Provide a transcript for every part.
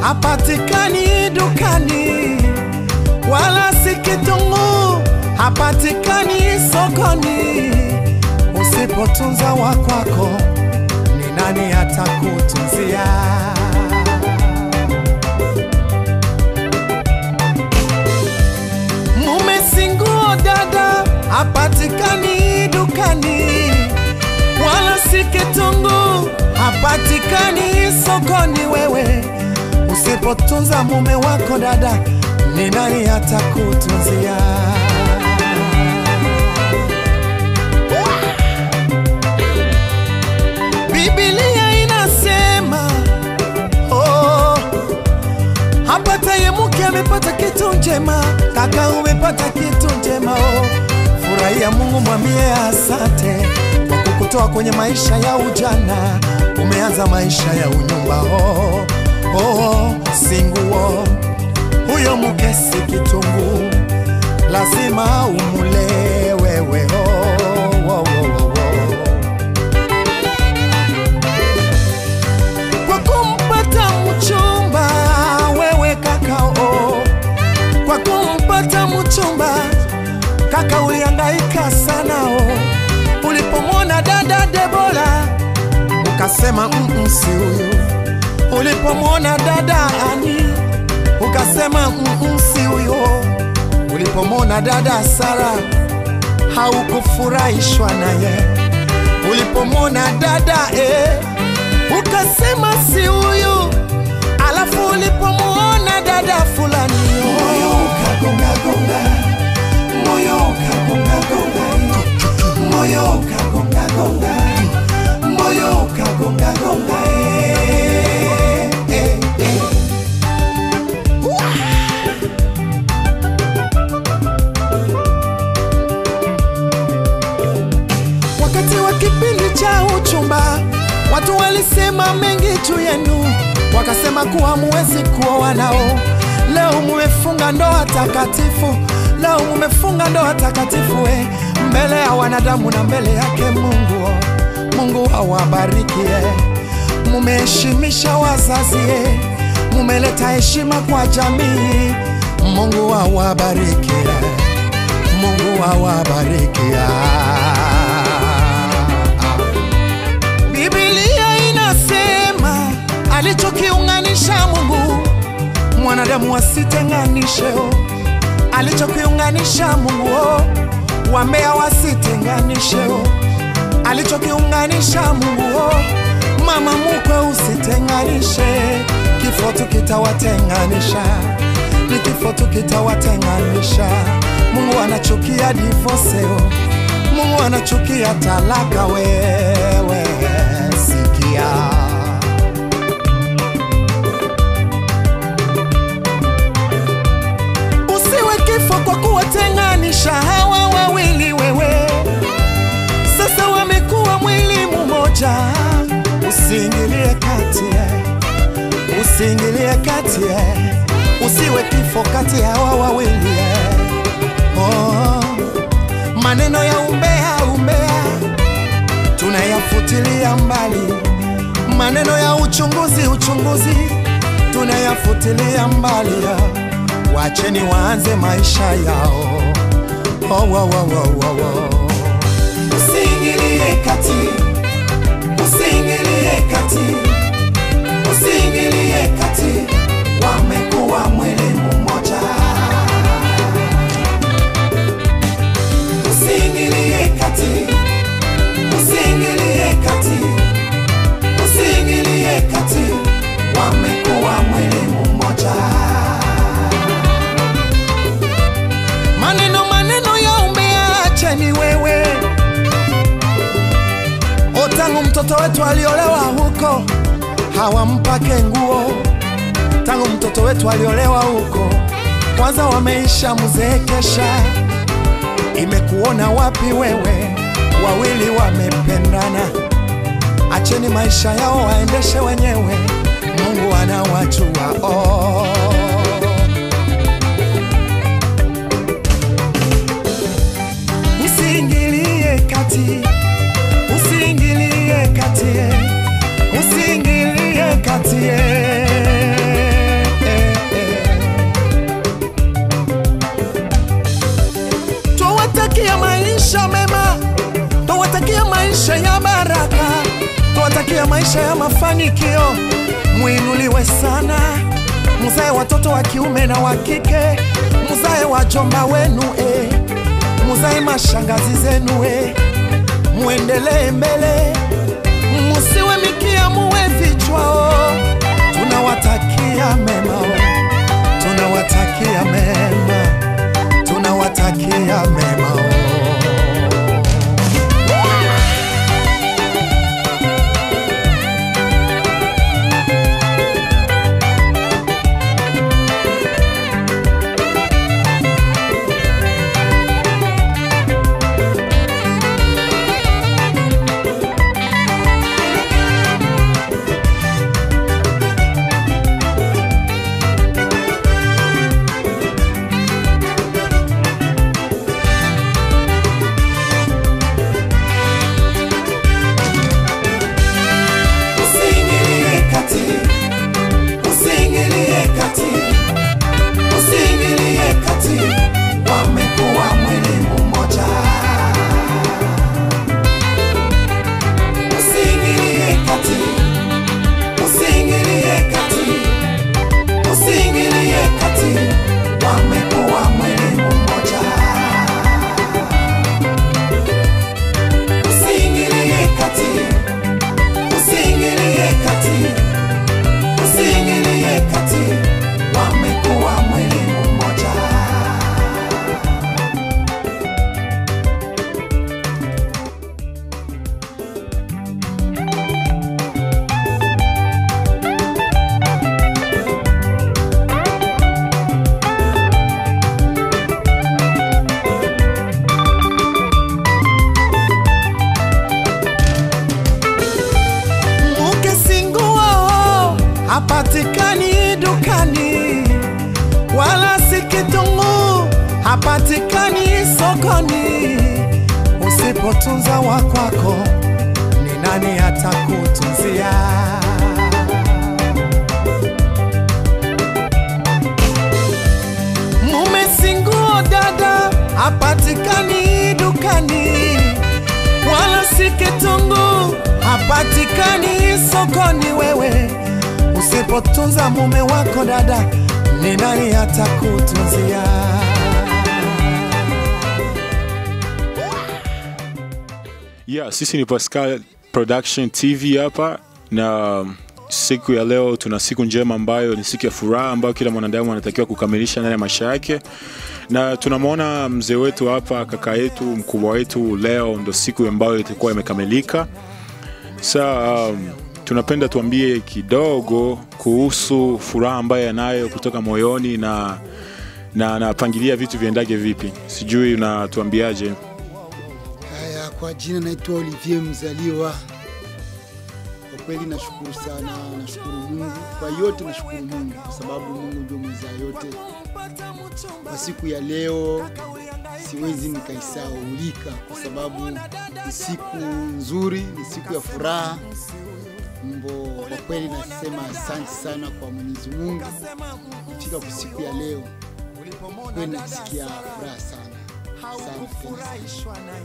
hapatikani dukani, wala si kitunguu hapatikani sokoni. Usipotunza wa kwako, ni nani atakutunzia? Mume si nguo dada, hapatikani dukani, wala si kitunguu hapatikani sokoni. Wewe usipotunza mume wako dada, ni nani atakutunzia? Biblia inasema oh, hapataye mke amepata kitu njema, kaka umepata kitu njema oh. Furahia Mungu, mwambie asante kwa kukutoa kwenye maisha ya ujana, umeanza maisha ya unyumba oh, oh, singuo huyo mke si kitunguu, lazima umule wewe oh, oh, oh, oh, oh. kwa kumpata mchumba wewe kakao, kwa kumpata mchumba kaka, ulihangaika sana o. Ulipomwona dada Debora ukasema mm, si huyu. Ulipomwona dada Ani ukasema mm, si huyo. Ulipomwona dada Sara haukufurahishwa naye. Ulipomwona dada eh, ukasema si huyu, alafu ulipomwona dada fulani moyo ukagonga gonga, moyo ukagonga gonga, moyo ukagonga gonga, moyo ukagonga gonga, eh, eh, eh. Wakati wa kipindi cha uchumba, watu walisema mengi juu yenu, wakasema kuwa muwezi kuoa nao. Leo mumefunga ndoa takatifu, leo mumefunga ndoa takatifu eh, mbele ya wanadamu na mbele yake Mungu. Mungu awabariki eh. Mumeheshimisha wazazi eh, mumeleta heshima kwa jamii. Mungu awabariki eh. Mungu awabariki ah. Biblia inasema alichokiunganisha Mungu mwanadamu wasitenganishe, oh. alichokiunganisha Mungu oh. wambea wasitenganishe, oh. alichokiunganisha Mungu oh. mama mukwe usitenganishe, kifo tu kitawatenganisha, ni kifo tu kitawatenganisha. Mungu anachukia divorce, oh. Mungu anachukia talaka, wewe sikia. Usiwe kifo kwa kuwatenganisha hawa wawili, wewe sasa wamekuwa mwili mmoja. Usiingilie kati, eh. usiingilie kati, eh. usiwe kifo kati ya hawa wawili eh. oh. Maneno ya umbea umbea tunayafutilia mbali, maneno ya uchunguzi uchunguzi tunayafutilia mbali. Wacheni waanze maisha yao. Oh, oh, oh, oh, oh, oh. Usiingilie kati, usiingilie kati, usiingilie kati, wamekuwa mwili mmoja. Usiingilie kati, usiingilie kati, usiingilie kati, wamekuwa mwili mmoja. Maneno maneno ya umbea, acheni wewe. O, tangu mtoto wetu aliolewa huko hawampake nguo, tangu mtoto wetu aliolewa huko kwanza wameisha mzeekesha imekuona wapi wewe? Wawili wamependana, acheni maisha yao waendeshe wenyewe, Mungu anawajua. Oh. Usiingilie kati, usiingilie kati, usiingilie kati. maisha ya mafanikio, mwinuliwe sana, muzae watoto wa kiume na wa kike, muzae wajomba wenu eh, muzae mashangazi zenu eh, muendelee mbele, musiwe mikia, muwe vichwao. Tunawatakia mema, oh. tunawatakia mema, tunawatakia mema oh. Usiingilie kati, usiingilie kati, usiingilie kati, wamekuwa mwili mmoja. Usiingilie kati, usiingilie kati, usiingilie kati, wamekuwa mwili mmoja. Usiingilie kati usiingilie kati, usiingilie kati, wamekuwa mwili mmoja. Mke si nguo, hapatikani dukani, wala si kitunguu, hapatikani sokoni. Usipotunza wa kwako, ni nani atakutunzia? Mume si nguo dada, hapatikani dukani, wala si kitunguu, hapatikani sokoni. Wewe usipotunza mume wako dada, ni nani atakutunzia? Yeah, sisi ni Pascal Production TV hapa na siku ya leo tuna siku njema ambayo ni siku ya furaha ambayo kila mwanadamu anatakiwa kukamilisha ndani ya maisha yake, na tunamwona mzee wetu hapa, kaka yetu, mkubwa wetu. Leo ndo siku ambayo itakuwa imekamilika. Sa um, tunapenda tuambie kidogo kuhusu furaha ambayo anayo kutoka moyoni na na anapangilia vitu viendage vipi. Sijui unatuambiaje? Haya, kwa jina naitwa Olivier Mzaliwa. Kwa kweli nashukuru sana, nashukuru Mungu kwa yote, nashukuru Mungu kwa sababu Mungu ndio mweza yote. Kwa siku ya leo siwezi nikaisaulika kwa sababu ni siku nzuri, ni siku ya furaha. Mbo, kwa kweli nasema asante sana kwa Mwenyezi Mungu kufika kwa siku ya leo, kweli nasikia furaha sana sana tena sana.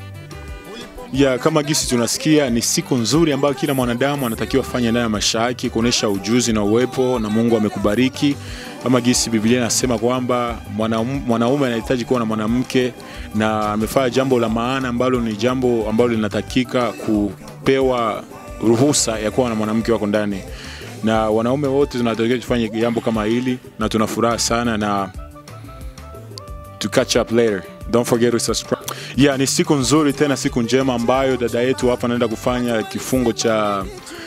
ya kama gisi tunasikia ni siku nzuri ambayo kila mwanadamu anatakiwa afanye ndani ya maisha yake kuonesha ujuzi na uwepo na Mungu amekubariki. Kama gisi Biblia inasema kwamba mwanaume mwanaume anahitaji kuwa na mwanamke na amefanya jambo la maana ambalo ni jambo ambalo linatakika kupewa ruhusa ya kuwa na mwanamke wako ndani, na wanaume wote tunatakiwa tufanye jambo kama hili, na tuna furaha sana na to catch up later. Don't forget to subscribe. Yeah, ni siku nzuri tena siku njema ambayo dada yetu hapa anaenda kufanya kifungo cha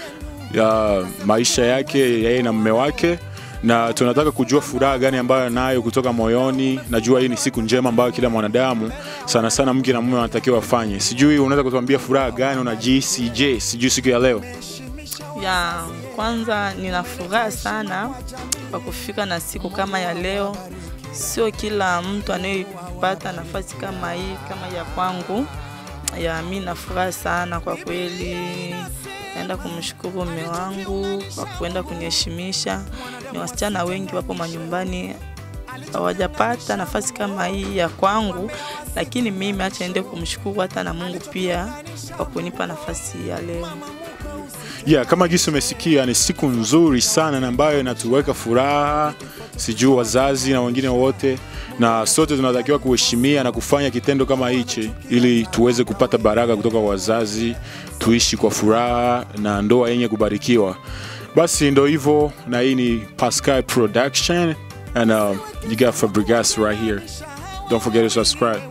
ya maisha yake yeye na mume wake na tunataka kujua furaha gani ambayo anayo kutoka moyoni. Najua hii ni siku njema ambayo kila mwanadamu sana sana mke na mume wanatakiwa wafanye. Sijui unaweza kutuambia furaha gani unajihisi? Je, sijui siku ya leo ya kwanza nina furaha sana kwa kufika na siku kama ya leo. Sio kila mtu anayepata nafasi kama hii kama ya kwangu. Ya mi na furaha sana kwa kweli. Naenda kumshukuru mume wangu kwa kuenda kuniheshimisha. Ni wasichana wengi wapo manyumbani hawajapata nafasi kama hii ya kwangu, lakini mimi acha niende kumshukuru hata na Mungu pia kwa kunipa nafasi ya leo. Yeah, kama gisi umesikia ni siku nzuri sana na ambayo inatuweka furaha, sijui wazazi na wengine wote, na sote tunatakiwa kuheshimia na kufanya kitendo kama hichi ili tuweze kupata baraka kutoka kwa wazazi, tuishi kwa furaha na ndoa yenye kubarikiwa. Basi ndo hivyo, na hii ni Pascal Production and uh, you got Fabregas right here. Don't forget to subscribe.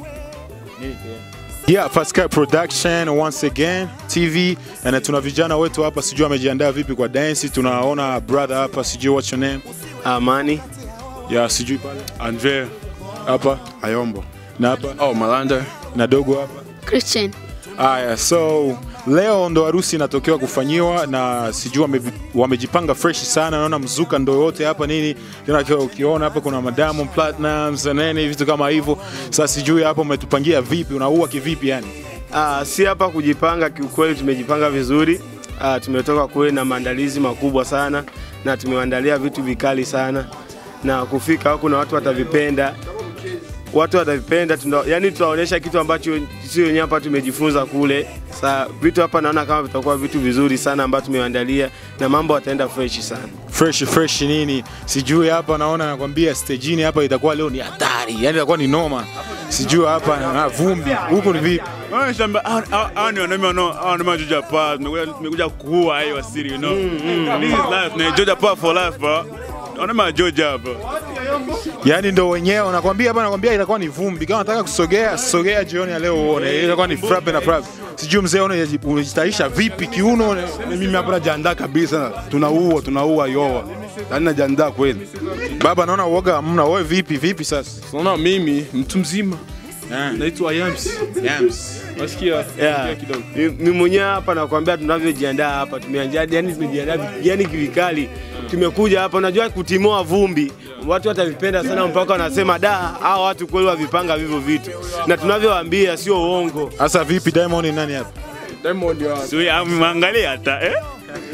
Yeah, Pascal Production once again TV na tuna vijana wetu hapa, sijui amejiandaa vipi kwa dance. Tunaona brother hapa, sijui what's your name? Amani Yeah, sijui pale Andre hapa Ayombo. na hapa Oh, Malanda. na dogo hapa. Christian. Aya, so leo ndo harusi inatokewa kufanyiwa na sijui wame, wamejipanga fresh sana. Naona mzuka ndo yote hapa nini tena, ukiwa- ukiona hapa kuna madamu platinums na nini vitu kama hivyo. Sasa sijui hapo umetupangia vipi, unaua kivipi yani? Ah, si hapa kujipanga, kiukweli tumejipanga vizuri. Ah, tumetoka kule na maandalizi makubwa sana na tumewaandalia vitu vikali sana na kufika huku na watu watavipenda watu watavipenda tuna, yani tutaonyesha kitu ambacho sio wenyewe hapa tumejifunza kule. Sa vitu hapa naona kama vitakuwa vitu vizuri sana ambavyo tumewaandalia na mambo yataenda fresh sana. fresh fresh nini sijui hapa naona nakwambia stejini hapa itakuwa leo ni hatari yani itakuwa ni noma sijui hapa na vumbi huku ni vipi Shamba, hao ni wanaume wanao hao wanaume wa Georgia Power tumekuja tumekuja kuua hii wasiri you know. This is life, na Georgia Power for life bro. Wanaume wa Georgia hapa. yani ndo wenyewe nakwambia hapa nakwambia itakuwa ni vumbi kama nataka kusogea sogea jioni ya leo uone itakuwa ni frappe na frappe sijui mzee una- unajitayarisha vipi kiuno mimi hapa najiandaa kabisa, tunaua tunaua yoa, yaani najiandaa kweli. baba naona uoga hamna wewe vipi vipi sasa Unaona mimi mtu mzima Eh, naitwa Yams. Yams. Nasikia Yeah. kidogo. Mimi mwenyewe hapa nakwambia tunavyojiandaa hapa tumeandaa yani tumejiandaa vi- yani kivikali. Tumekuja hapa unajua kutimua vumbi. Watu watavipenda sana mpaka wanasema da hao watu kweli wavipanga vivyo vitu. Na tunavyowaambia sio uongo. sasa vipi Diamond ni nani hapa Diamond ya Sio amwangalia hata eh?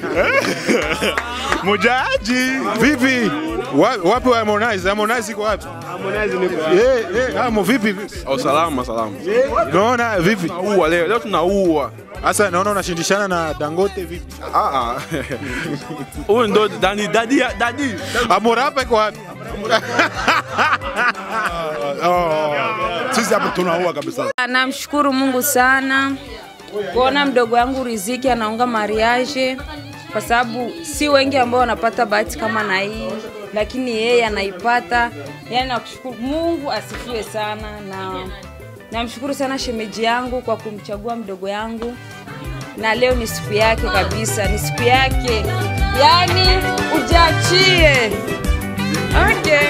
Mujaji. vipi Wa- wapi wa Harmonize Harmonize iko wapi Harmonize ni eh eh amo vipi oh, salama salama. naona vipi Tunaua leo, leo tunaua. Sasa naona unashindishana na Dangote vipi? Ah ah. Huyu ndo dadi dadi dadi. Amorapa iko wapi? Oh, sisi hapa tunaua kabisa. Namshukuru Mungu sana kuona mdogo wangu Riziki anaunga mariage, kwa sababu si wengi ambao wanapata bahati kama na hii, lakini yeye anaipata. Yani nakushukuru Mungu, asifiwe sana, na namshukuru sana shemeji yangu kwa kumchagua mdogo yangu, na leo ni siku yake kabisa, ni siku yake, yani ujachie. Okay.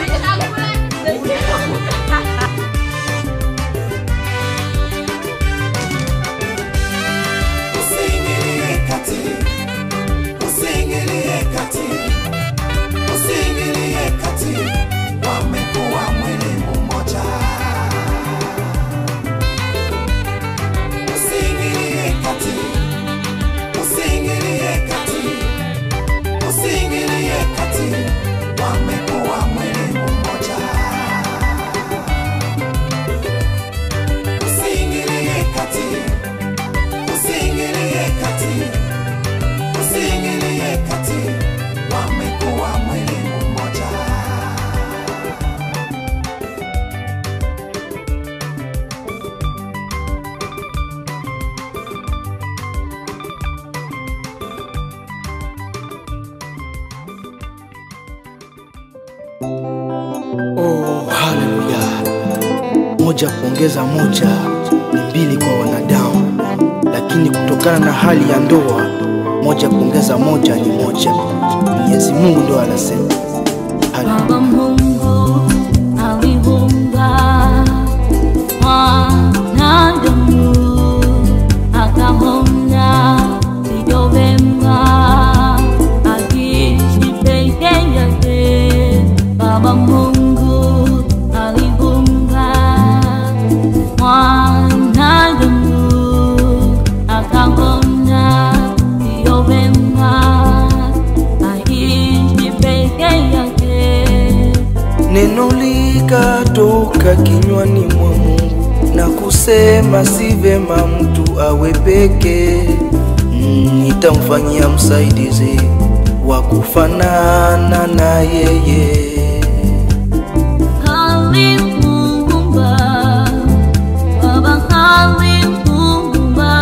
Usiingilie kati, usiingilie kati, usiingilie kati, wamekuwa mwili mmoja. Usiingilie kati, usiingilie kati, usiingilie kati, wamekuwa mwili mmoja. Usiingilie kati. Usiingilie kati, usiingilie kati, wamekuwa mwili mmoja. Oh, haleluya! Moja kuongeza moja ni mbili kwa wanadamu, lakini kutokana na hali ya ndoa, moja kuongeza moja ni moja. Mwenyezi Mungu ndo anasema haleluya. Baba Mungu aliumba mwanadamu, akaona sio vema akiishi peke yake. Baba Mungu aliumba mwanadamu, akaona sio vema aishi peke yake. Neno likatoka kinywani mwa Mungu na kusema si vema mtu awe peke. nitamfanyia msaidizi wa kufanana na yeye. Halimuumba, Baba halimuumba,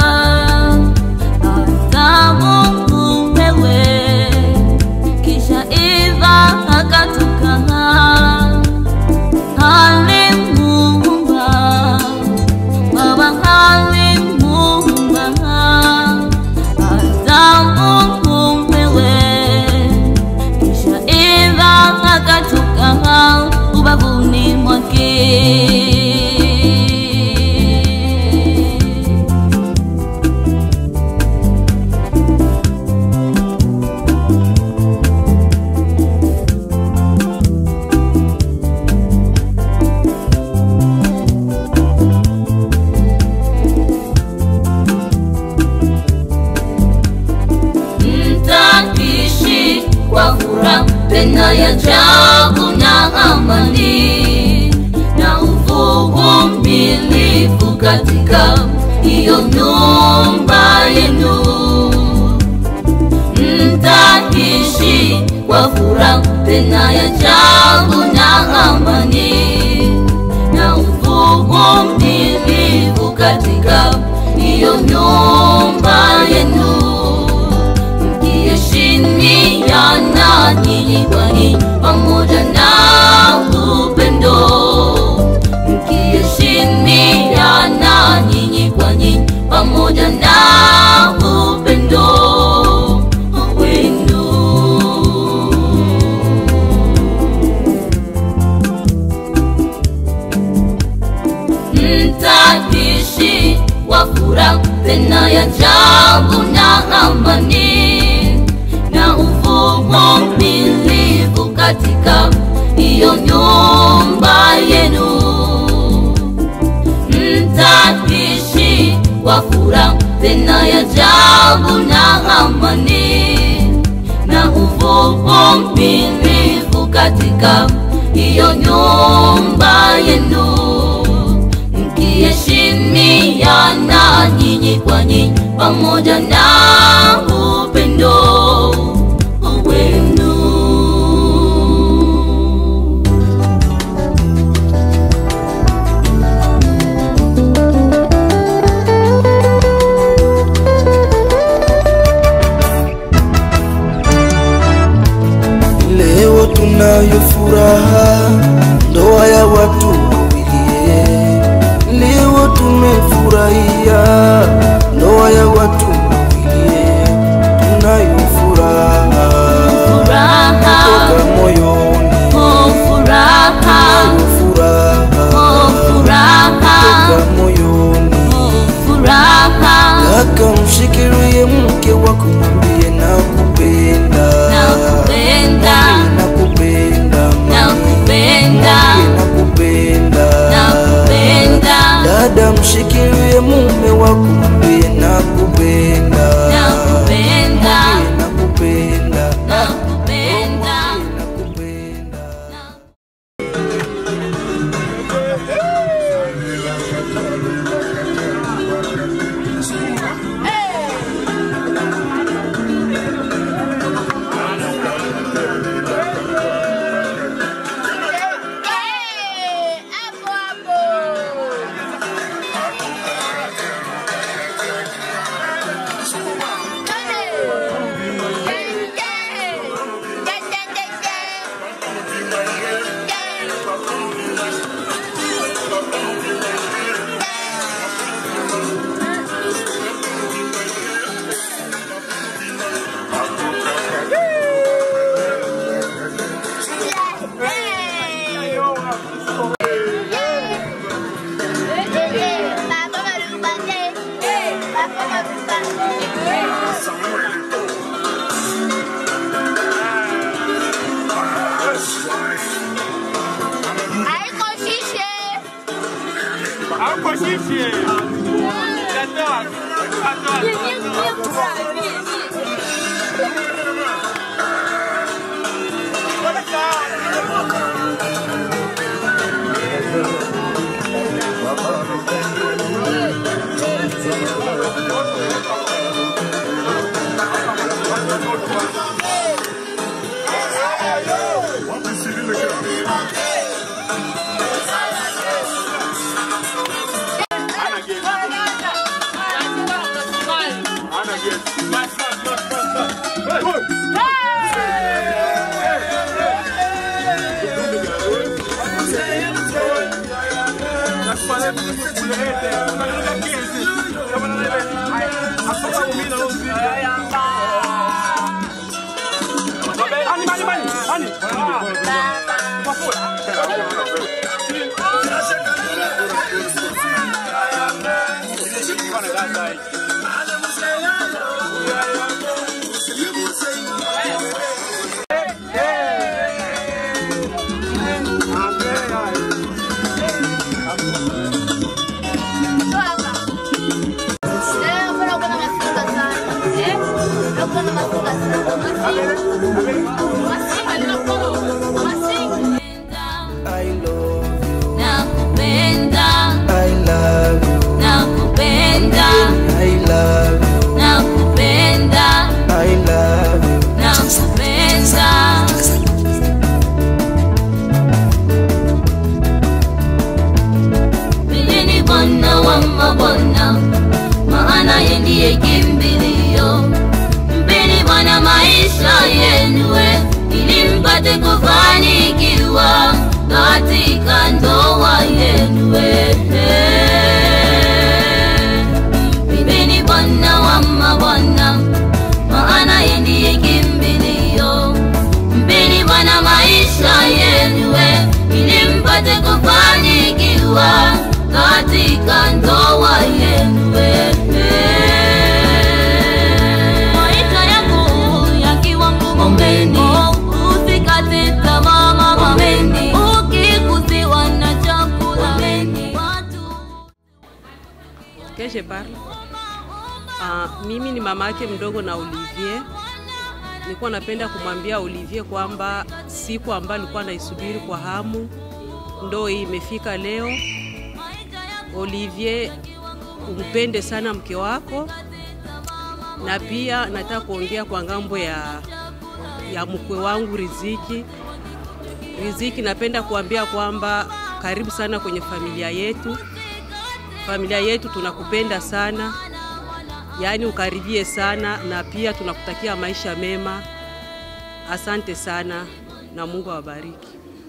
Adamu wewe, kisha Eva akatoka. Halimuumba, Baba halimuumba, Adamu wewe, kisha Eva akatoka ubavuni mwake. mtaishi kwa furaha tena ya ajabu na amani na uvumilivu katika hiyo nyumba yenu mtaishi kwa furaha tena ya ajabu na amani na uvumilivu katika hiyo nyumba yenu mkiheshimiana nyinyi kwa nyinyi pamoja na upendo mkiheshimiana nyinyi kwa nyinyi pamoja na upendo wenu mtaishi kwa furaha tena ya ajabu na amani na uvumilivu katika hiyo nyumba yenu mtaishi kwa furaha tena ya ajabu na amani na uvumilivu katika hiyo nyumba yenu mkiheshimiana nyinyi kwa nyinyi pamoja na upendo wenu. Leo tunayo furaha, ndoa ya watu wawili. Leo tumefurahia ndoa ya watu wawili, tunayo furaha Furaha, toka moyoni, oh furaha, furaha oh furaha, toka moyoni. oh furaha, Kaka, mshikilie mke wako, mwambie nakupenda, nakupenda, nakupenda, nakupenda, nakupenda, nakupenda, Dada, mshikilie mume wako, mwambie nakupenda, nakupenda, nakupenda, nakupenda. nakupenda. Nakupenda, I love you, nakupenda, I love you, nakupenda, I love you. nakupenda. Yeye ni Bwana wa mabwana, maana yeye ndiye kimbilio. Mpeni Bwana maisha yenu, ili mpate kufanikiwa katika ndoa yenu. Mpeni Bwana wa mabwana, maana yeye ndiye kimbilio. Mpeni Bwana maisha yenu, ili mpate kufanikiwa katika ndoa yenu. Maisha yako yakiwa ngumu mbele, usikate tamaa mapambeni, ukikusiwa na chakula watu Que je parle? Uh, mimi ni mama yake mdogo na Olivier. Nilikuwa napenda kumwambia Olivier kwamba siku ambayo alikuwa naisubiri kwa hamu ndo hii imefika leo. Olivier, umpende sana mke wako, na pia nataka kuongea kwa ngambo ya, ya mkwe wangu Riziki. Riziki, napenda kuambia kwamba karibu sana kwenye familia yetu familia yetu tunakupenda sana, yaani ukaribie sana, na pia tunakutakia maisha mema. Asante sana na Mungu awabariki.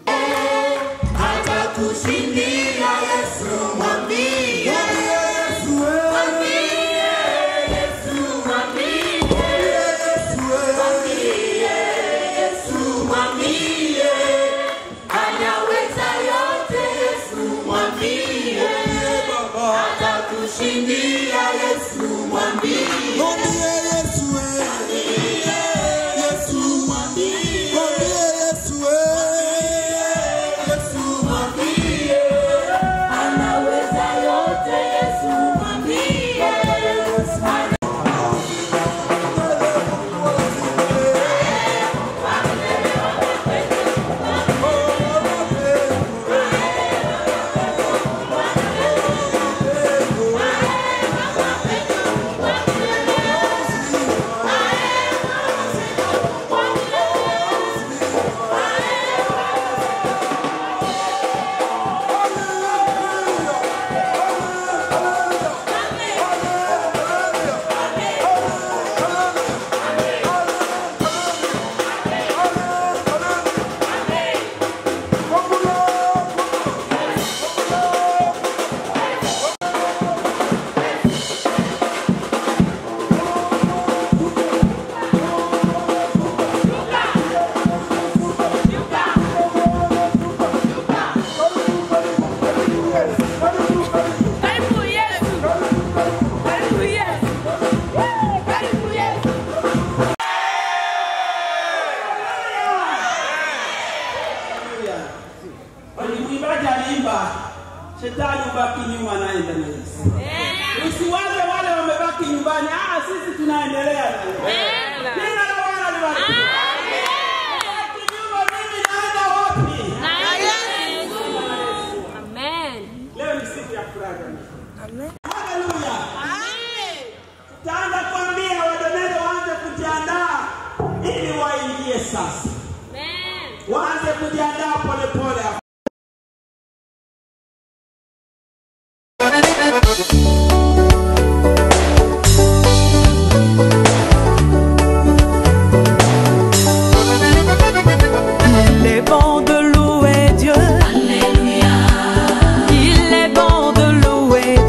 Atakushindia Yesu, mwambie Yesu, mwambie Yesu, mwambie Yesu, mwambie Yesu, mwambie anaweza yote Yesu, mwambie Baba, atakushindia Yesu, mwambie mwambie Yesu, mwambie Yesu, mwambie Yesu, Yesu, mwambie anaweza yote Yesu, mwambie Mwimbaji aliimba shetani ubaki nyuma, anaenda na Yesu. Usiwaze wale wamebaki nyumbani, ah, sisi tunaendelea na Yesu. Jina la Bwana libarikiwe. Baki nyuma, mimi naenda wapi? Leo ni siku ya furaha jamani. Haleluya. Tutaanza kuambia wadonele waanze kujiandaa ili waingie sasa. Waanze kujiandaa polepole. Il est bon de louer Dieu. Il est bon de louer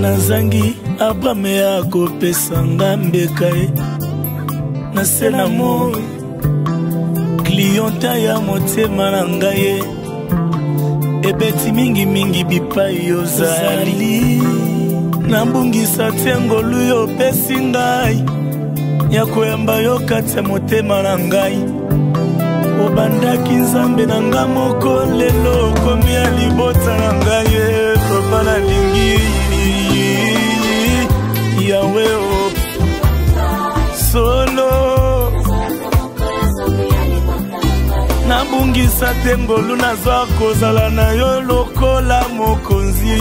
nazangi abrame ya kopesanga mbeka ye na se na moi klienta ya motema na ngai ye ebeti mingimingi bipai ozali nabungisa te ngolu yo opesi ngai ya koyamba yo kati ya motema na ngai obandaki nzambe na nga moko lelo okomi ya libota na ngai ye loba nalingi yawe o solo nabungisa te ngolu nazwa kozala na yo lokola mokonzi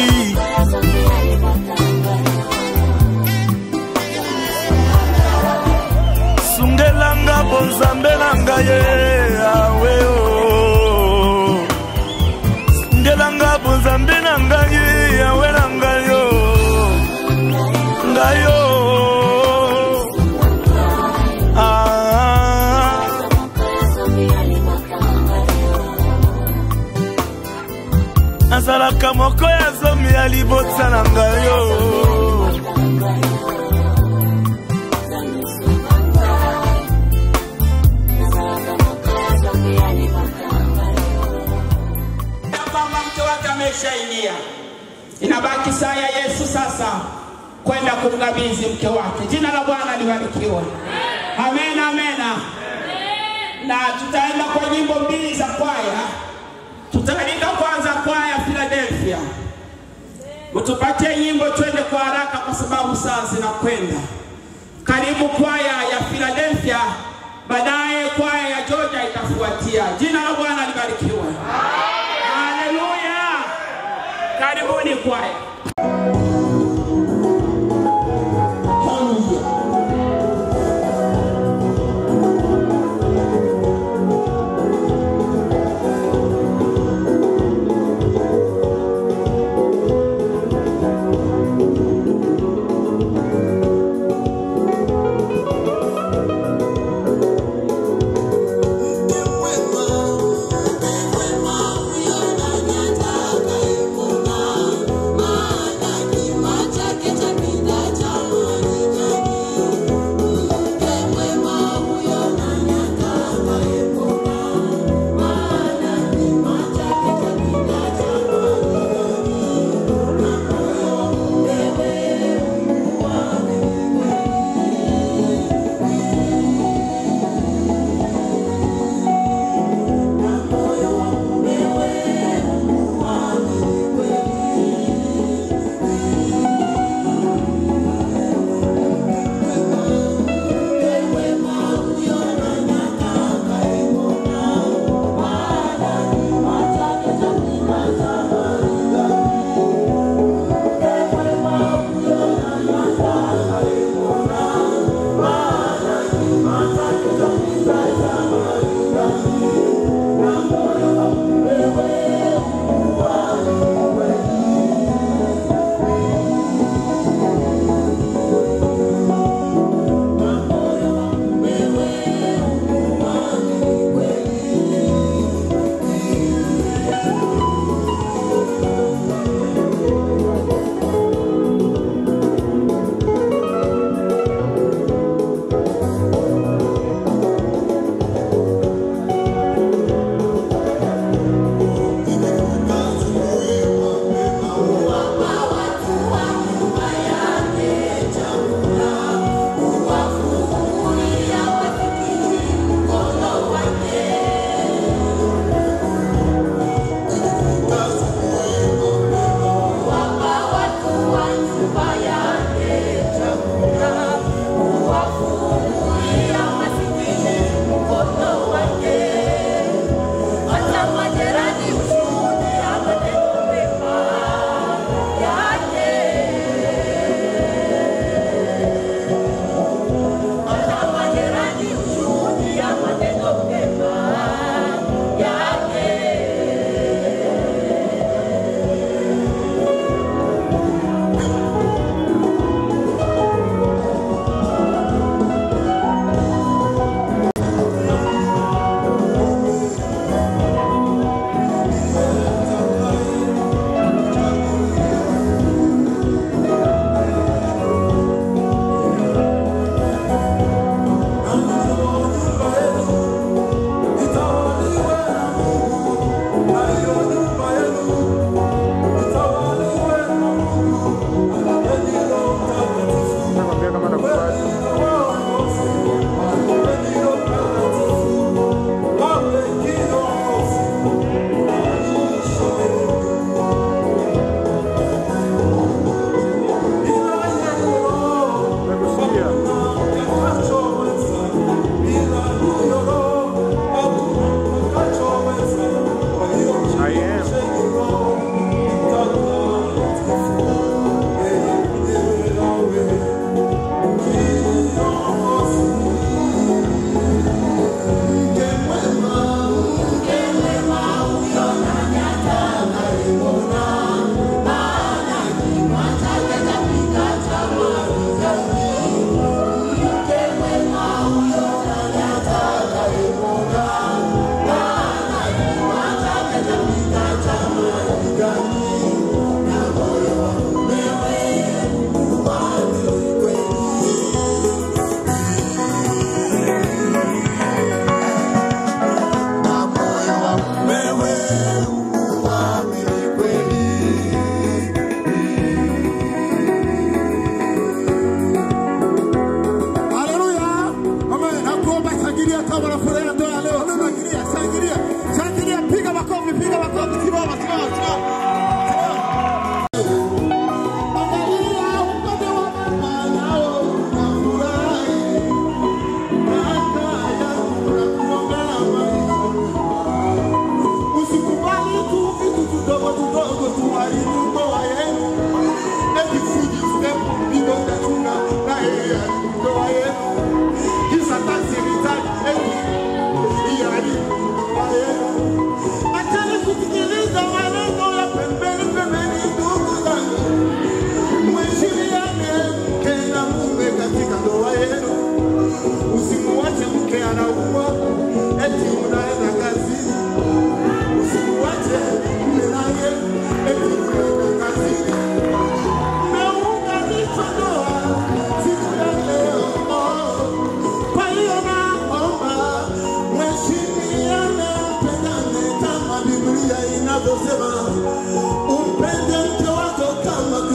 sungelanga bonzambe na ngai ye awe o sungelanga bonzambe na ngai ye yawe na ngai yo ngai yo Ah. nazalaka moko ya zomi ya libota na ngai yo kwamba mke wake ameshaingia. Inabaki saa ya Yesu sasa kwenda kumkabidhi mke wake. Jina la Bwana libarikiwe. Amen, amen. Na tutaenda kwa nyimbo mbili za kwaya. Tutaalika kwanza kwaya Philadelphia, mtupatie nyimbo twende kwa haraka, kwa sababu saa zinakwenda. Karibu kwaya ya Philadelphia, baadaye kwaya ya Georgia itafuatia. Jina la Bwana libarikiwe. Haleluya! Karibuni kwaya. Mama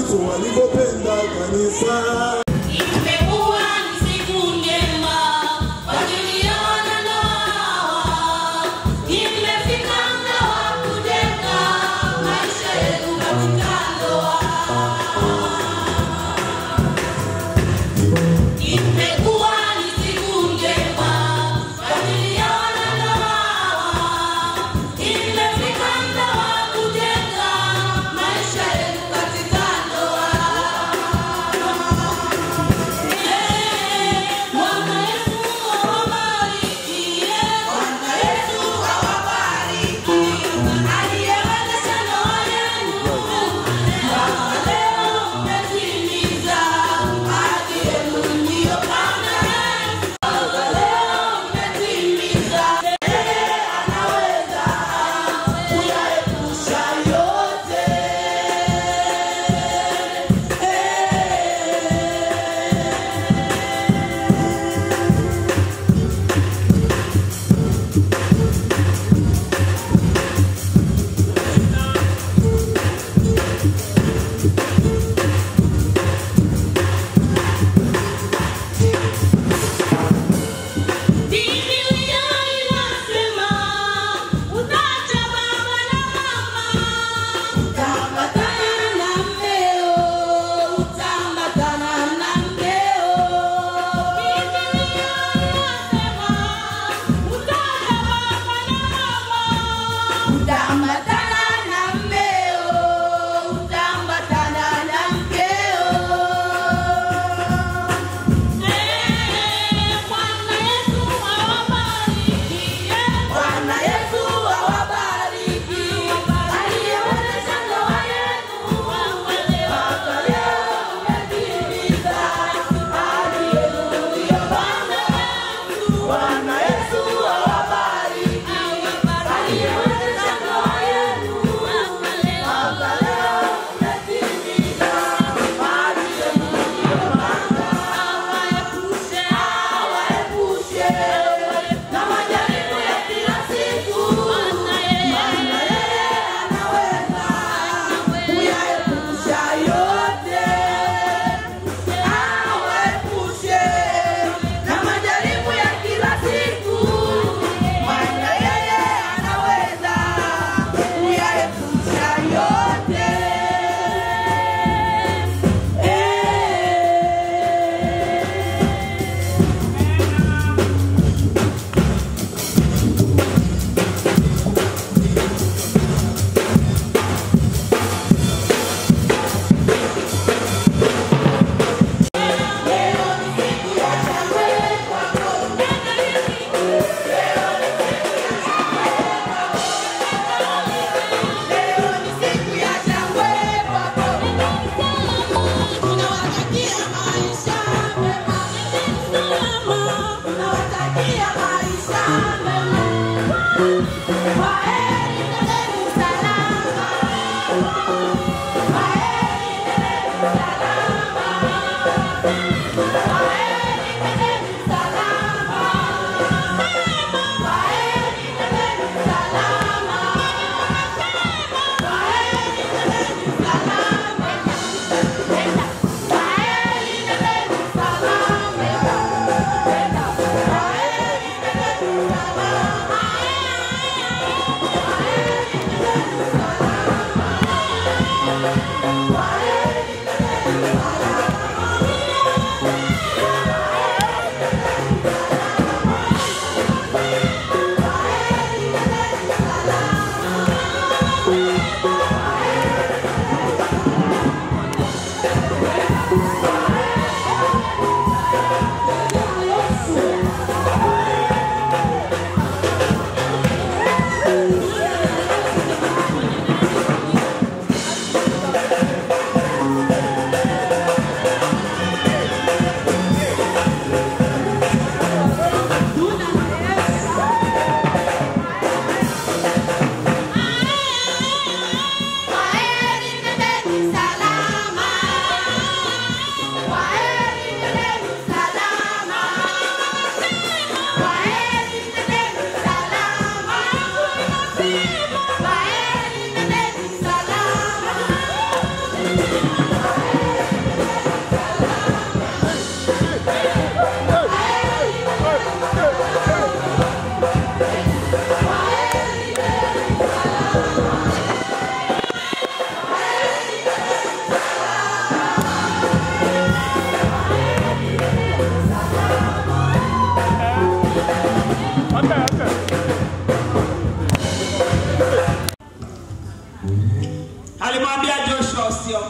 Yesu alivyopenda kanisa. Imekuwa ni siku njema kwa ajili ya wanandoa. Imefika muda wa kujenga maisha yetu katika ndoa. Imekuwa ni siku njema kwa ajili ya wanandoa. Imefika muda wa kujenga maisha yetu katika ndoa.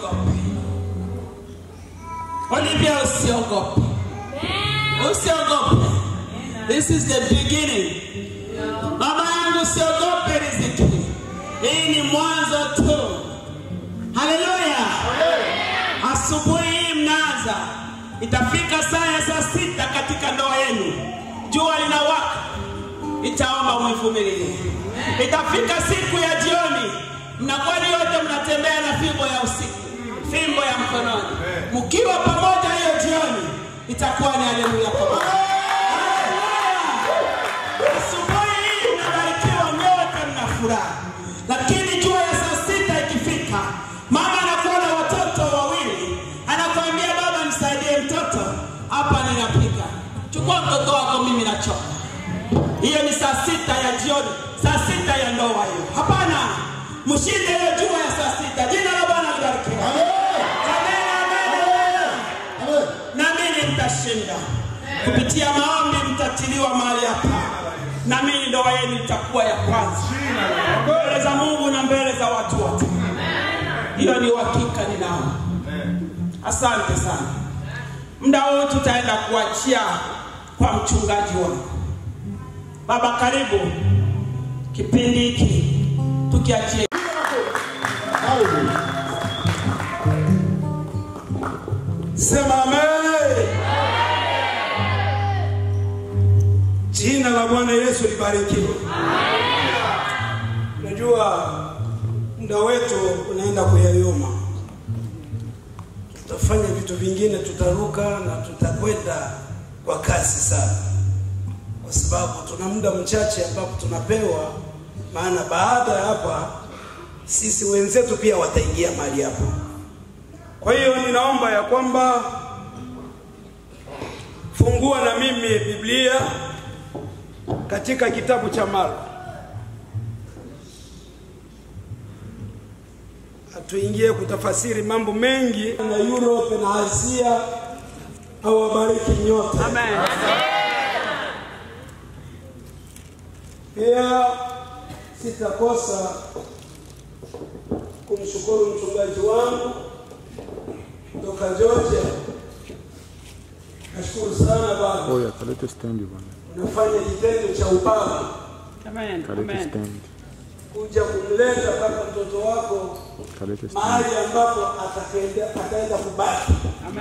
usiogope. Olivia, usiogope, usiogope. This is the beginning. Mama yangu, usiogope riziki, hii ni mwanzo tu. Haleluya! Asubuhi hii mnaanza, itafika saa ya saa sita katika ndoa yenu, jua linawaka, itaomba mwivumilie. Itafika siku ya jioni, mnakuwa ni wote mnatembea na fimbo ya usiku, fimbo ya mkononi, mkiwa pamoja hiyo jioni, itakuwa ni haleluya pamoja. Asubuhi hii mnabarikiwa nyote, mna furaha, lakini jua ya saa sita ikifika, mama anakuwa na watoto wawili, anakuambia baba, nisaidie mtoto hapa, ninapika. Chukua mtoto wako, mimi nachoka. Hiyo ni saa sita ya jioni, saa sita ya ndoa hiyo. Hapana, mshinde hiyo jua ya saa sita. Jina la Bwana libarikiwe. Amen, amen. Na mimi mtashinda kupitia maombi, mtatiliwa mahali hapa, na mimi ndoa yenu itakuwa ya kwanza mbele za Mungu na mbele za watu wote. Hiyo ni uhakika ninao. Asante sana. Muda huu tutaenda kuachia kwa mchungaji wangu. Baba, karibu kipindi hiki tukiachie. Sema amen. Jina la Bwana Yesu libarikiwe. Unajua muda wetu unaenda kuyayoma, tutafanya vitu vingine, tutaruka na tutakwenda kwa kasi sana, kwa sababu tuna muda mchache ambapo tunapewa, maana baada ya hapa sisi wenzetu pia wataingia mahali hapa. Kwa hiyo ninaomba ya kwamba fungua na mimi Biblia katika kitabu cha Marko. Hatuingie kutafasiri mambo mengi na Europe na Asia. Awabariki nyote. Amen. Pia sitakosa kumshukuru mchungaji wangu kutoka Georgia. Nashukuru sana baba, Oya, kalete stendi bwana. unafanya kitendo cha ubaba Amen. Kalete stendi. kuja kumleta mpaka mtoto wako Kalete stendi. mahali ambapo atakaenda ataenda kubaki.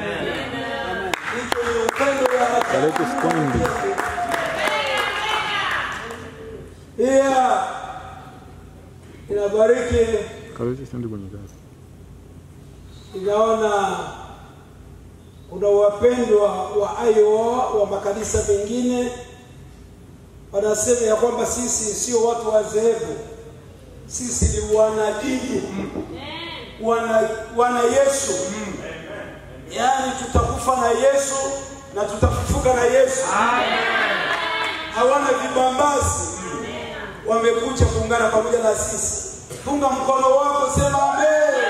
Hicho ni upendo wa Kalete stendi. pia inabariki Kalete stendi kwenye gari. inaona kuna wapendwa wa Iowa wa makanisa mengine wanasema ya kwamba sisi sio watu wa dhehebu, sisi ni wanadini, wana, wana Yesu, yaani tutakufa na Yesu na tutafufuka na Yesu. Hawana vibambazi, wamekuja kuungana pamoja na sisi. Punga mkono wako, sema amen.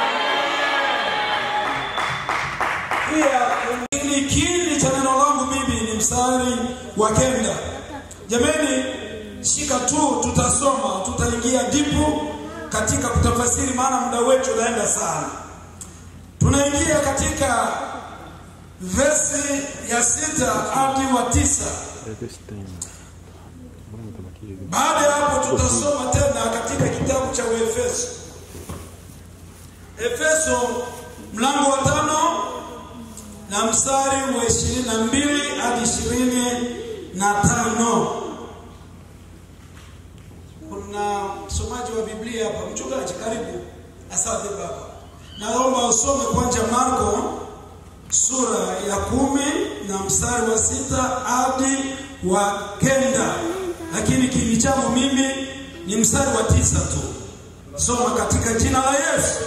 Pia ni kiini cha neno langu mimi ni mstari wa kenda. Jameni, shika tu, tutasoma, tutaingia dipu katika kutafasiri, maana muda wetu unaenda sana. Tunaingia katika vesi ya sita hadi wa tisa. Kalete stendi. Mbona mtabakia hivi? Baada ya hapo tutasoma tena katika kitabu cha Efeso. Efeso mlango wa tano na mstari wa ishirini na mbili hadi ishirini na tano. Kuna msomaji wa Biblia hapa, mchungaji, karibu. Asante baba. Naomba usome kwanza Marko sura ya kumi na mstari wa sita hadi wa kenda, lakini kiini changu mimi ni mstari wa tisa tu. Soma katika jina la Yesu.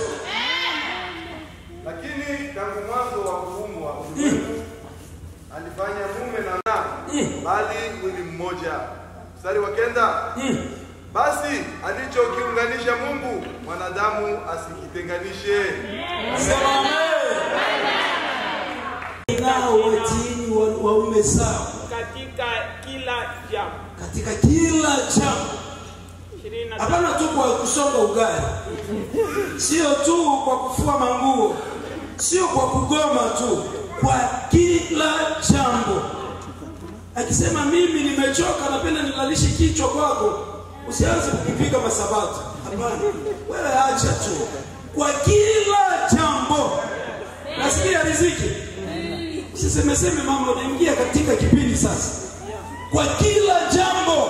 Lakini tangu mwanzo wa ufumu wa ulimwengu alifanya mume na mke, bali mwili mmoja. Mstari wa kenda. Basi alichokiunganisha Mungu, mwanadamu asikitenganishe. Nao watiini wa- waume zao katika kila jambo. katika kila jambo, Ishirini na hapana tu kwa kusonga ugali. sio tu kwa kufua manguo, sio kwa kugoma tu, kwa kila jambo. Akisema mimi nimechoka, napenda nilalishe kichwa kwako, usianze kukipiga masabati. Hapana, wewe acha tu, kwa kila jambo. Nasikia riziki, usisemeseme mama, unaingia katika kipindi sasa, kwa kila jambo.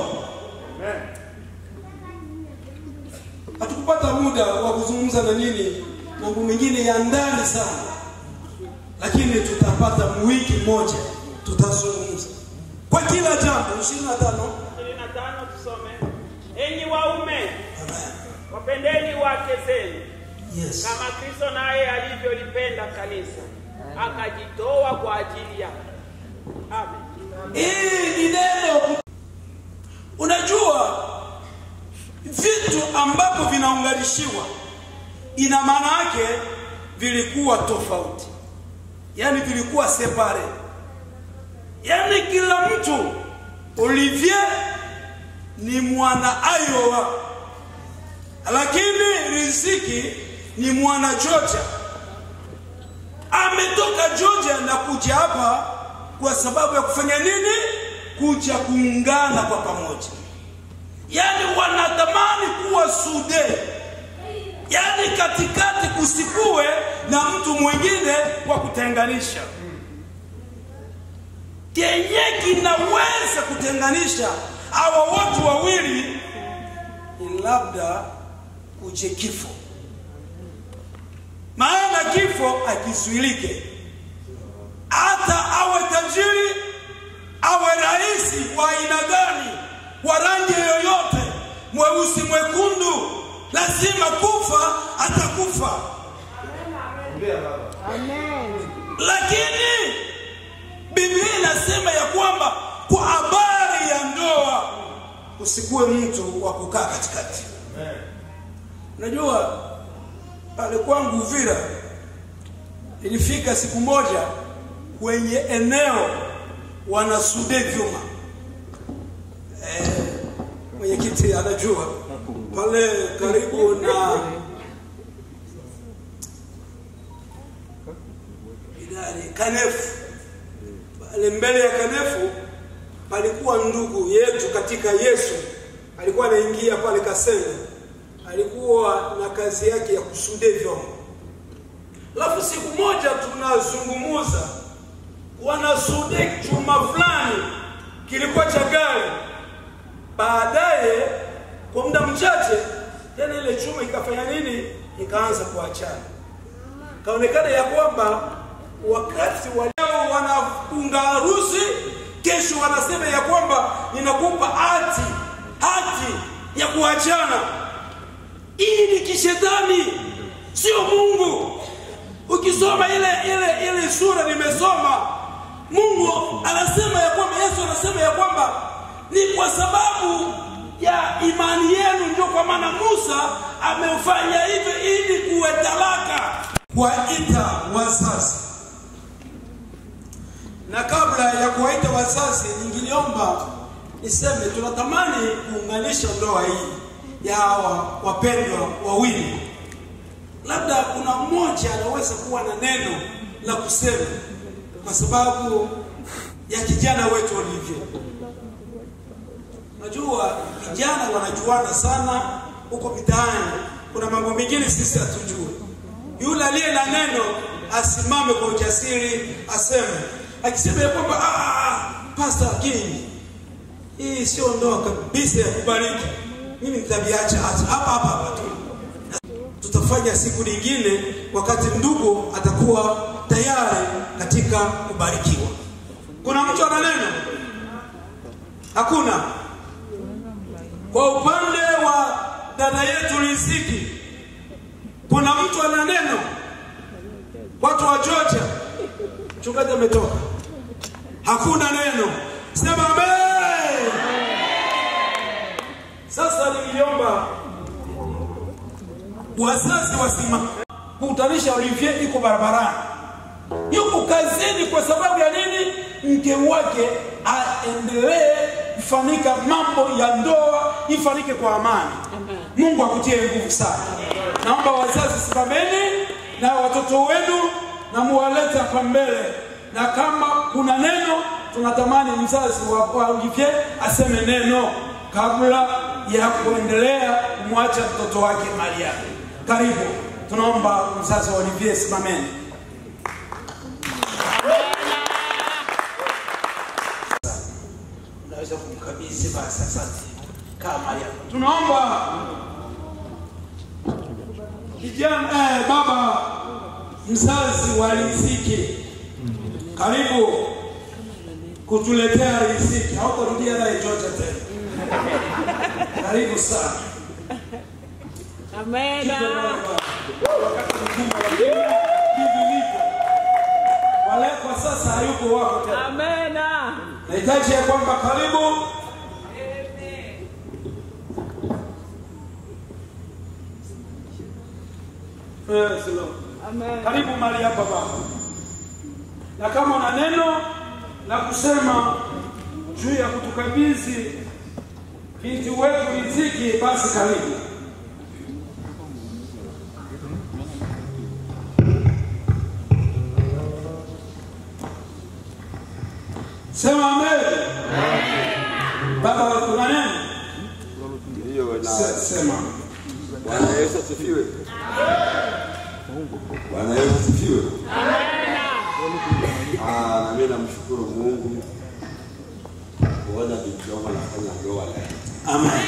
Hatukupata muda wa kuzungumza na nini mambo mengine ya ndani sana, lakini tutapata wiki moja tutazungumza kwa kila jambo. ishirini na tano 25 tusome. Enyi waume, wapendeni wake zenu Yes. kama Kristo naye alivyolipenda kanisa akajitoa kwa ajili yake. Amen. Hii ni neno. Unajua vitu ambavyo vinaunganishiwa ina maana yake vilikuwa tofauti, yaani vilikuwa separe, yaani kila mtu Olivier ni mwana Iowa, lakini Riziki ni mwana Georgia. Ametoka Georgia na kuja hapa kwa sababu ya kufanya nini? Kuja kuungana kwa pamoja, yaani wanatamani kuwa sude, yaani katikati kusikuwe na mtu mwingine wa kutenganisha. Kenye kinaweza kutenganisha hawa watu wawili ni labda uje kifo, maana kifo akizuilike hata awe tajiri awe rais wa aina gani wa rangi yoyote mweusi mwekundu lazima kufa atakufa lakini biblia inasema ya kwamba kwa habari ya ndoa usikuwe mtu wa kukaa katikati unajua pale kwangu uvira ilifika siku moja kwenye eneo wanasude vyuma eh, mwenyekiti anajua pale karibu na idari kanefu pale mbele ya kanefu palikuwa ndugu yetu katika yesu alikuwa anaingia pale kaseme alikuwa na kazi yake ya kusude vyombo alafu siku moja tunazungumuza wanasude chuma fulani kilikuwa cha gari baadaye kwa muda mchache tena ile chuma ikafanya nini ikaanza kuachana kaonekana ya kwamba wakati waleo wanafunga harusi kesho wanasema ya kwamba ninakupa hati hati ya kuachana hii ni kishetani sio mungu ukisoma ile ile ile sura nimesoma mungu anasema ya kwamba yesu anasema ya kwamba ni kwa sababu ya imani yenu ndio kwa maana musa amefanya hivyo ili kuwe talaka kuwaita wazazi na kabla ya kuwaita wazazi ningiliomba niseme tunatamani kuunganisha ndoa hii ya hawa wapendwa wawili labda kuna mmoja anaweza kuwa na neno la kusema kwa sababu ya kijana wetu walivyo unajua vijana wanajuana sana huko mitaani kuna mambo mengine sisi hatujui yule aliye na neno asimame kwa ujasiri aseme akisema ya kwamba "Ah, ah, ah, Pastor King, hii sio ndoa kabisa ya kubariki. Mimi nitaviacha hata hapa hapa hapa tu. Tutafanya siku nyingine wakati ndugu atakuwa tayari katika kubarikiwa. Kuna mtu ana neno? Hakuna. Kwa upande wa dada yetu Riziki, kuna mtu ana neno? Watu wa Georgia, mchungaji ametoka, hakuna neno. Sema amen. Sasa niliomba wazazi wasimame kukutanisha Olivier iko barabarani, yuko kazini kwa sababu ya nini? Mke wake aendelee kufanyika mambo ya ndoa ifanyike kwa amani. Mungu akutie nguvu sana. Naomba wazazi simameni na watoto wenu na muwalete hapa mbele, na kama kuna neno tunatamani mzazi wa, wa Olivier aseme neno kabla ya kuendelea kumwacha mtoto wake mali yake. Karibu, tunaomba mzazi wa Olivier simameni. Unaweza kumkabidhi basi, asante. Kaa mali yako. Tunaomba kijana eh, baba mzazi wa riziki, karibu kutuletea riziki. Hautarudia naye chochote tena. Karibu sana. Amena. Wakati mgumu, lakini hivi ndivyo. Wale kwa sasa hayuko wako tena. Amena. Nahitaji ya kwamba karibu Eh, silo. Karibu mali hapa baba, na kama una neno la kusema juu ya kutukabidhi binti wetu riziki, basi karibu. Sema amen. Baba, kuna neno? Se- Sema. Bwana Yesu asifiwe. Bwana Yesu asifiwe. Ah, na mimi namshukuru Mungu kuona binti yangu anafanya ndoa leo. Amen.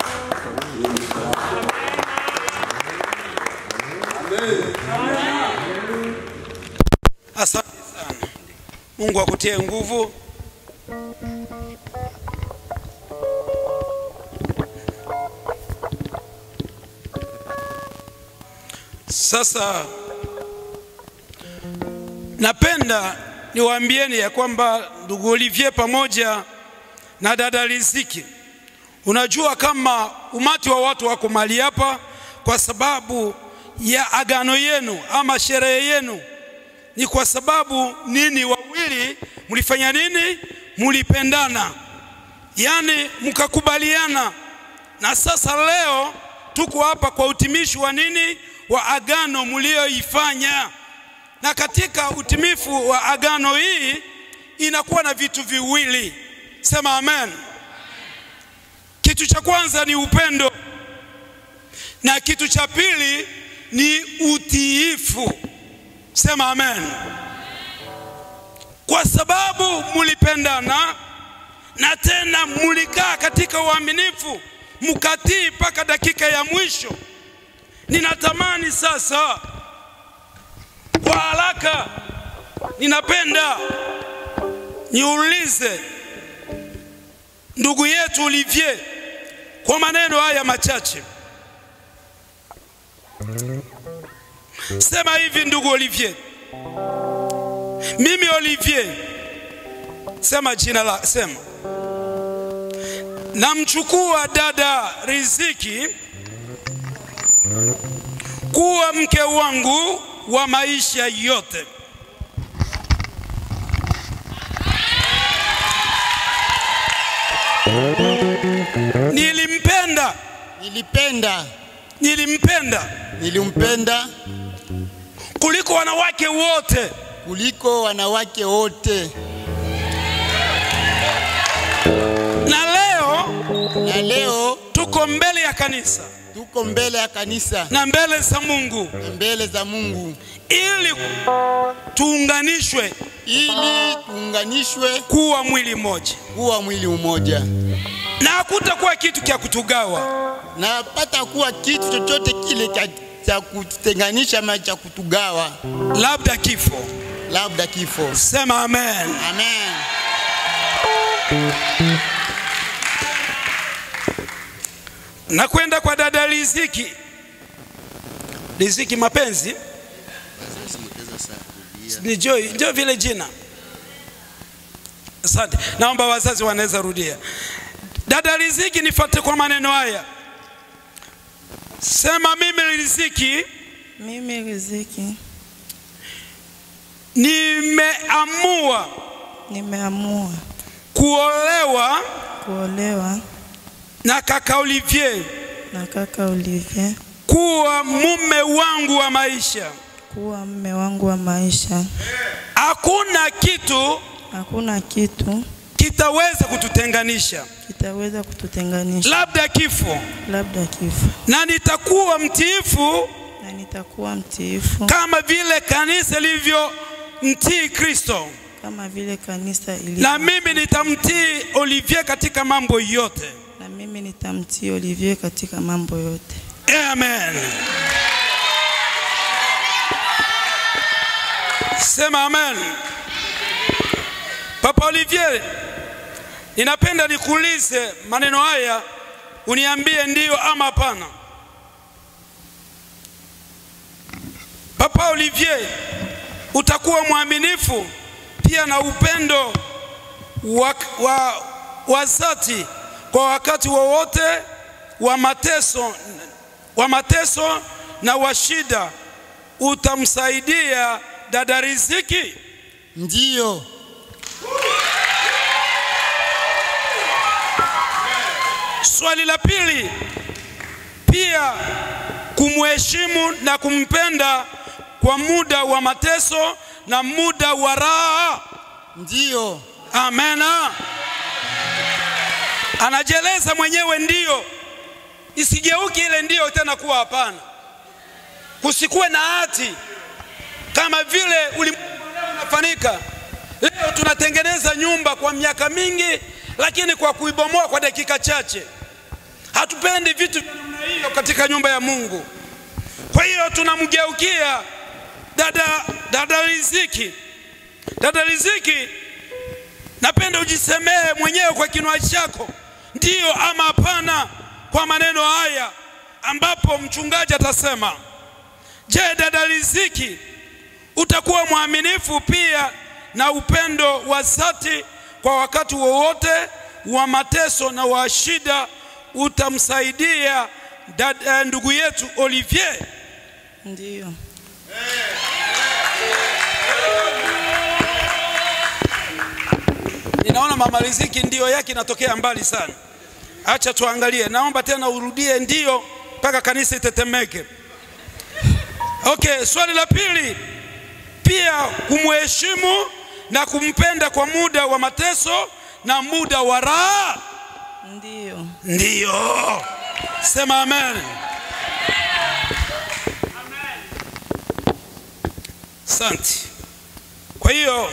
Amen. Asante sana. Mungu akutie nguvu. Sasa napenda niwaambieni ya kwamba ndugu Olivier pamoja na dada Riziki, unajua kama umati wa watu wako mahali hapa kwa sababu ya agano yenu ama sherehe yenu ni kwa sababu nini? Wawili mlifanya nini? Mlipendana, yaani mkakubaliana, na sasa leo tuko hapa kwa utimishi wa nini? Wa agano mlioifanya. Na katika utimifu wa agano hii inakuwa na vitu viwili, sema amen. Kitu cha kwanza ni upendo, na kitu cha pili ni utiifu. Sema amen. Kwa sababu mulipendana na tena mulikaa katika uaminifu, mkatii mpaka dakika ya mwisho. Ninatamani sasa, kwa haraka, ninapenda niulize ndugu yetu Olivier kwa maneno haya machache. Sema hivi ndugu Olivier. Mimi Olivier, sema jina la, sema namchukua dada Riziki kuwa mke wangu wa maisha yote. Nilimpenda, nilipenda, nilimpenda, nilimpenda kuliko wanawake wote, kuliko wanawake wote. na leo Na leo tuko mbele ya kanisa tuko mbele ya kanisa na mbele za Mungu na mbele za Mungu ili tuunganishwe ili tuunganishwe kuwa mwili mmoja, kuwa mwili mmoja, na hakutakuwa kitu cha kutugawa. na pata kuwa kitu chochote kile cha, cha kututenganisha ama cha kutugawa, labda kifo. labda kifo. Sema amen. Amen. Na kwenda kwa dada Riziki. Riziki mapenzi ni Joy, ndio vile jina. Asante, naomba wazazi wanaweza rudia. Dada Riziki, nifuate kwa maneno haya. Sema mimi Riziki Mimi Riziki nimeamua nimeamua kuolewa kuolewa na kaka Olivier na kaka Olivier kuwa mume wangu wa maisha. kuwa mme wangu wa maisha. Hakuna kitu Hakuna kitu kitaweza kututenganisha, kitaweza kututenganisha, labda kifo, labda kifo, na nitakuwa mtiifu na nitakuwa mtiifu kama vile kanisa lilivyo mtii Kristo, kama vile kanisa ilivyo, na mimi nitamtii Olivier katika mambo yote. na mimi nitamtii Olivier katika mambo yote. Amen. Sema amen. Papa Olivier, ninapenda nikuulize maneno haya, uniambie ndio ama hapana. Papa Olivier, utakuwa mwaminifu pia na upendo wa, wa, wa dhati kwa wakati wowote wa mateso, wa mateso na wa shida, utamsaidia dada Riziki? Ndiyo. Swali la pili, pia kumheshimu na kumpenda kwa muda wa mateso na muda wa raha. Ndiyo. Amena. Anajieleza mwenyewe ndiyo, isigeuki ile ndiyo tena kuwa hapana. Kusikuwe na hati kama vile ulimwengu leo unafanyika. Leo tunatengeneza nyumba kwa miaka mingi, lakini kwa kuibomoa kwa dakika chache. Hatupendi vitu vya namna hiyo katika nyumba ya Mungu. Kwa hiyo tunamgeukia dada, dada Riziki. Dada Riziki, napenda ujisemee mwenyewe kwa kinywa chako, ndiyo ama hapana, kwa maneno haya ambapo mchungaji atasema. Je, dada Riziki, utakuwa mwaminifu pia na upendo wa dhati kwa wakati wowote wa mateso na wa shida, utamsaidia dada, ndugu yetu Olivier? Ndiyo. Ninaona mama Riziki ndio yake inatokea mbali sana. Acha tuangalie, naomba tena urudie ndio mpaka kanisa itetemeke. Okay, swali la pili, pia kumheshimu na kumpenda kwa muda wa mateso na muda wa raha. Ndiyo. Ndiyo, sema amen. Asante. Kwa hiyo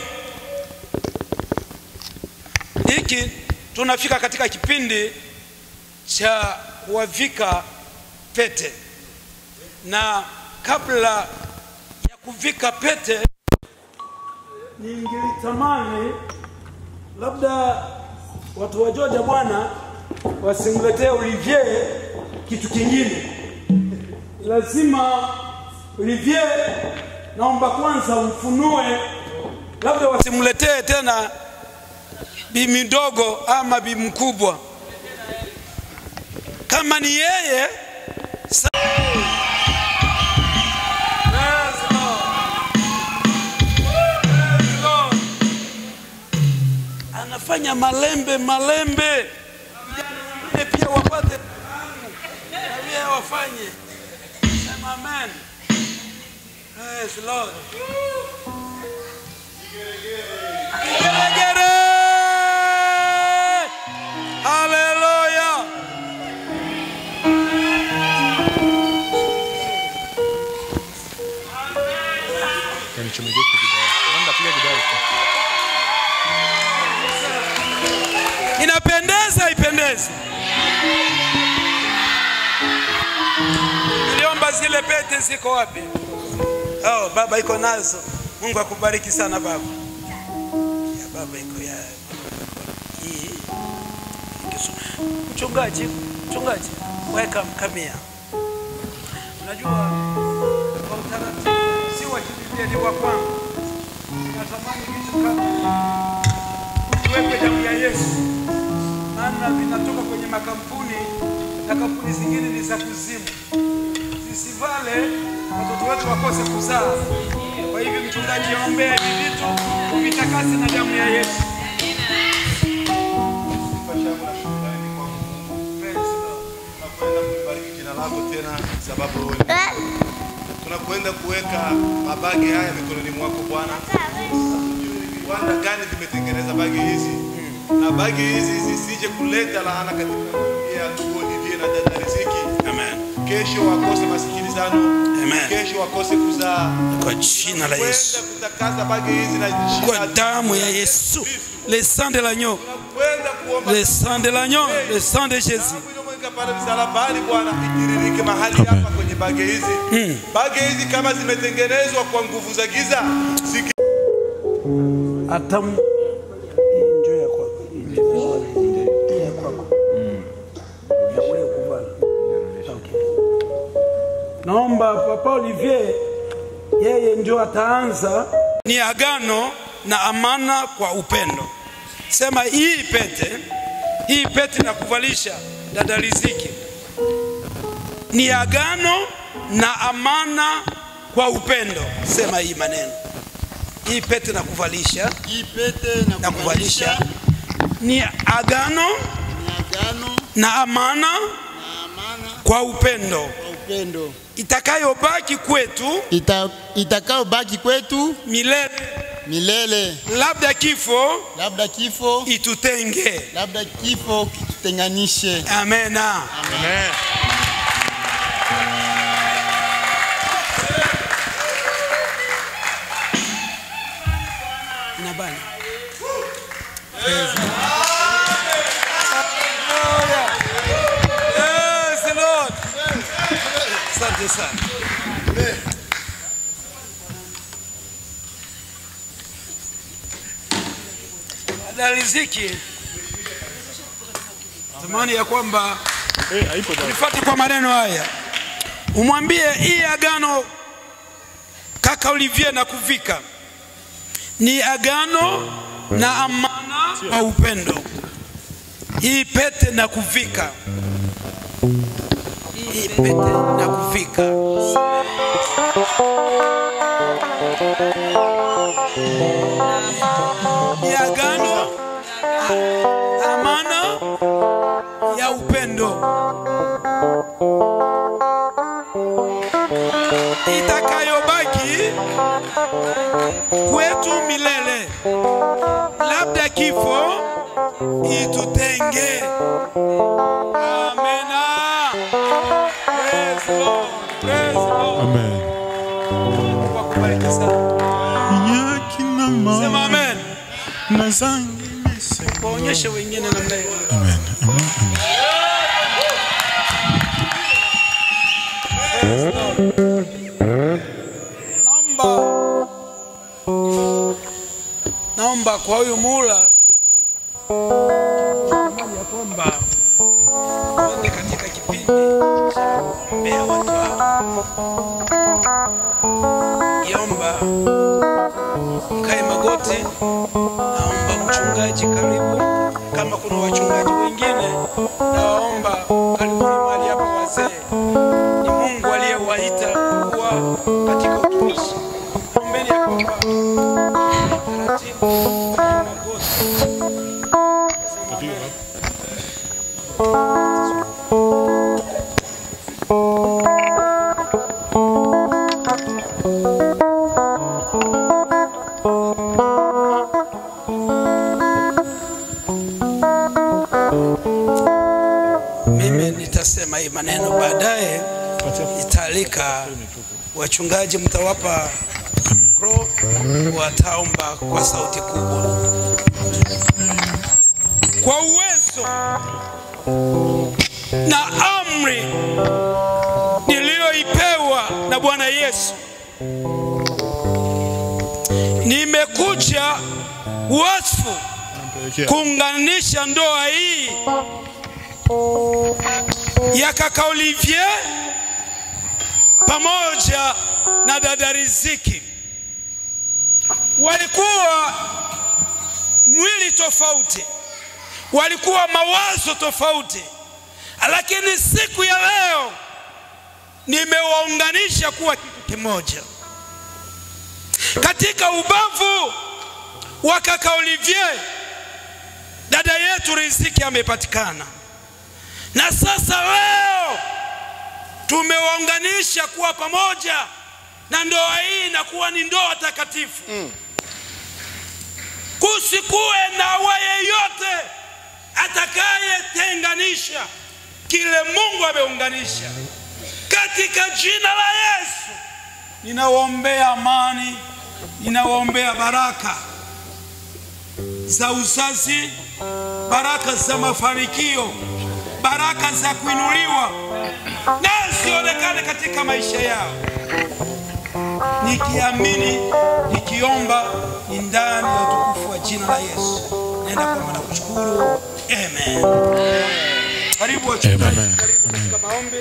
hiki tunafika katika kipindi cha kuwavika pete, na kabla ya kuvika pete, ningelitamani labda watu wa Georgia bwana wasimletee Olivier kitu kingine. Lazima Olivier, naomba kwanza umfunue, labda wasimletee tena bi mdogo ama bi mkubwa. Kama ni yeye sa- Praise Lord. Praise Lord. anafanya malembe malembe, vijana wengine pia wapate fahamu na pia wafanye. Sema amen. Praise Lord. Geregere. Haleluya. Inapendeza, ipendeze. Niliomba zile pete ziko wapi? Oh, baba iko nazo. Mungu akubariki sana baba. Ya baba iko ya hii. Kisu- Mchungaji, mchungaji, welcome, come here. Unajua kwa utaratibu si wa kibiblia ni wa kwangu. Natamani vitu kama tuwekwe damu ya Yesu, maana vinatoka kwenye makampuni na kampuni zingine ni za kuzimu, zisivale watoto wetu wakose kuzaa. Kwa hivyo mchungaji, ombea hivi vitu uvitakase na damu ya Yesu. Praise the Lord. tunakwenda kulibariki jina lako tena sababu wewe ni Mungu. tunakwenda kuweka mabagi haya mikononi mwako Bwana. Hatujui ni viwanda gani vimetengeneza bagi hizi na bagi hizi zisije kuleta laana katika familia ya ndugu Olivier na dada Riziki. Amen. Kesho wakose masikilizano. Amen. Kesho wakose kuzaa. Kwa jina la Yesu. Kwenda kutakasa bagi hizi na jina Kwa damu ya Yesu. Le sang de l'agneau. kwenda kuomba Le sang de l'agneau. Le sang de Jésus. Weka pale msalabani Bwana, itiririke mahali hapa kwenye bage hizi. Bage hizi kama zimetengenezwa kwa nguvu za giza ziki hata m- hii njoo ya kwako. Hii ya kwako. Ya wewe kuvala. Okay. Naomba Papa Olivier yeye ndio ataanza Ni agano na amana kwa upendo. Sema hii pete, hii pete na kuvalisha dada Riziki ni agano na amana kwa upendo. Sema hii maneno, hii pete na kuvalisha, hii pete na kuvalisha ni agano agano na amana kwa upendo kwa upendo itakayobaki kwetu Ita, itakayobaki kwetu milele milele, labda kifo labda kifo itutenge, labda kifo kitutenganishe. Amena. Amen. Inabana. Yes, Lord. Asante sana. Dada Riziki, tamani ya kwamba nifuate kwa maneno haya, umwambie hii agano kaka Olivier na kuvika ni agano na amana kwa upendo. Hii pete na kuvika, hii pete na kuvika ni agano amana ya upendo itakayobaki kwetu milele, labda kifo itutenge. Amena. Praise Lord. Praise Lord. Amen. Mungu akubariki sana. Sema amen. Waonyeshe wengine namna hiyo. Amen. Amen. Naomba naomba kwa huyu mula ya kwamba tuende katika kipindi cha kuombea watu hao. Iomba mkae magoti, naomba mchungaji karibu. Kama kuna wachungaji wengine, nawaomba karibuni mahali hapa wazee. Ni Mungu aliyewaita kuwa katika utumishi. Naombeni ya kwamba taratibu mkae magoti. Mimi nitasema hii maneno baadaye, nitaalika wachungaji, mtawapa mikro, wataomba kwa sauti kubwa, kwa uwezo na amri niliyoipewa na Bwana Yesu. Nimekuja wasfu kuunganisha ndoa hii ya kaka Olivier pamoja na dada Riziki. Walikuwa mwili tofauti, walikuwa mawazo tofauti, lakini siku ya leo nimewaunganisha kuwa kitu kimoja. Katika ubavu wa kaka Olivier, dada yetu Riziki amepatikana na sasa leo tumewaunganisha kuwa pamoja na ndoa hii inakuwa ni ndoa takatifu mm. kusikuwe na awa yeyote atakayetenganisha kile mungu ameunganisha katika jina la yesu ninawaombea amani ninawaombea baraka za uzazi baraka za mafanikio baraka za kuinuliwa na zionekane katika maisha yao nikiamini nikiomba ni ndani ya utukufu wa jina la yesu naenda kwamba na kushukuru amen karibu wachungaji karibu katika maombi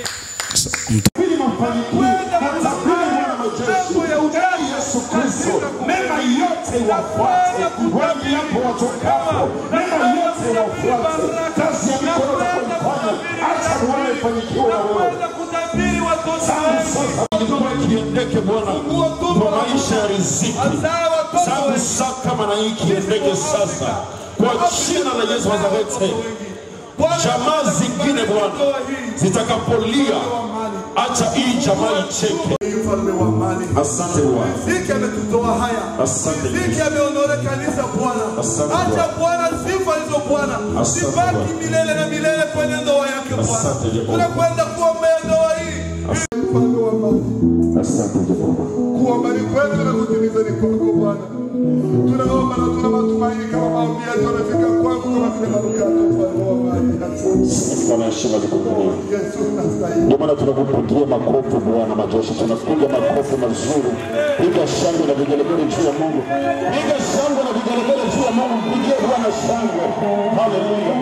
mambo ya udai Yesu Kristo, mema yote wafuate, wapi hapo watokapo, mema yote wafuate, kazi ya mikono unapoifanya, acha Bwana ifanikiwe na wewe. Tangu sasa ndoa kiendeke Bwana, kwa maisha ya riziki, tangu sasa maana hii kiendeke sasa, kwa jina la Yesu wa Nazareti jamaa zingine Bwana zitakapolia, acha hii jamaa icheke. mfalme wa amani. Asante Bwana, Riziki ametutoa haya. asante Riziki ameondoa kanisa Bwana. Asante Acha Bwana sifa hizo Bwana Asante zibaki Bwana. milele na milele kwenye ndoa yake Bwana. Asante Jehova. Tunakwenda kuombea ndoa hii. Mfalme wa amani. asante Jehova. Kuamini kwetu na kutimiza ni kwako Bwana. Tunaomba na tuna matumaini kama maombi yetu yamefika kwako kama vile manukato mfalme wa amani. Asante. Sifa na heshima zikurudia. Yesu unastahili. Ndio maana tunakupigia makofi Bwana majeshi, tunapiga makofi mazuri. Piga shangwe na vigelegele juu ya Mungu, piga shangwe na vigelegele juu ya Mungu, mpigie Bwana shangwe. Haleluya.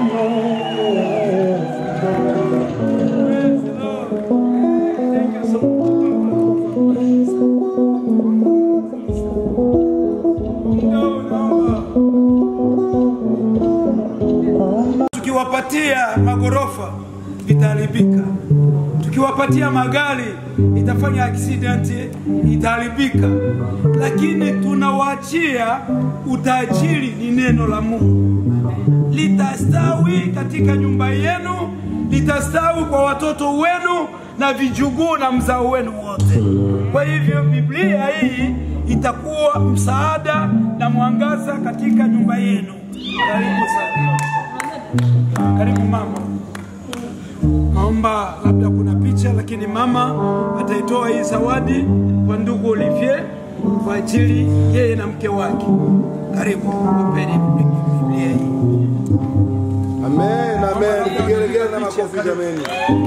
tukiwapatia magorofa vitaharibika, tukiwapatia magari itafanya aksidenti itaharibika, lakini tunawaachia utajiri, ni neno la Mungu litastawi katika nyumba yenu, litastawi kwa watoto wenu na vijuguu na mzao wenu wote. Kwa hivyo Biblia hii itakuwa msaada na mwangaza katika nyumba yenu. Karibu sana. Karibu mama. Naomba labda kuna picha, lakini mama ataitoa hii zawadi kwa ndugu Olivier kwa ajili yeye na mke wake. Karibu, wapeni Biblia hii. Amen, amen. Vigelegele na makofi jameni.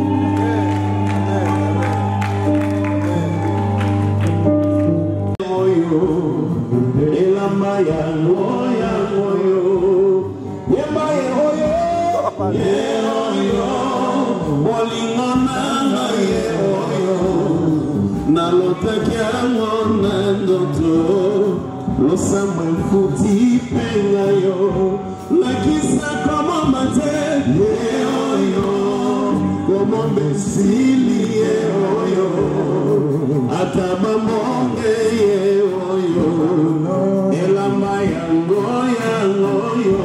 elamba yango yango yo yemba yehoyo yehoyo bolingo nanga yehoyo nalotaki yango na ndoto losambo efuti mpenga yo lakisa komoma te yehoyo komomba esili yehoyo ata bamonge yehoyo elamba yango yango yo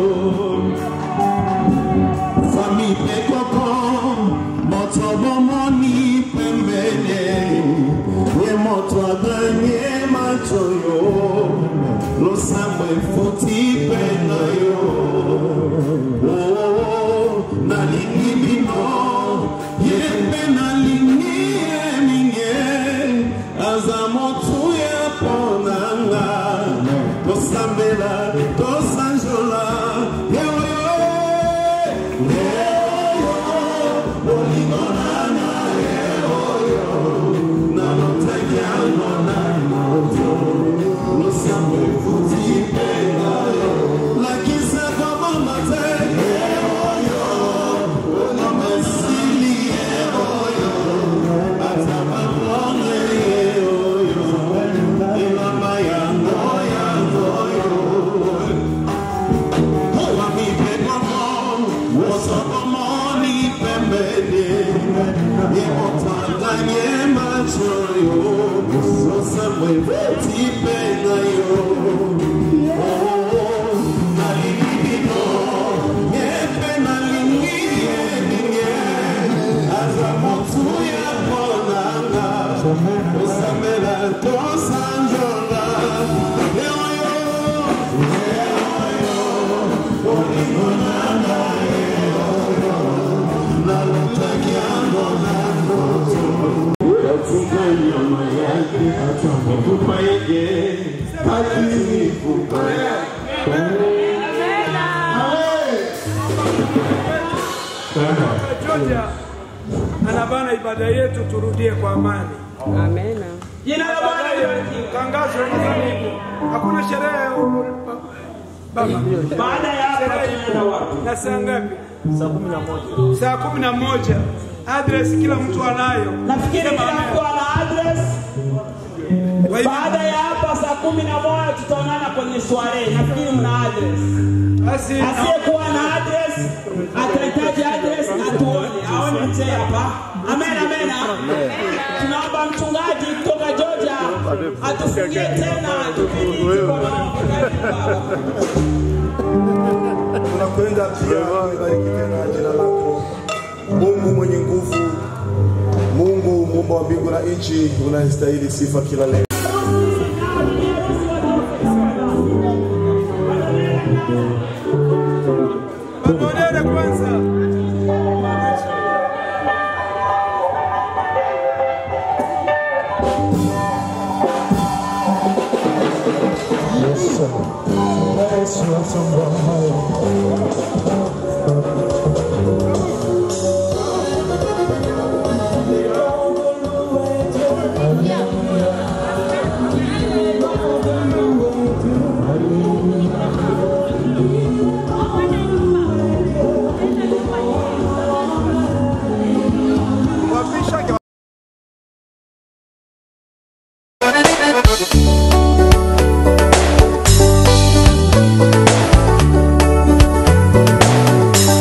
fami mpe koko moto bomoni pembene ye moto adanye macho yo losambo efuti mpenga yo Oh, nalingi bino ye mpe nalingi ye mingi aza motuya mponanga tosambela tosanjola yeoyo yeoyo bolingo nanga yeoyo nalotaki yango na moto losambo efuti mpenga yo lakisa komama te yeoyo onoma esili yeoyo ata babonge yeoyo elamba yango yango yo wamipekoko wosokomoni pembeni yemotandanye macho yo osamwevuti penga yo nalilibino yepe nalingi yeninge Mtakatifu. Georgia anabana ibada yetu, turudie kwa amani. Amena. Jina la Bwana libarikiwe. Tangazo nadhani hivyo. Hakuna sherehe baba. Baada ya hapa tunaenda wapi? Na saa ngapi? Saa kumi na moja. Saa kumi na moja. Address kila mtu anayo. Nafikiri Sema kila amen. mtu ana address. Baada ya hapa saa kumi na moja tutaonana kwenye sware. Nafikiri mna address. Asiyekuwa na address atahitaji address atuone, aone mzee hapa. Amen, amen. Tunaomba mchungaji kutoka Georgia atufungie tena kipindi tuko na tunakwenda pia kubariki tena jina lako Mungu mwenye nguvu, Mungu muumba wa mbingu na nchi, unastahili sifa kila leo. Pamoja kwanza. Thank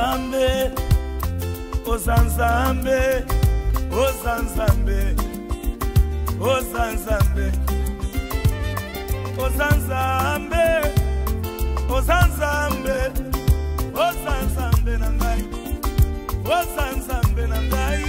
nzambe oza nzambe oza nzambe oza nzambe oza nzambe oza nzambe oza nzambe na ngai oza nzambe na ngai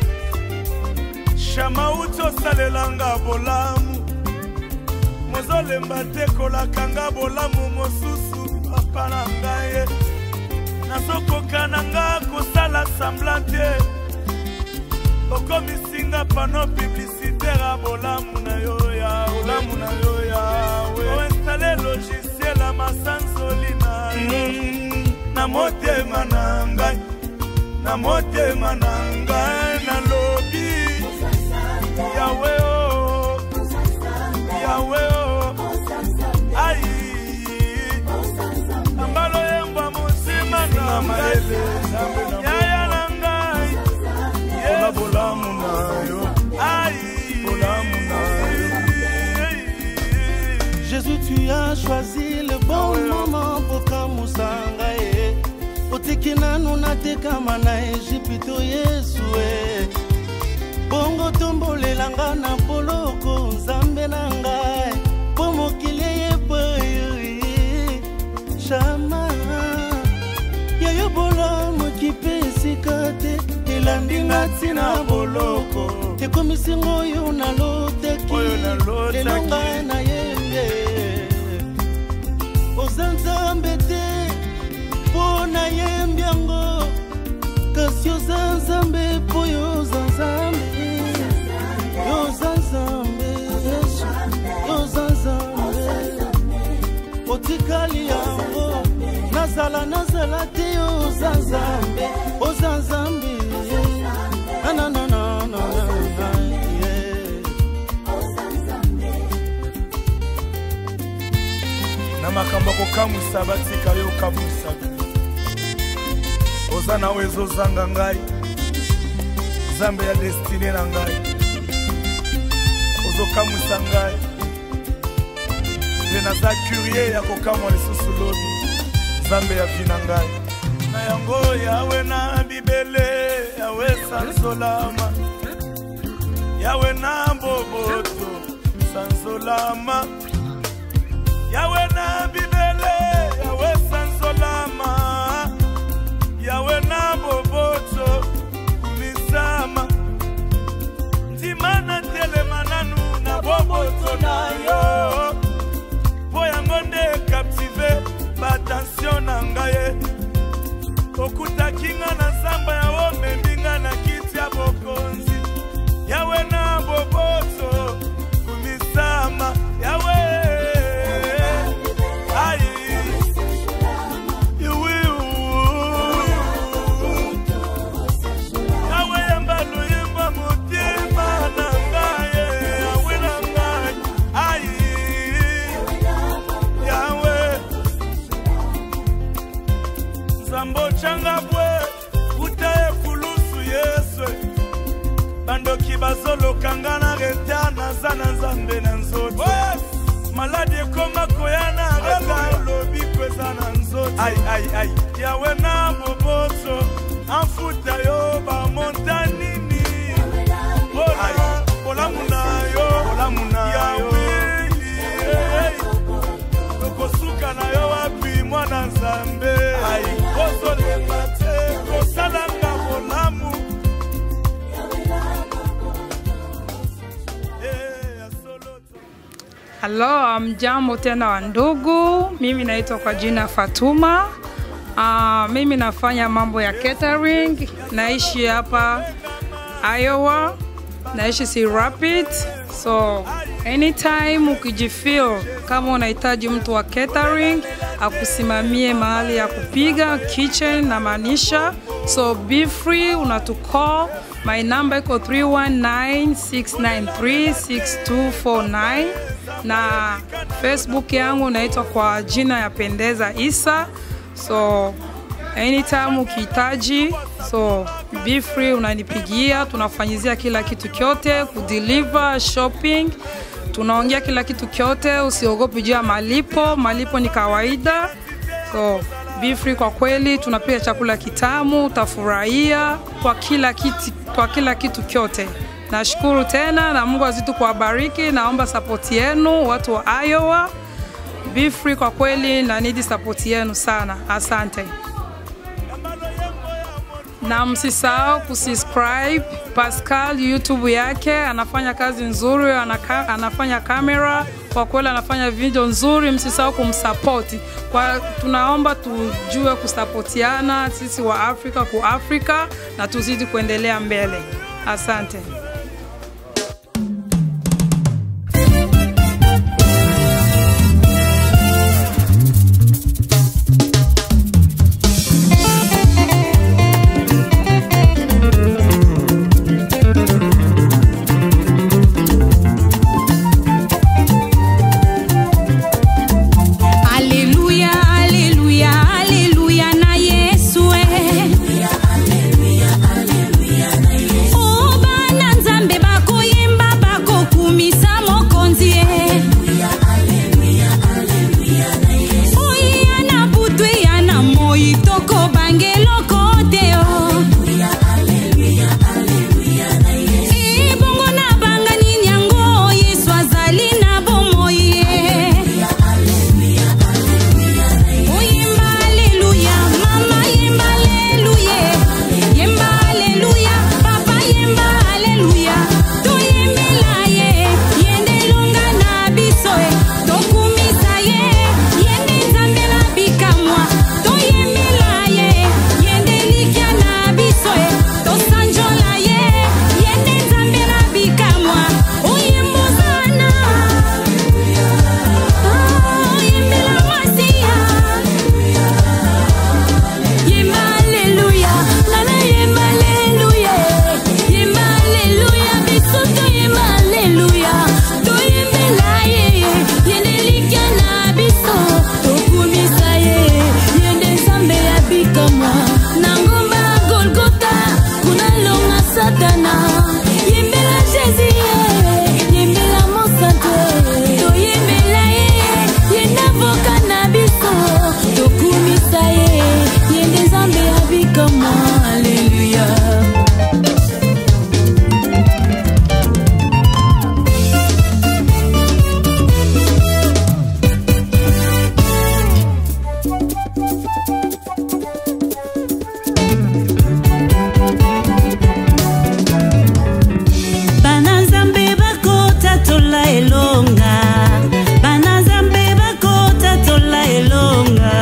shamauti osalelanga bolamu mozolemba te kolakanga bolamu mosusu papa na ngai nazokoka na nga kosala sambla te okomisinga pano publicitaire ya bolamu na yo ya bolamu na yo yawe oinstale logiciel ya masansoli na yo na motema na ngai na motema na ngai nalobi yawe o yawe o ai ambalo yembwa mosima na mayele yaya na ngai ola bolamu na yo ai bolamu na yo Jésus, tu as choisi le bon moment pour kamusanga ye otiki nanu natekama na ejipito yesu e bongo tombolelanga na poloko nzambe na ngai mpo mokili eyeboyi shama yayo bolamu kipe esika te elandinga ntina boloko ekomisinga oyo nalotaki lelo ngai na yembe oza nzambe te mpo na yembi yango kasi oza nzambe mpo yo oza nzambe yo oza nzambe yesu yo oza nzambe otikali yango nazala nazala te yo oza nzambe oza nzambe nananananana na makambo ya kokamwisa batika yo okamwisaka oza nawe ezozanga ngai nzambe ya destine na ngai ozokamwisa ngai mpe naza kurie ya kokamwa lisusu lobi nzambe ya vi na ngai na yango yawe na bibele yawe sanzolama yawe na boboto sanzolama yawe na bibele yawe sanzolama yawe na boboto misama ndima na telema nanu na boboto na yo mpo yango nde kaptive baatensio na ngai okutaki nga na zamba ya omembi nga na kiti ya bokonzi yawe na boboto kumisama yawe ai iwi yawe yamba luyimba motima na ngai yawe na ngai ai yawe nzambe ocanga bwe uta ekulusu yesu bandoki bazolokanga na reta naza na nzambe na nzoto maladi ekoma koyana reta olobi kweza na nzoto yawe na boboto amfuta yo bamontanini olamu na yo yawe tokosuka na yo wapi mwana nzambe kozolema te kosalanga bolamu Halo, mjambo tena wa ndugu. Mimi naitwa kwa jina Fatuma. Uh, mimi nafanya mambo ya catering. Naishi hapa Iowa. Naishi si Rapid. So anytime ukijifeel kama unahitaji mtu wa catering akusimamie mahali ya kupiga kitchen na maanisha, so be free, unatucall. My number iko 319-693-6249 na Facebook yangu naitwa kwa jina ya Pendeza Isa. So anytime ukihitaji, so be free, unanipigia, tunafanyizia kila kitu kyote, kudeliver, shopping, tunaongea kila kitu kyote, usiogopi juu ya malipo. Malipo ni kawaida, so Bifri kwa kweli tunapika chakula kitamu, utafurahia kwa kila kitu, kwa kila kitu kyote. Nashukuru tena na Mungu azidi kuwabariki. Naomba sapoti yenu watu wa Iowa. Bifri kwa kweli na nidi sapoti yenu sana, asante na msisahau kusubscribe Pascal YouTube yake, anafanya kazi nzuri, anaka, anafanya kamera kwa kweli, anafanya video nzuri. Msisahau kumsapoti kwa, tunaomba tujue kusapotiana sisi wa Afrika ku Afrika na tuzidi kuendelea mbele. Asante. Haleluya, haleluya, haleluya na Yesu eh. Oh, bana Nzambe bakoyemba bakokumisa mokonzi eh. Oyi na butu ya na moi toko bangeloko te oh. Eh, bongo na bangani nyango Yesu azali na bomoi eh. Oyemba haleluya, mama yemba haleluya, yemba haleluya, papa yemba haleluya. Toyembela ye, yende longa na biso e, tokumisa ye, yende nzambe na bikamwa. Toyembela ye, yende likya na biso e, tosanjola ye, yende nzambe na bikamwa. Oyembo sana, ah, oyembela masiya. Yemba haleluya, nana yemba haleluya, yemba haleluya, bisoto yemba haleluya, toyembela ye, yende likya na biso, tokumisa ye, yende nzambe ya bikamwa, na ngomba ya Golgota, kuna longa satana, yembela Jésus ye, yembela mosantu, toyembela ye, yenda voka na biso, tokumisa ye, yende nzambe ya bikamwa, haleluya. bana nzambe bakota tola elonga bana nzambe bakota tola elonga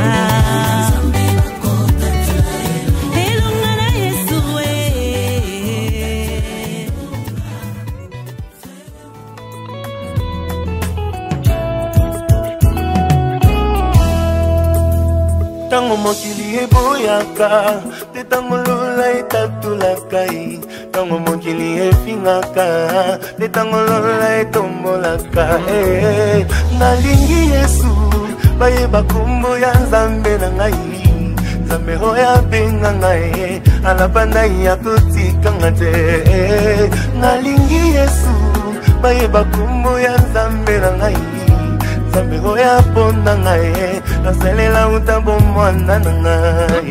elonga na yesu eh. ntango mokili eboyaka te ntango lola etatolaka ye ntango mokili efingaka te ntango lola etombolaka Eh, nalingi yesu bayeba kombo ya nzambe na ngai nzambe oyo abenga ngai alaba nai ya kotikanga te Eh, nalingi yesu bayeba kombo ya nzambe na ngai nzambe oyo aponda ngai nasalela uta bomwana na ngai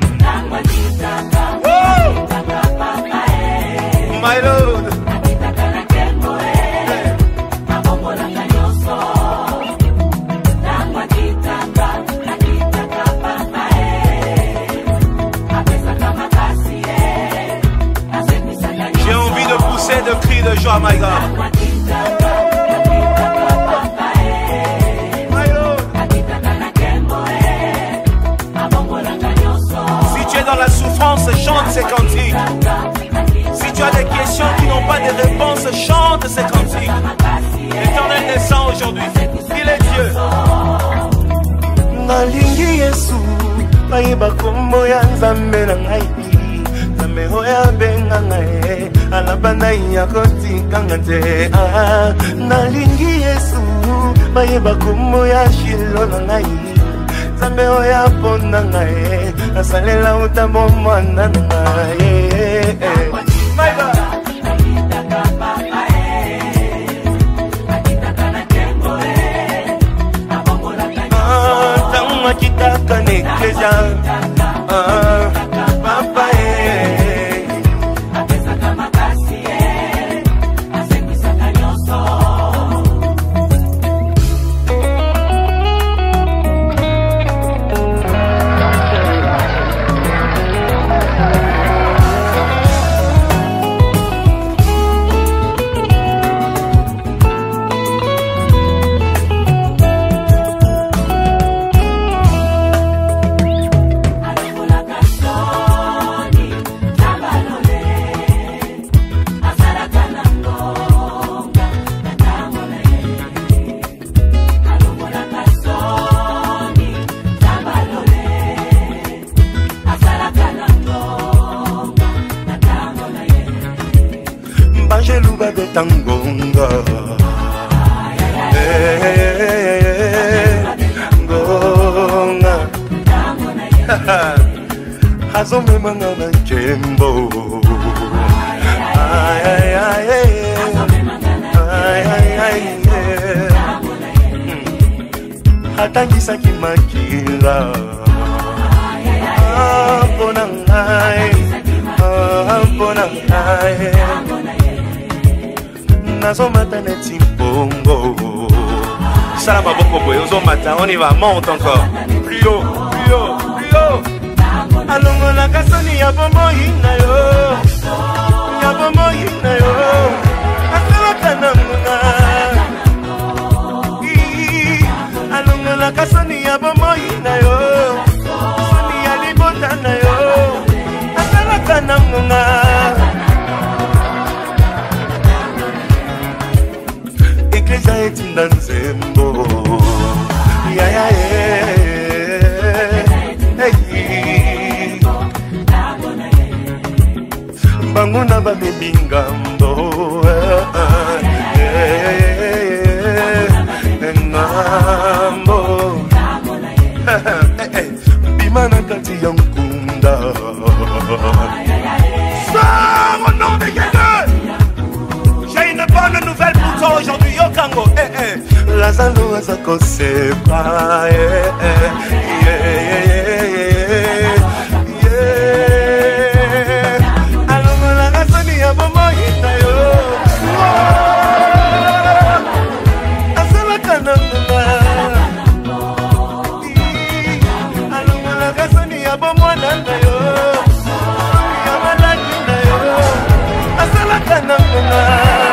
My Lord. J'ai envie de pousser de cris de joie, my God. Si tu es dans la souffrance, chante ces cantiques. Si tu as des questions qui n'ont pas de réponse, chante ces cantiques. L'éternel descend aujourd'hui. Il est Dieu. nalingi yesu bayeba kombo ya nzambe na ngai nzambe oyo abenga ngai alaba nai ya kotikanga te Ah, nalingi yesu bayeba kombo ya shilo na ngai nzambe oyo aponda ngai nasalela uta bomwana na ngai Eh, eh. My God. Ah, ntango akitaka neke tiens. Ah, papa, eh. Banjelu babeta ngonga Eh, ngonga azomemanga na nkembo Ay, ay, ay, ay. Ay, ay, ay, eh. Hmm. atangisaki makila Ah, mpona ngai Ah, mpona ngai nazomata neti mbongo sala maboko boye ozomata on y va monte encore plus haut plus haut plus haut alongolaka soni ya bomoi na yo ya bomoi na yo asalaka na ngonga Ii, alongolaka soni ya bomoi na yo soni ya libota na yo asalaka na ngonga eklezia etinda nzembo yayaye bango na babebi ngambo ngambo bima na kati ya nkunda Sors au nom de Jésus. J'ai une bonne nouvelle pour toi aujourd'hui, Yokango. Eh, eh. lazalo aza kosekwa eh, eh, yeah, yeah, yeah, yeah, yeah. alongolaka soni ya bomoi na yo Oh, asalaka na ngonga alongolaka soni ya bomwana na yo soni ya maladi na yo asalaka na ngonga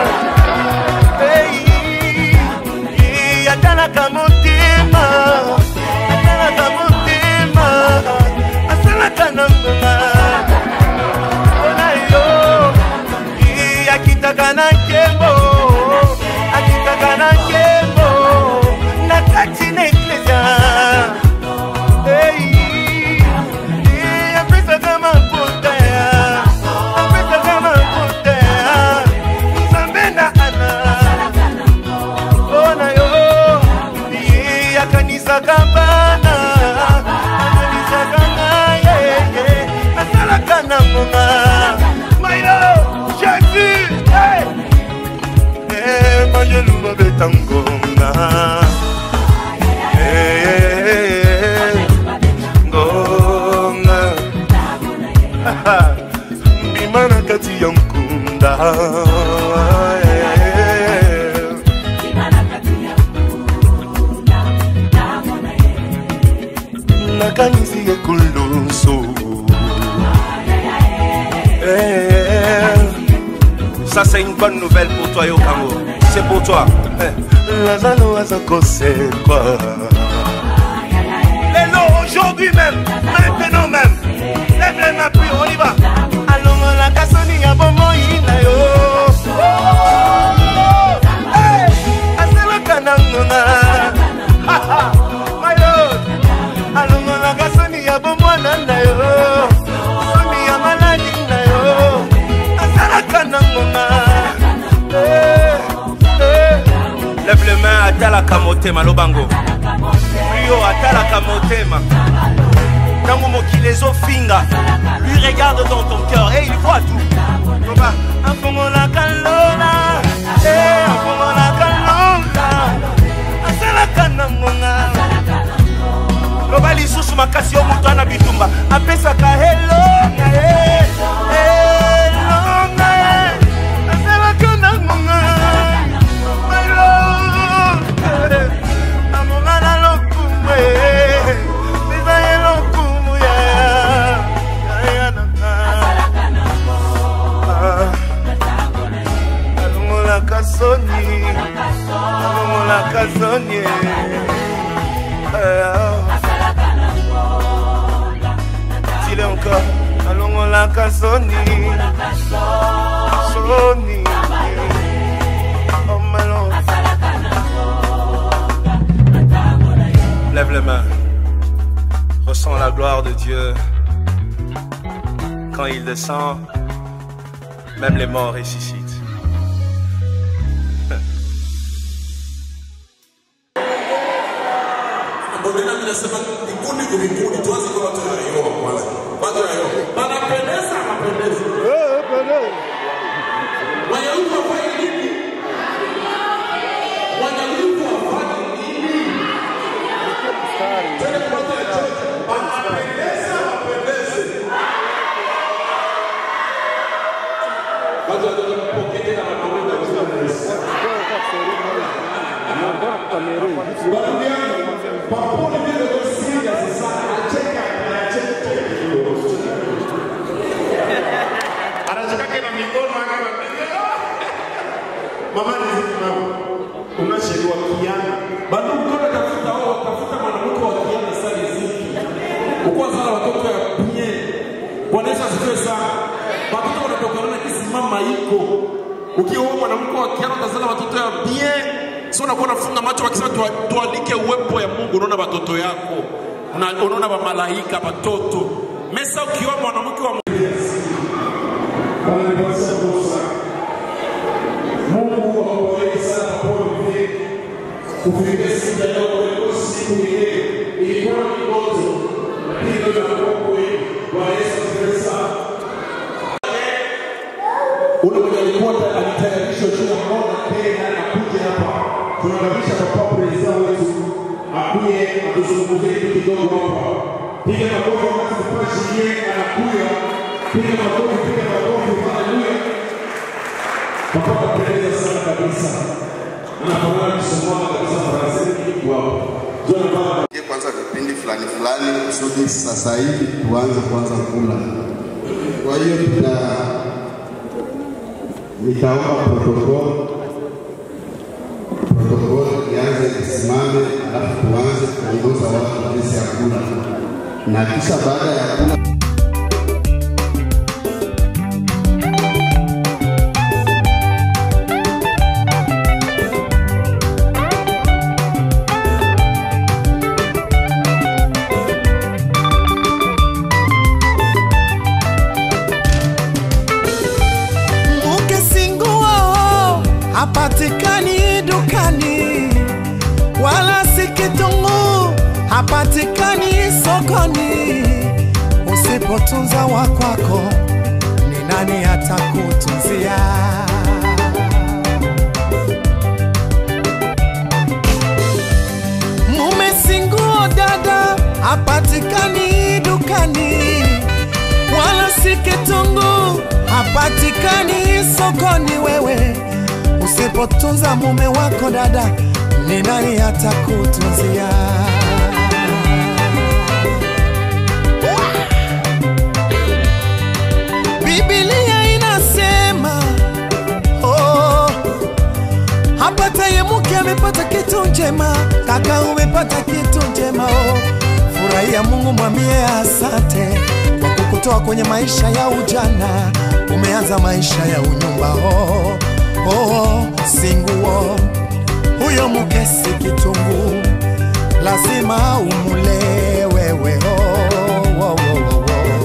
Hey, atalaka motema atalaka motema asalaka na ngonga mpona yo Ii, akitaka na nkembo akitaka na nkembo na kati na eklesia Hey, ii, apesaka maputa apesaka maputa nzambe na ana mpona yo ye akanisaka bana akanisaka ngaye asalaka na ngonga mayo jésus mayelu babeta ngonga Eh, ngonga mbima na kati ya nkunda nakanisi ekulusu Ça, c'est une bonne nouvelle pour toi, Yokango. C'est pour toi. Eh. lazalo aza kosekwa Lélo, aujourd'hui même, maintenant même. Lève les mains puis on y va. alongolaka soni ya bomoi na yo Eh, asalaka na ngonga mayo alongolaka soni ya bomwana na yo soni ya maladi na yo asalaka na ngonga Eh, eh. Lève les mains, atalaka motema, lobango. Rio, atalaka motema. Ntango mokili ezofinga, lui regarde dans ton cœur et il voit tout. Loba, afungolaka lola eh, afungolaka lola asalaka na ngonga loba lisusu makasi yo moto ana alongolaka soni alongolaka soni tile encore alongolaka soni soni Oh, melon. Lève les mains. Ressens la gloire de Dieu. Quand il descend, même les morts ressuscitent. Ndio nami nasema vikundi kwa vikundi, tuanze kwa watu wa Yehova kwanza. Watu wa Yehova. Wanapendeza mapendezi. Eh, pendeza. Wayahudi wafanye nini? Wayahudi wafanye nini? Tena kwa watu wa church. Wanapendeza mapendezi. Watu wa church wanapokea tena wanaweza kusema Yesu. Baadhi yangu Paponi vile kwa serious sana, anacheka anacheka kidogo. Anacheka na mikono kama Mama ni mama. Unashindwa kiana. Bado mkono tafuta wao tafuta mwanamke wa kiana sana ziki. Ukwa sana watoto ya bunye. Bwana Yesu asifiwe sana. Watoto wanatokana na kisimama iko. Ukiwa wewe mwanamke wa kiana utazala watoto ya bien sio unakuwa unafunga macho wakisema tua- tualike uwepo ya Mungu, unaona watoto yako, Una- unaona wa malaika watoto. Mesa ukiwa mwanamke wa Mungu awabariki sana kwa vile kufikia siku ya leo kwa siku ile ilikuwa ni ndoto, lakini ndio inakuwa kweli. Bwana Yesu asifiwe sana. Ule mwenye alikuwa alitayarishwa juu ya mbona tena akuje hapa. Tunakaribisha papa president wetu akuje atuzungumzie kitu kidogo hapa. Piga makofi wakati papa Julien anakuja. Piga makofi, piga makofi, haleluya. Papa anapendeza sana kabisa. Anafanana Kisomali kabisa Faransa kitu hapo. Ndio anafanana Tuingie kwanza vipindi fulani fulani kusudi sasa hivi tuanze kwanza kula. Kwa hiyo tuna nitaomba protokoli protokoli ianze isimame, alafu tuanze kuongoza watu jinsi ya kula, na kisha baada ya kula Mke singuo hapatikani dukani, wala si kitunguu hapatikani sokoni. Usipotunza wa kwako, ni nani atakutunzia? Mume singuo dada hapatikani dukani, wala si kitunguu hapatikani sokoni. Wewe usipotunza mume wako dada, ni nani atakutunzia? Biblia inasema oh, hapataye mke amepata kitu njema, kaka umepata kitu njema oh. Furahia Mungu, mwambie asante kwa kukutoa kwenye maisha ya ujana, umeanza maisha ya unyumba oh, oh, singuo huyo mke si kitunguu, lazima umule wewe oh, oh, oh, oh, oh.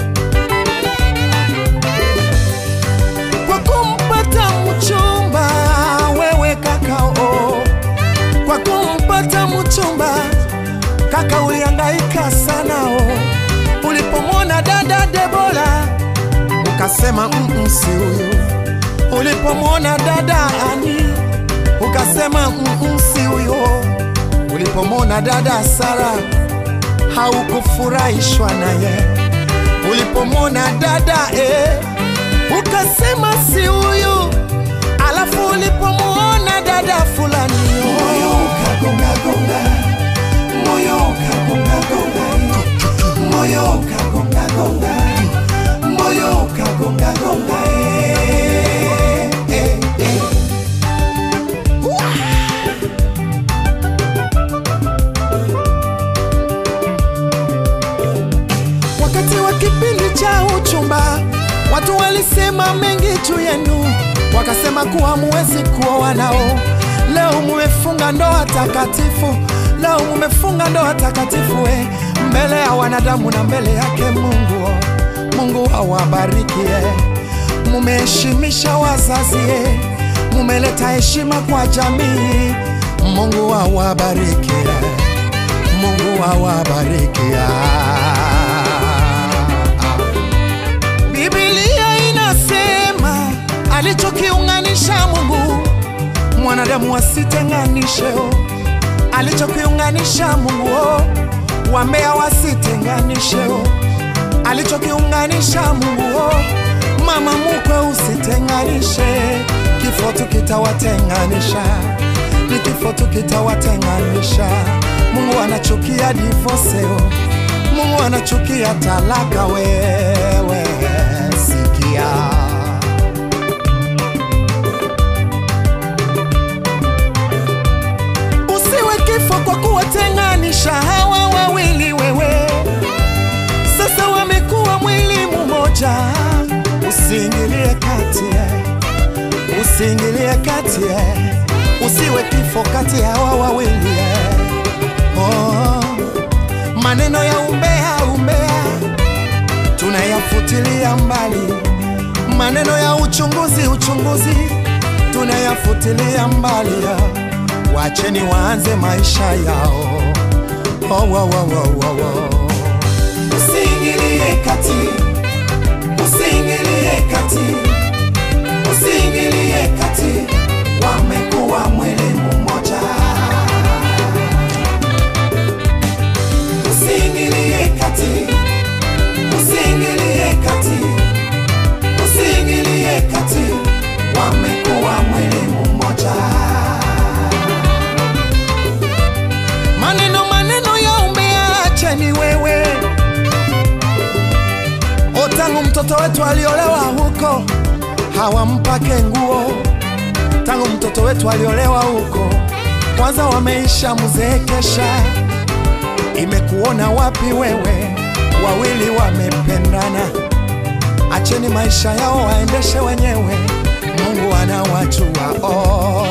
kwa kumpata mchumba wewe kakao, kwa kumpata mchumba kaka ulihangaika sana o. Ulipomwona dada Debora ukasema mm, si huyu. Ulipomwona dada Ani ukasema mm, si huyo. Ulipomwona dada Sara haukufurahishwa naye. Ulipomwona dada eh, ukasema si huyu, alafu ulipomwona dada fulani moyo ukagonga gonga, moyo ukagonga gonga, moyo ukagonga gonga, moyo ukagonga gonga, eh, eh, eh. juu yenu, wakasema kuwa muwezi kuoa nao. Leo mumefunga ndoa takatifu, leo mumefunga ndoa takatifu eh, mbele ya wanadamu na mbele yake Mungu. Mungu awabariki eh. Mumeheshimisha wazazi eh, mumeleta heshima kwa jamii. Mungu awabariki eh. Mungu awabariki ah. Biblia inasema alichokiunganisha Mungu mwanadamu wasitenganishe, oh. alichokiunganisha Mungu oh. wambea wasitenganishe, oh. alichokiunganisha Mungu oh. mama mukwe usitenganishe, kifo tu kitawatenganisha, ni kifo tu kitawatenganisha. Mungu anachukia divorce, oh. Mungu anachukia talaka, wewe sikia. Usiwe kifo kwa kuwatenganisha hawa wawili, wewe sasa wamekuwa mwili mmoja. Usiingilie kati, eh. usiingilie kati, eh. usiwe kifo kati ya hawa wawili eh. oh. Maneno ya umbea umbea tunayafutilia mbali, maneno ya uchunguzi uchunguzi tunayafutilia mbali. Wacheni waanze maisha yao. Oh, oh, oh, oh, oh, oh. Usiingilie kati, usiingilie kati, usiingilie kati, wamekuwa mwili mmoja. Usiingilie kati, usiingilie kati, usiingilie kati, wamekuwa mwili mmoja. Maneno maneno ya umbea, acheni wewe. O, tangu mtoto wetu aliolewa huko hawampake nguo, tangu mtoto wetu aliolewa huko kwanza wameisha mzeekesha imekuona wapi wewe? Wawili wamependana, acheni maisha yao waendeshe wenyewe, Mungu anawajua. Oh.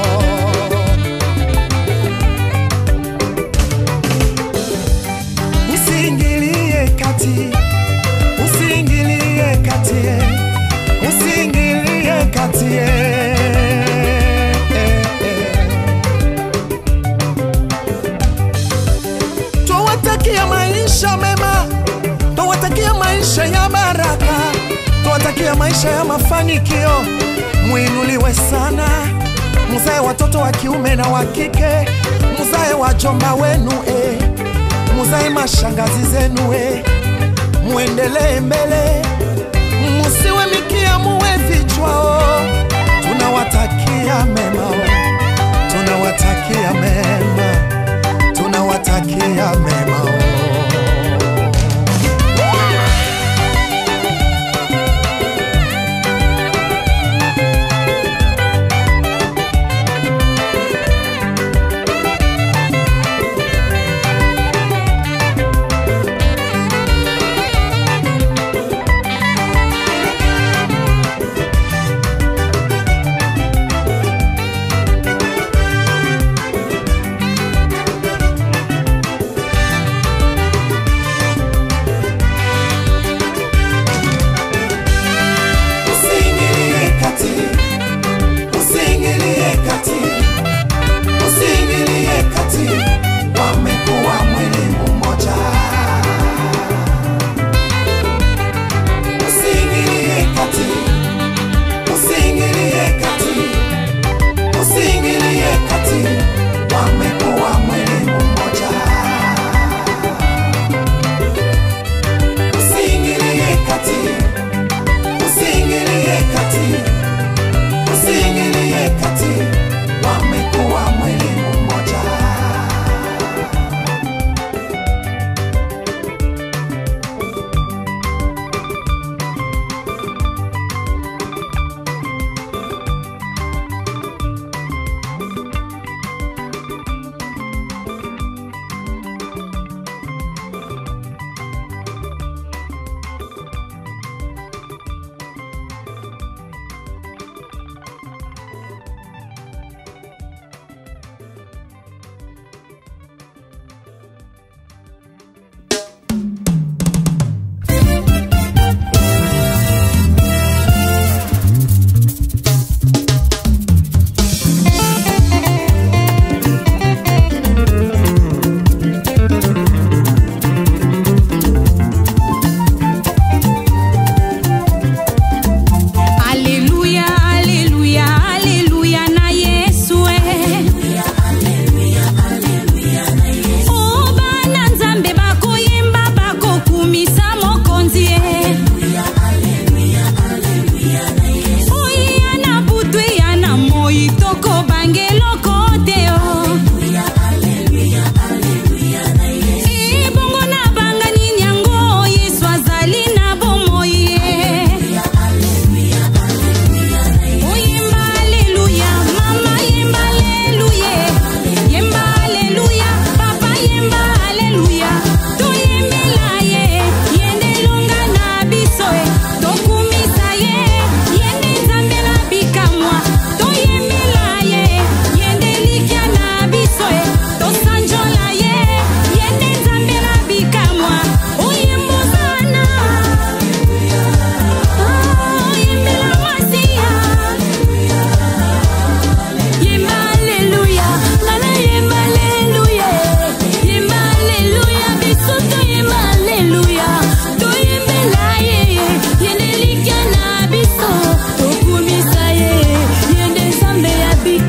Usiingilie kati, usiingilie kati, usiingilie kati. eh, eh, eh. Twawatakia maisha mema, twawatakia maisha ya baraka, twawatakia maisha ya mafanikio. Mwinuliwe sana, muzae watoto wa kiume na wa kike, muzae wajomba wenu eh, muzae mashangazi zenu eh, muendelee mbele, musiwe mikia, muwe vichwa oh. Tunawatakia mema oh. tunawatakia mema tunawatakia mema oh.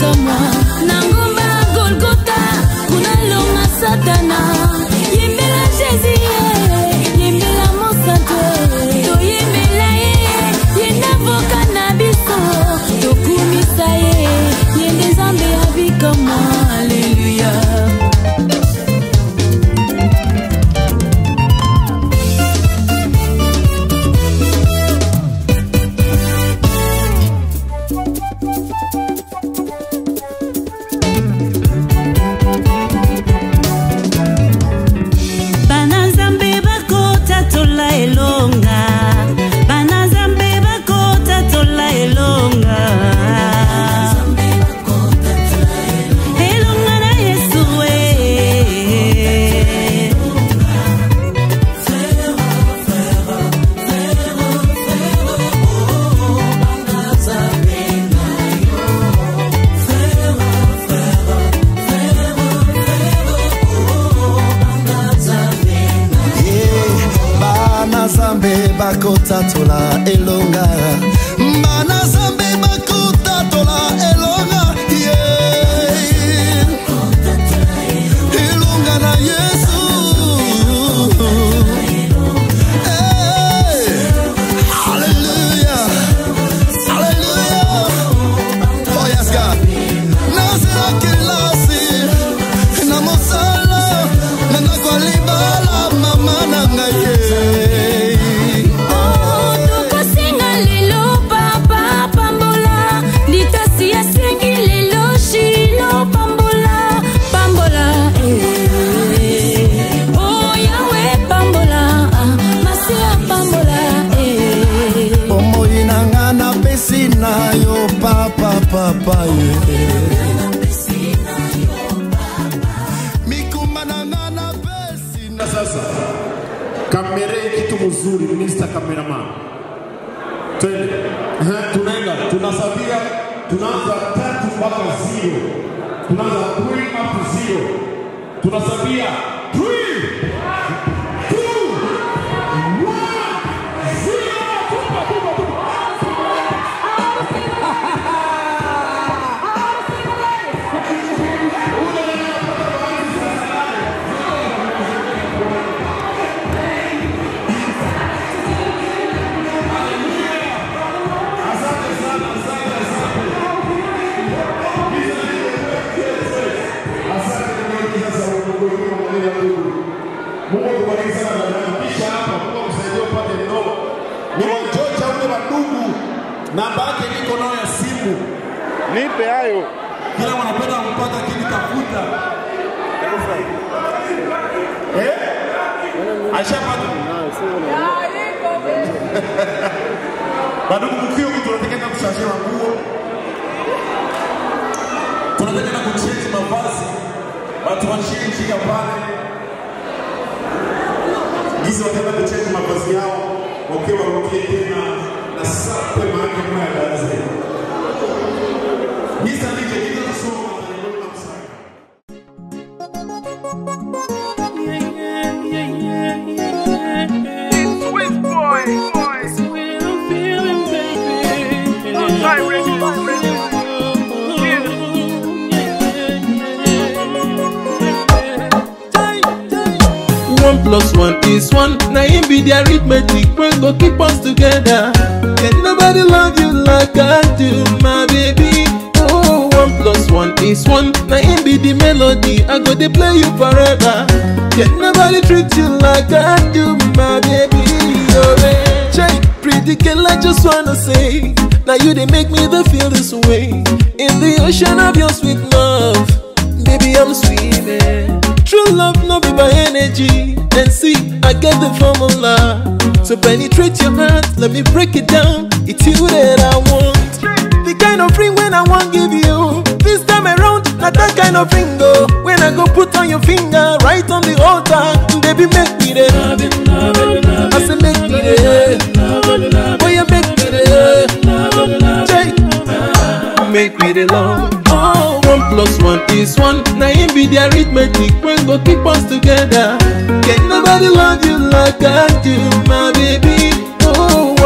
bikamwa na ngomba ya golgota kunalonga satana yembela jésus ye yembela mosantu toyembela ye ye navoka na biso tokumisa ye ye nde nzambe ya bikamwa aleluya bana nzambe bakotatola elonga bana nzambe bakotatola elonga elonga na yesu e bana zambe bakotatola elonga bana zambe bakotatola elonga yeah. elonga na yesu Hey. Hallelujah. Hallelujah. Oh, yes, God. nazela kelasi na mosala na ndako ya libala mama na ngai ye tokosenga lelo papa pambola litasi asengi lelo shilo pambola pambola eh. oh yawe pambola ah, masia pambola eh. bomoi na nga napesi na yo papa papa ye mikumba na nga napesi na sasa kamera kitu mzuri Mr. Cameraman twende Ehe, tunaenda tunasabia tunaanza tatu mpaka zero tunaanza three up to zero tunasabia three two one zero tupa tupa tupa Mungu akubariki sana dada. Kisha hapa Mungu akusaidie upate ndoa. Ni wachocha ule wa ndugu. Namba yake niko nayo ya simu. Nipe hayo. Kila wanapenda kupata kinitafuta. Eh? Ashapata. Badugu mkio mtu tunateketa kushashia nguo. Tunateketa kuchange mavazi. Watu washie njia pale gizi wataenda kuchange mavazi yao wakiwa warudie tena na sape maake maya daze Mr. DJ, give us a song and then we'll come Sweet boy. Sweet I'm feeling, baby. Oh, try ready. One plus one is one. Now him be the arithmetic. We go keep us together. Can nobody love you like I do, my baby? Oh, one plus one is one. Now him be the melody. I go to play you forever. Can nobody treat you like I do, my baby? You're a Jay, pretty girl, I just wanna say. Now you they make me the feel this way. In the ocean of your sweet love, baby I'm swimming. True love no be by energy. And see, I get the formula. So penetrate your heart, let me break it down. It's you that I want. The kind of ring when I want give you. This time around, not that kind of ring go. When I go put on your finger, right on the altar, baby make me there. I say make me there. Oh you make me there. Jay, make me the love. Oh, one plus one is one. Now him be the arithmetic. When go keep us together. Can nobody love you like I do, my baby. Oh,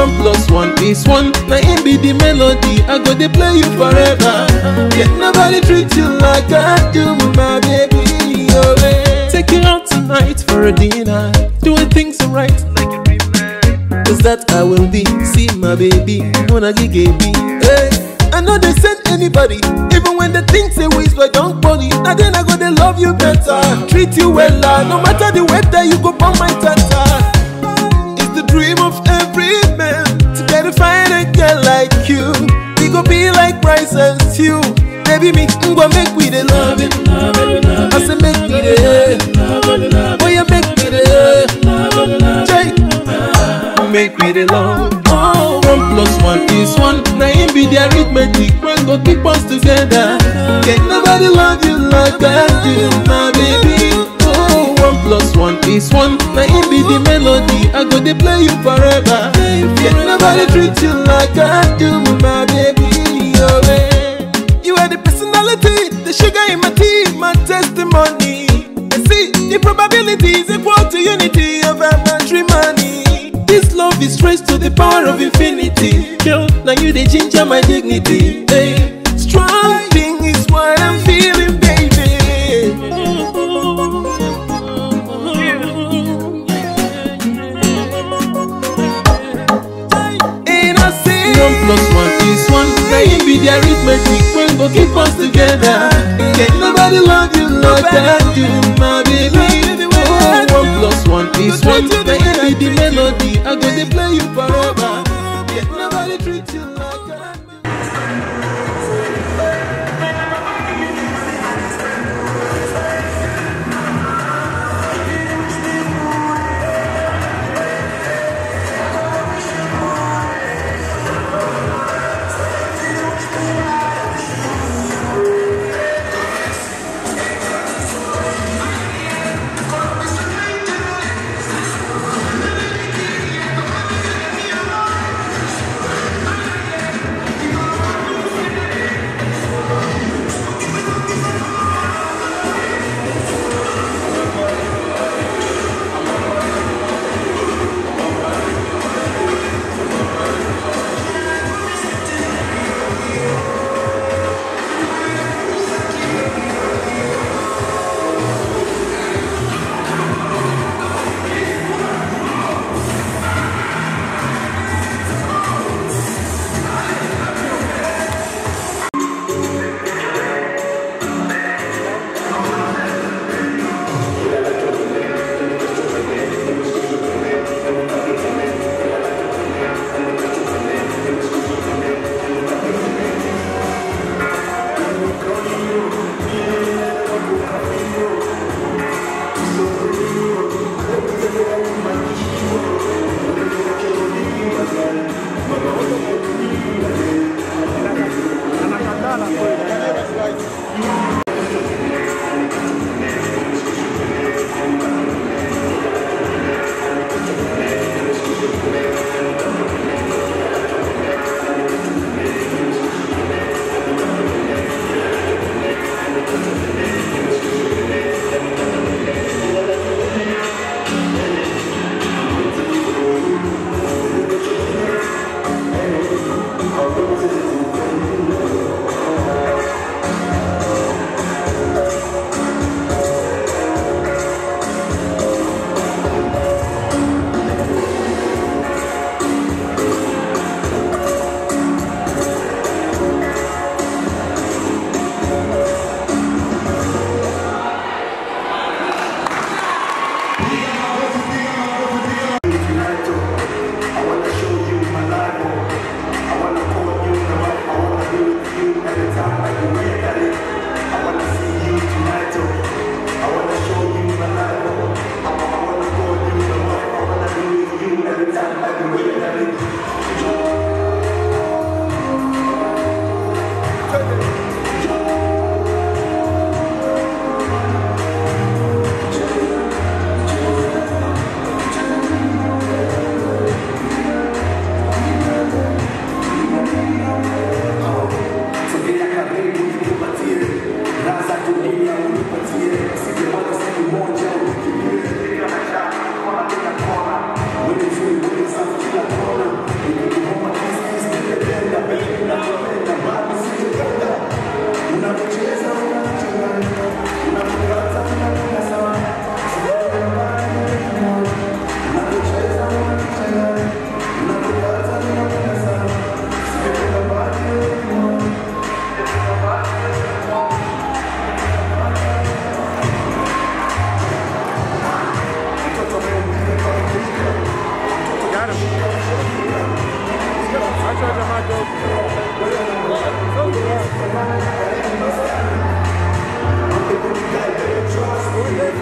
One plus one is one. Now it be the melody. I go to play you forever. Can nobody treat you like I do, my baby. Oh, eh. Take you out tonight for a dinner. Doing things right like a dream man. Cause that I will be. See my baby. Wanna get me. Hey. I know they send anybody, even when they think say we like young body. Now then I go they love you better, treat you well, ah. no matter the weather you go on my tata. It's the dream of every man to get a fine a girl like you. We go be like rice and stew. Baby, me go make we the love it. I say make me the, boy you make me the, Jay, make me the love. Oh, one plus one is one. Now it be the arithmetic. When go keep us together. Can nobody love you like I do, my baby. Oh, one plus one is one. Now it be the melody. I go to play you forever. Can nobody treat you like I do, my baby. Oh, eh. You are the personality, the sugar in my tea, my testimony. I see the probabilities equal to unity of our matrimony. This love is traced to the power of infinity. Girl, now you the ginger my dignity. Hey, strong thing is what I'm feeling, baby. And I say one plus one is one. Now it be the arithmetic when go keep us together. Can nobody love you like I do, my baby. Oh, one plus one is one. Now it be the melody. I go to play you forever. Can nobody treat you like I do.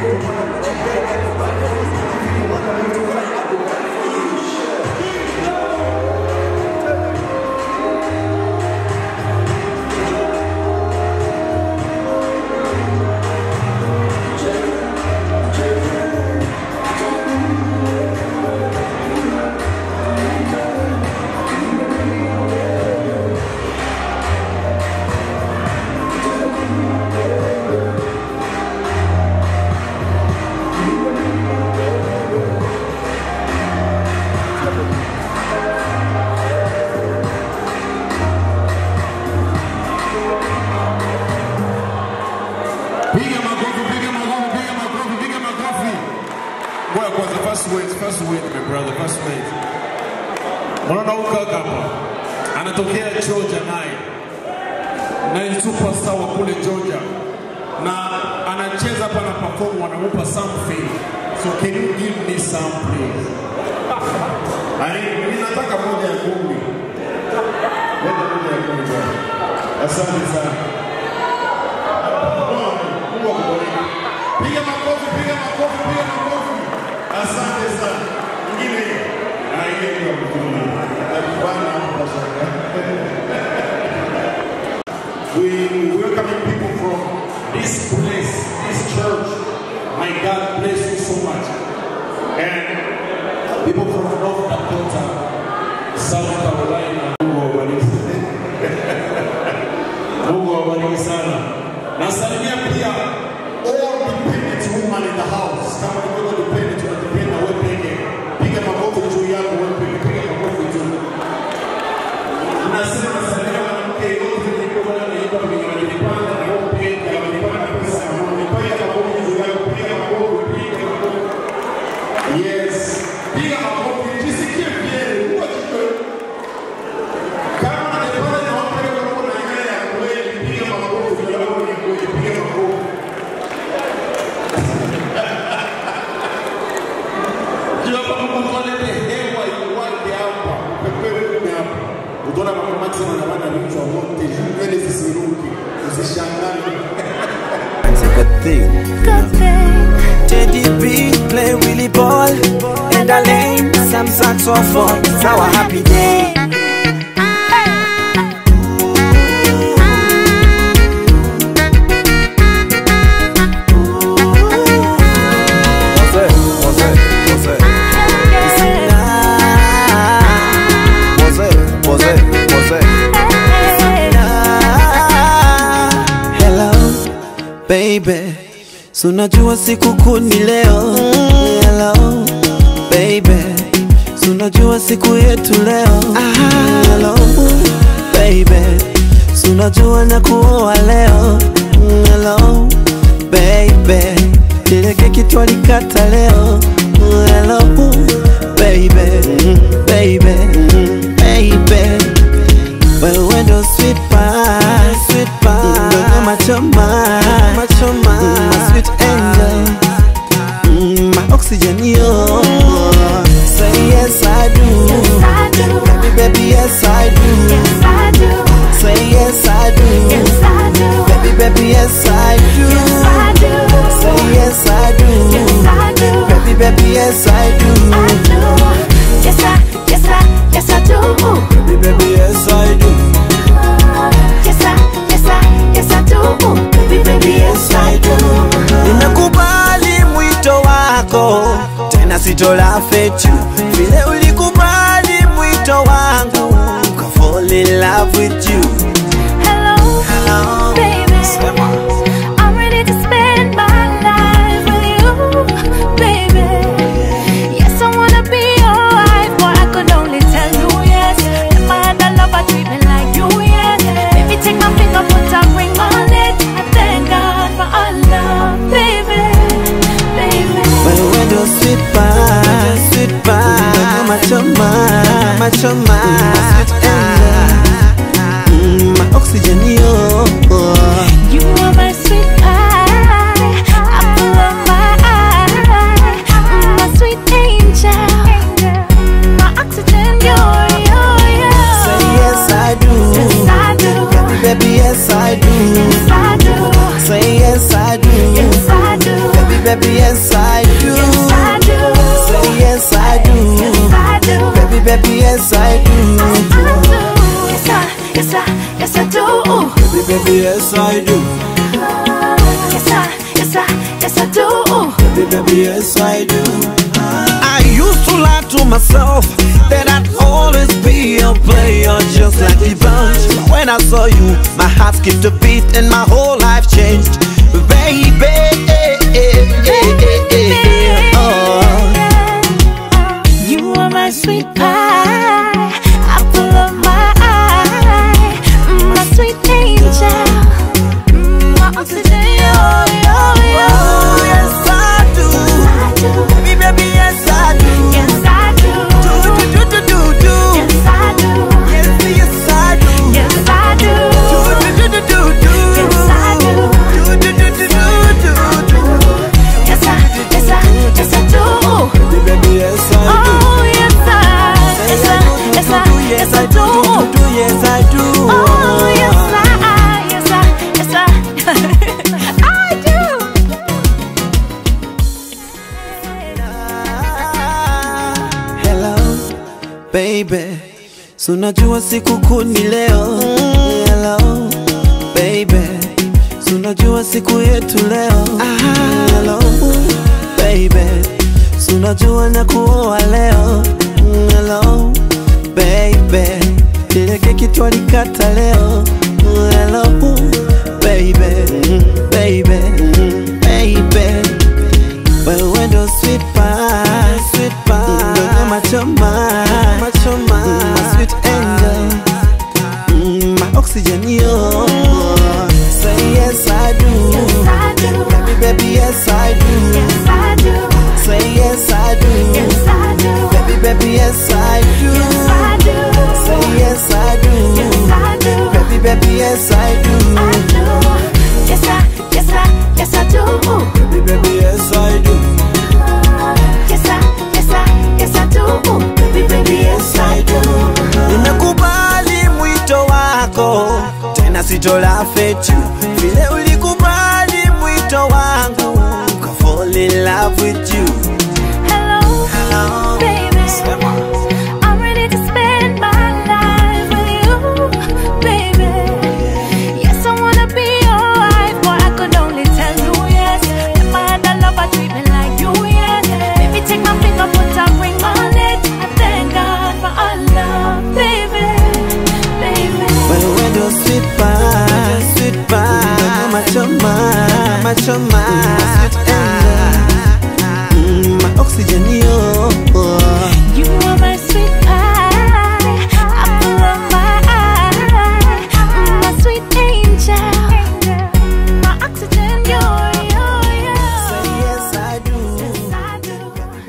Piga makofi, piga makofi, piga makofi, piga makofi. Ngoja kwanza, first wait, first wait, my brother, first wait. Unaona huyu kaka hapa anatokea Georgia naye na ni superstar wa kule Georgia na anacheza hapa na perform, wanamupa something. So can you give me some please? Ai, ninataka moja ya kumi. Leta moja ya kumi bwana. Asante sana. Mungu akubariki. Piga makofi, piga makofi, piga makofi. Asante sana. Ingine na ile kwa mtume. Akifanya hapa shaka. We welcome people from this place, this church. My God bless you so much. And people from North Dakota, South Carolina. Mungu awabariki. Mungu awabariki sana. Nasalimia pia all dependent woman in the house. Kama ni wewe dependent, unadependa wewe peke. Piga makofi juu yako wewe peke, piga makofi juu. Unasema nasalimia mwanamke yote niko bwana naiba kwenye wanipanda na wewe peke, wanipanda pesa na wewe piga makofi juu yako, piga makofi, piga makofi. Yes. Piga makofi, jisikie vyema, uwe jiko. Kama unanipanda na wewe peke yako na ile ya kweli, piga makofi juu yako ni kweli, piga makofi. Juu hapa Mungu alete hewa iwake hapa, upepewe kume hapa. Utaona mama sana na bana vichwa wote, nywele zisiruki, usishangae. Good thing. Good thing. Teddy B play Willie ball and I lane some saxophone. It's our happy day. Hello, baby. So unajua siku kuu ni leo. Hello, baby. So unajua siku yetu leo. Hello, baby. So unajua na kuoa leo. Hello, baby. Ile keki twalikata leo. Hello, baby. Baby. Baby. Wewe ndo sweet pie, sweet pie, ndo machoma, machoma, my sweet angel, mm, my oxygen yo. Say yes I do, baby baby yes I do, say yes I do, baby baby yes I do, say yes I do, baby baby yes I do, Yes, I, yes, I, yes, I do. baby baby yes I do. Yes, I, yes, I, yes, I do. Baby, baby, yes, I do. Nimekubali mwito wako, tena sitola fetu vile ulikubali mwito wangu, ka fall in love with you. Hello, Hello, baby. I'm ready to spend my life with you, baby. Yes, I wanna be your wife, but I could only tell you yes. Never had a lover treat me like you, yes. Baby, take my finger, put a ring on it. I thank God for our love, baby, baby. Wewe ndo sweet pie, sweet pie, baby, yes I do. Yes, I do. Say yes I do. Yes, I do. Baby, baby, yes I do. Yes, I, yes, I, yes, I do. Baby, baby, yes I do. Yes, I, yes, I, yes, I do. Baby, baby, yes I do. I used to lie to myself that I'd always be a player just like the bunch. But when I saw you, my heart skipped a beat and my whole life changed. Baby, oh. You are my sweet pie, apple of my eye, mm, my sweet angel, mm, my oxygen, yo, yo, yo. yes I do. Baby, baby, yes I do. Yes, I do. Do, do, do, do, do, do. Yes, I do. Yes, yes I do. Yes, I do. Do, do, do, do, do, do. Yes, I do. Do, do, do, do, do, do, do. Yes, I, yes, I, yes, I do. Baby, baby, yes I do. Oh, yes, I, yes, I, yes, I, yes, I do. do, yes I do. Oh, yes, I, yes, I, yes, I, I do. Hello, baby. So unajua sikukuu ni leo. Hello, baby. So unajua siku yetu leo. Hello, baby. So unajua na kuoa leo. Hello, baby. Ile keki twalikata leo. Hello, baby. Baby. Baby. Wewe ndo sweet pie, sweet pie, ndo machoma, machoma, my sweet angel, mm, my oxygen yo. Say yes I do, Yes, I do. baby baby yes I do. Yes, I do. Say yes I do, Yes, I do. baby baby yes I do. Yes, I do. Say yes I do, Yes, I do. baby baby yes I do. I do. Yes, I, yes, I, yes, I do. Baby baby yes I do. Yes, I, yes, I, yes, I do. Baby, baby, yes, I do. Nimekubali mwito wako, tena sitola fetu vile ulikubali mwito wangu, ka fall in love with you. Hello, Hello, baby. Sema. I'm ready to spend my life with you, baby. Yes, I wanna be your wife, boy. I could only tell you yes. If I had a lover, treat me like you, yes. Baby, take my finger, put a ring on it. I thank God for our love, baby, baby. Wewe ndo sweet pie, sweet pie, machoma, machoma, sweet angel, mm, my oxygen yo. You are my sweet pie, apple of my eye, my sweet angel, my oxygen, you're, you're, you're. Say yes I do. Yes, I do.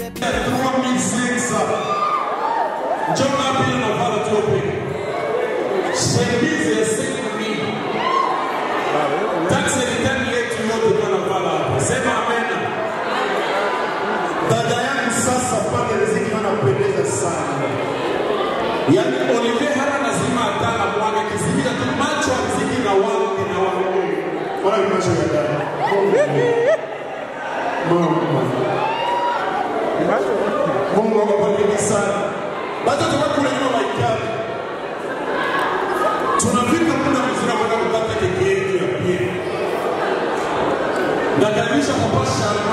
Dada yangu sasa pale riziki anapendeza sana. Yaani Olivier hana lazima atala mwaga kizimia tu macho ya riziki na wangu na wangu. Wala ni macho ya dada. Mama. Mungu awabariki sana. Bado tunakula nyuma maikani. Tunafika muda mzuri wa kwenda kupata keki yetu ya pili. Nakaribisha Papa Sharma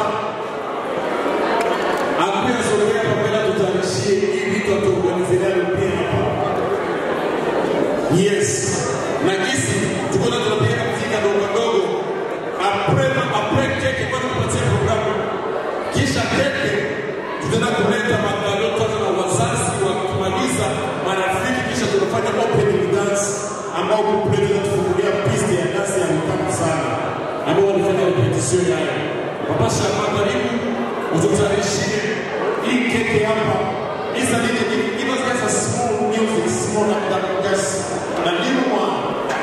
akuya sogea pamoja tutayarishie hii vitu atuorganizelia pia hapa. Yes. Na kisi tuko na tunapiga mzika dogo dogo. Après après keki kwa kupatia programu. Kisha keki tutaenda kuleta magalo kwanza na wazazi wa kumaliza marafiki kisha tunafanya opening dance ambao kupleta tufungulia piste ya dance ya mtamu sana ambao walifanya repetition yayo. Papa Shama karibu ututayarishie hii keki hapa. Isa nini give us just a small music, small and that just a little one.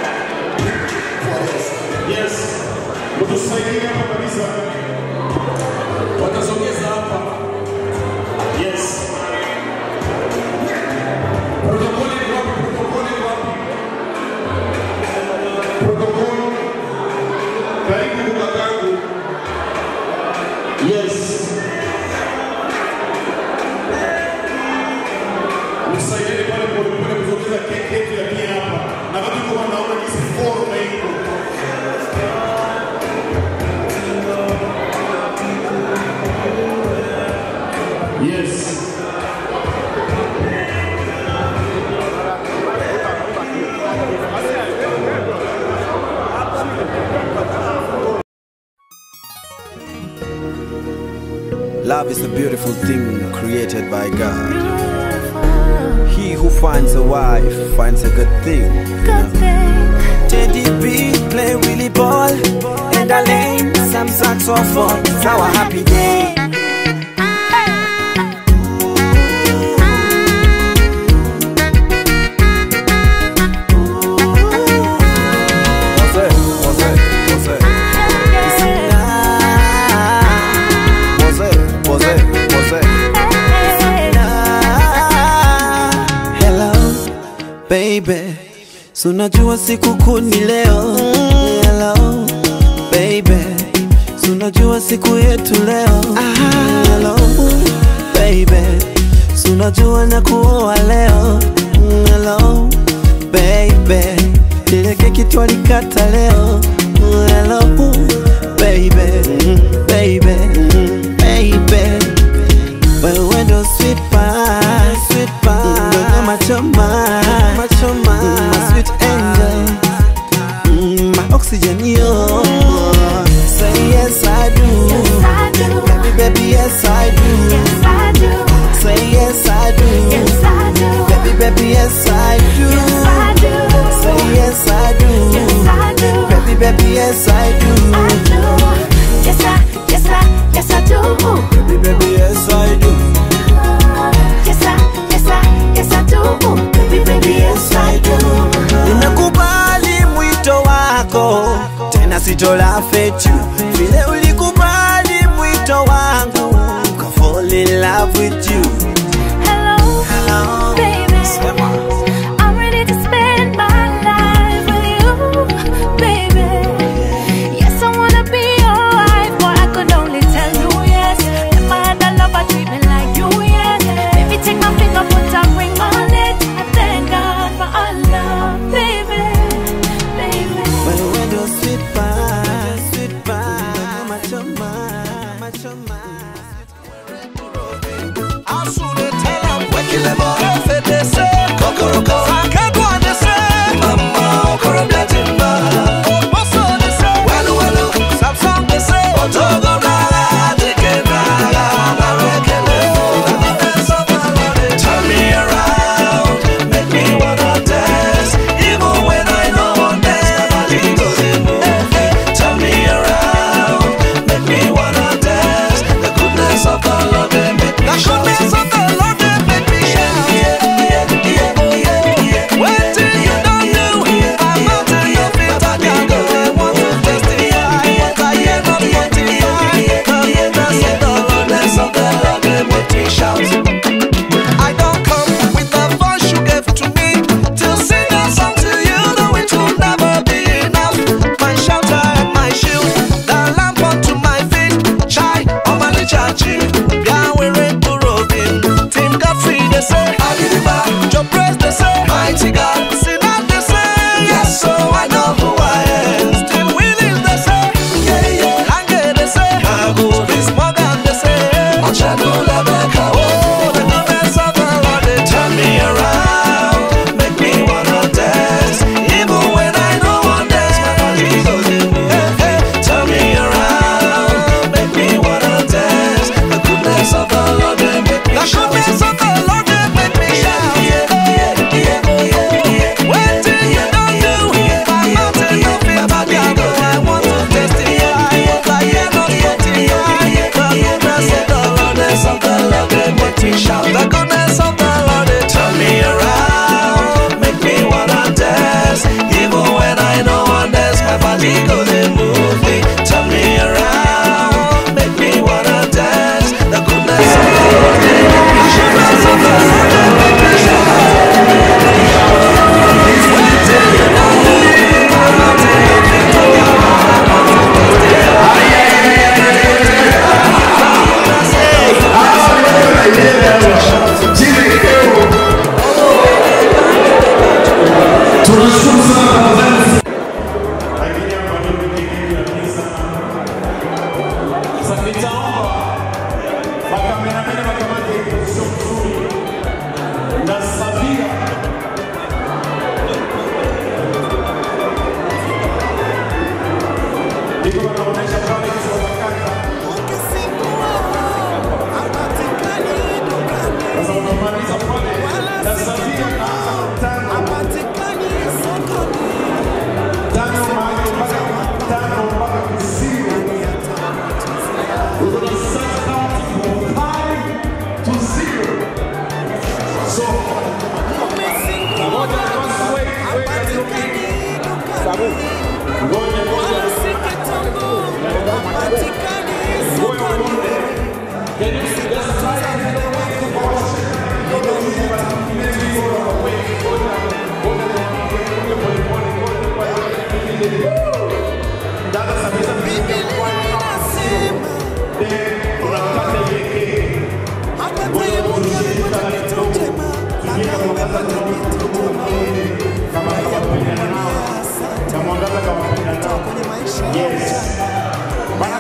Yes. Mtusaidie hapa kabisa. Watasogeza hapa. Yes. Protokoli ni wapi? Protokoli ni wapi? Protokoli. Karibu kakangu. Love is a beautiful thing created by God. He who finds a wife finds a good thing. Teddy B play Willie ball and Alain some saxophone. It's our happy day. Hello baby, si unajua sikukuu ni leo. Hello baby, si unajua siku yetu leo. Hello baby, si unajua na kuoa leo. Hello baby, ile keki twalikata leo. Hello baby, baby, baby wewe ndo sweet pie, sweet pie, ndo nyama choma, nyama choma, my sweet angel, mm, my oxygen yo. Say yes I do, baby baby yes I do, say yes I do, baby baby yes I do, say yes I do, baby baby yes I do, Yes, I, yes, I, yes, I do. baby baby yes I do. Yes, I, yes, I, yes, I do. Baby, baby, yes, I do. Nimekubali mwito wako, tena sitola fetu vile ulikubali mwito wangu, ka fall in love with you. Hello, Hello, baby. I'm ready to spend my life with you, baby. Yes, I wanna be your wife, but I could only tell you yes. Never had a lover treat me like you, yes. Baby, take my finger, put a ring on it. I thank God for our love, baby, baby. Wewe ndo sweet pie, sweet pie, mama choma, mama choma. Turn me around, make me wanna dance, even when I know one dance, my body goes in movement. Turn me around, make me wanna dance,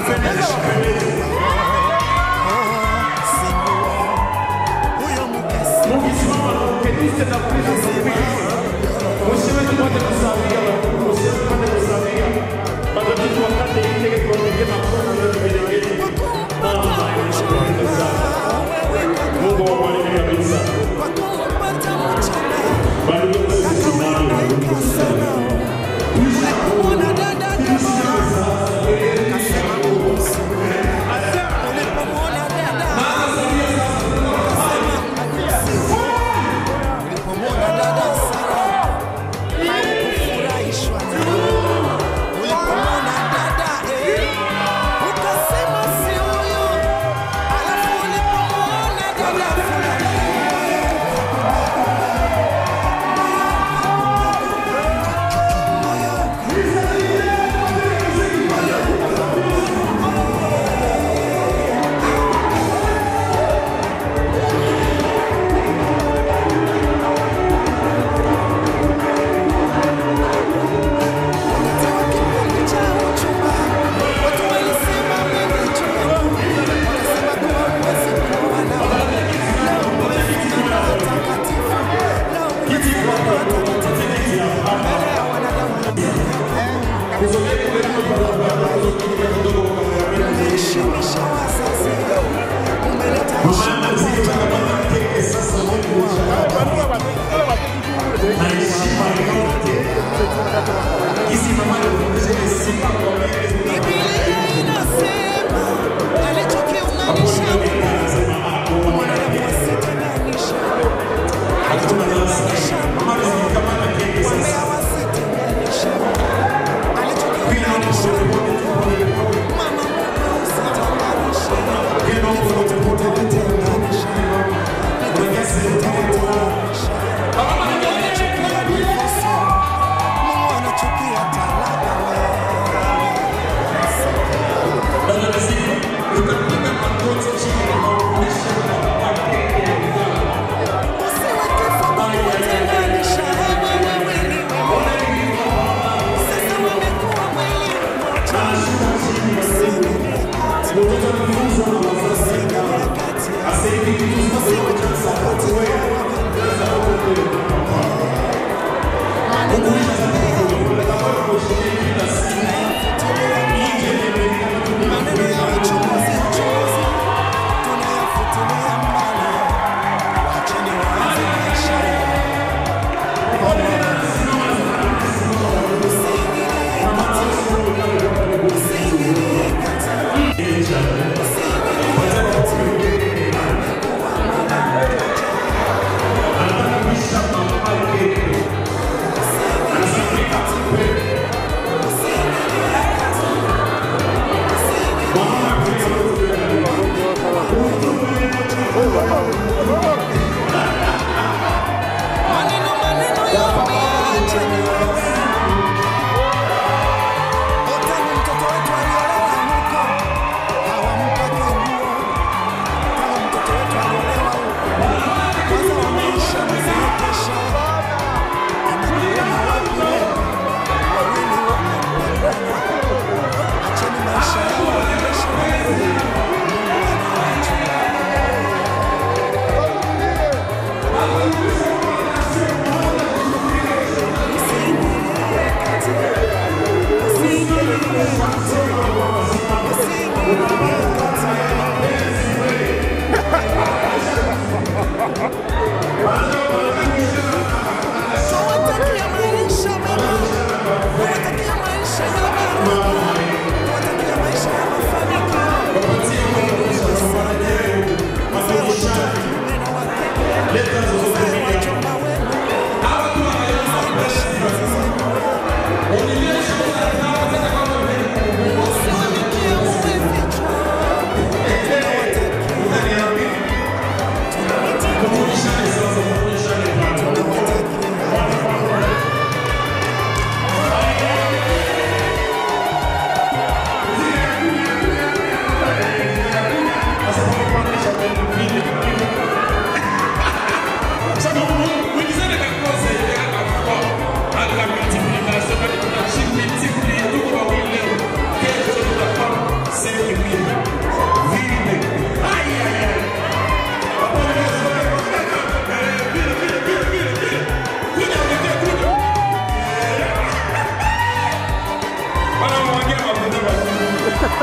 Acheni maisha yao waendeshe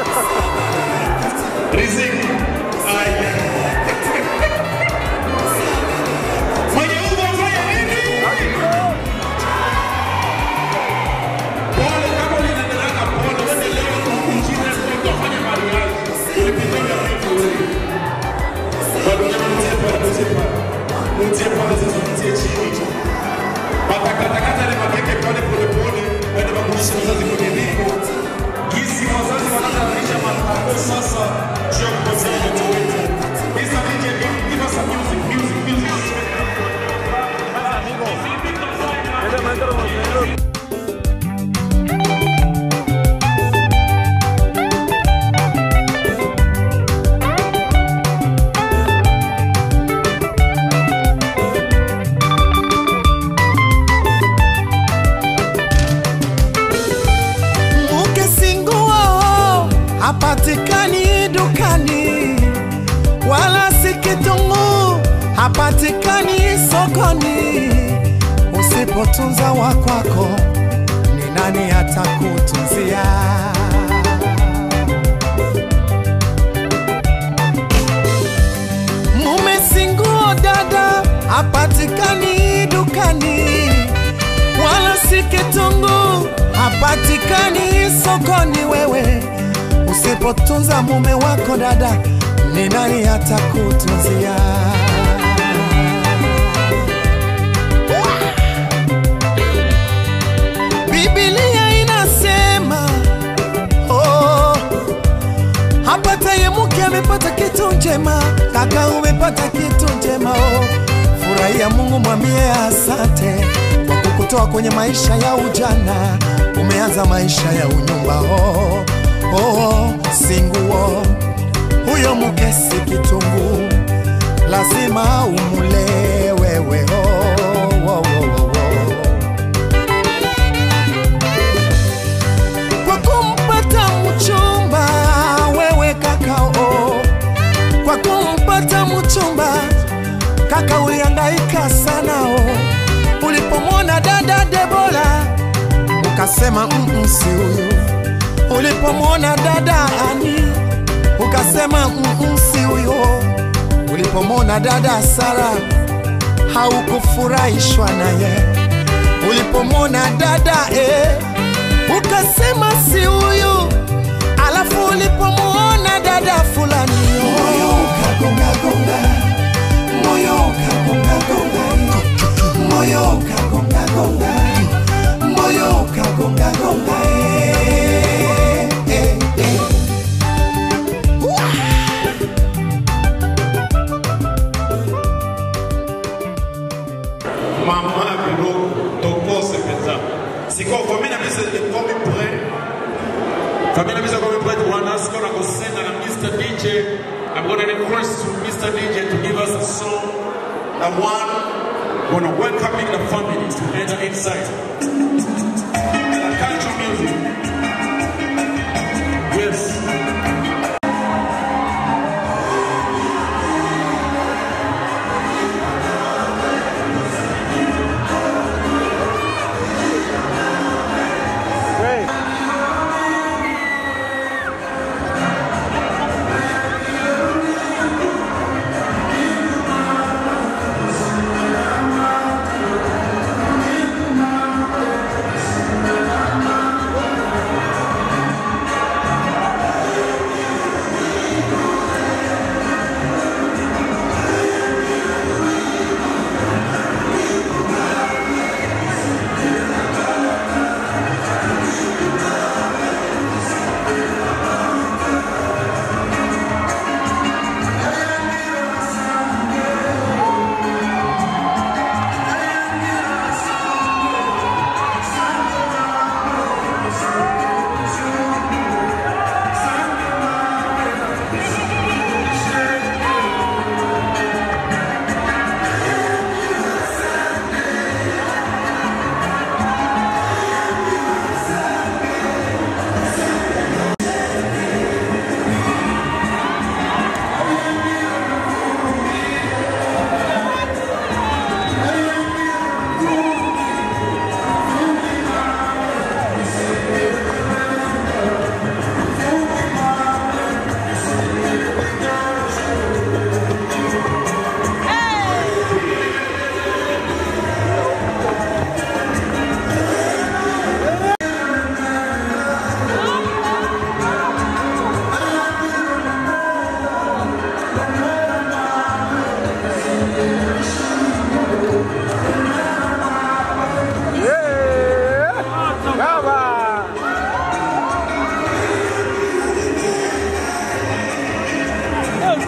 Riziki. Aya. Mwenye ugo afanye nini? Pole kama unaendelea na pole, wewe leo injili yako utafanya mariage. Ulipitaga vipi wewe? Bado mtie pale, mtie pale. Mtie pale sasa mtie chini. Matakatakata ile makeke pale pole pole, waende wakurudishe mzazi kwenye viko. Gisi wazazi wanatayarisha matako sasa juu ya kupatia watoto wetu. Mr. DJ, give us some music, music, music. Mke singuo hapatikani dukani, wala si kitunguu hapatikani sokoni. Usipotunza wa kwako, ni nani atakutunzia? Mume singuo dada hapatikani dukani, wala si kitunguu hapatikani sokoni. Wewe usipotunza mume wako dada, ni nani atakutunzia? Biblia inasema oh, hapataye mke amepata kitu njema, kaka umepata kitu njema oh. Furahia Mungu, mwambie asante kwa kukutoa kwenye maisha ya ujana, umeanza maisha ya unyumba oh, oh, singuo huyo mke si kitunguu, lazima umule wewe oh, oh, oh, oh, oh. kwa kumpata mchumba wewe kaka oh. kwa kumpata mchumba kaka ulihangaika sana oh. ulipomwona dada Debora ukasema mm si huyu ulipomwona dada Ani ukasema mm si huyo ulipomwona dada Sara haukufurahishwa naye ulipomwona dada eh, ukasema si huyu, alafu ulipomwona dada fulani moyo ukagonga gonga, moyo ukagonga gonga, moyo ukagonga gonga, moyo ukagonga gonga, eh, eh, eh. Maman Bilo, Toko Sepeta. C'est quoi, famille la mise comme prêt? Famille la mise comme prêt, Rwanda, c'est qu'on a go send and Mr. DJ. I'm gonna request to Mr. DJ to give us a song. The one, gonna welcoming the families to enter inside. The culture music. Yes. Great.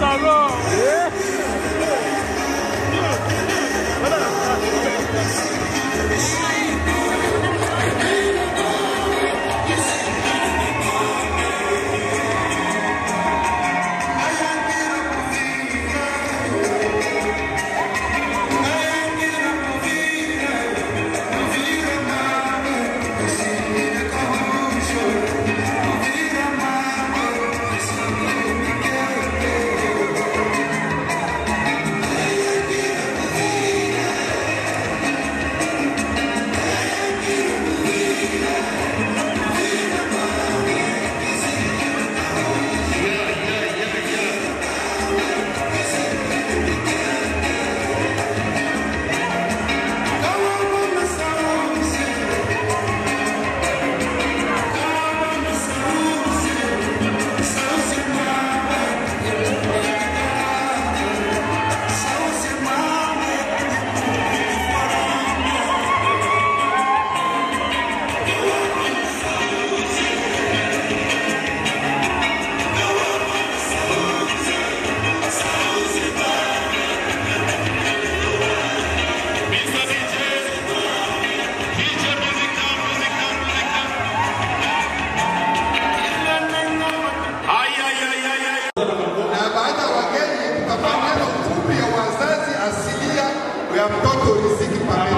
na baada ya wageni tutafanya neno fupi ya wazazi asilia ya mtoto riziki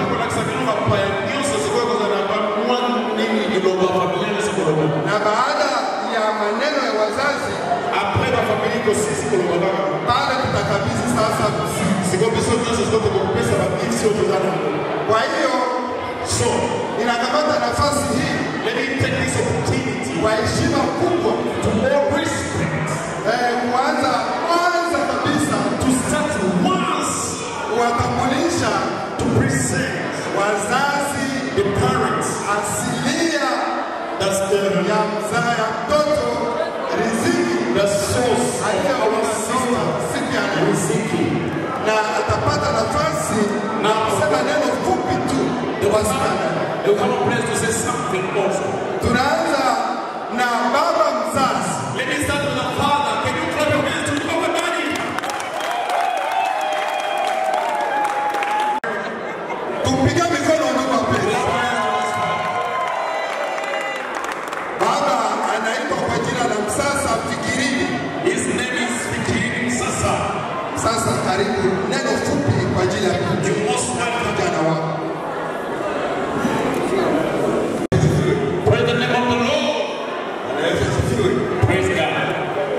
na baada ya maneno ya wazazi pale tutakabidhi sasa kwa hiyo ninakamata nafasi hii kwa heshima kubwa eh, kuanza kwanza kabisa kuwatambulisha wazazi asilia ya mzaa ya mtoto riziki aliyewamasoma siku ya leo na atapata nafasi na kusema neno fupi tu tunaanza na baba mzazi tupige mikono ndugu wapenzi. Baba anaitwa kwa jina la Msasa Fikirini. His name is Fikirini Msasa. Sasa karibu neno fupi kwa ajili ya kijana wako. Praise the name of the Lord. Praise God.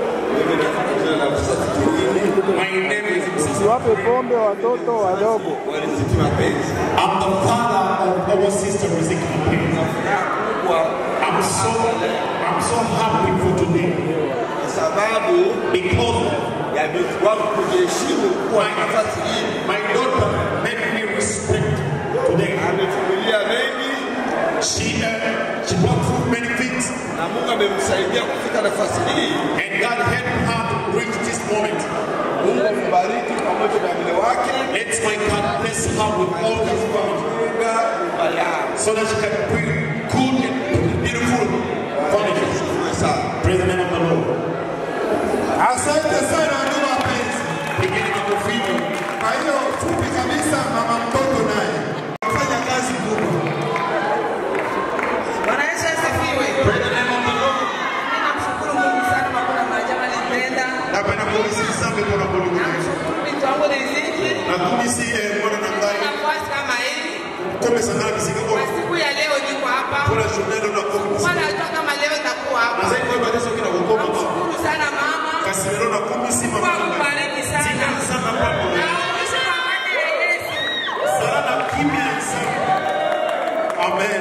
My name is Usiwape pombe watoto wadogo. I'm the father of our sister Riziki Mapenzi. I'm so I'm so happy for today. sababu Because ya binti wangu kujiheshimu kuwa na nafasi hii. my daughter made me respect today. Amevumilia mengi She uh, she brought through many things na Mungu amemsaidia kufika nafasi hii. and God helped her to reach this moment. Mungu ambariki pamoja na mle wake Let my God bless her with all his family kujenga nyumba yao. so that she can bring good and beautiful family. Praise the name of the Lord. Asante sana ndugu wapenzi. Pigeni makofi. Kwa hiyo fupi kabisa, mama mtoto naye fanya kazi kubwa. Bwana Yesu asifiwe. Praise the name of the Lord. Namshukuru Mungu sana kwa kuna maajabu alitenda. Napenda kuulizia sana kwa Mungu. Namshukuru binti wangu Riziki. Na kumisi eh, mwana na ngai. Nafasi kama hii. Kome sana kisika Kwa siku ya leo niko hapa. Kuna shunelo na kome. Bwana alijua kama leo nitakuwa hapa. Azai kwa badiso kina kukoma. Namshukuru sana mama. Kasimelo na kumisi mama. Kwa kubariki sana. Sana papo. Na uishi kwa amani ya Yesu. Sana kimya sana. Amen.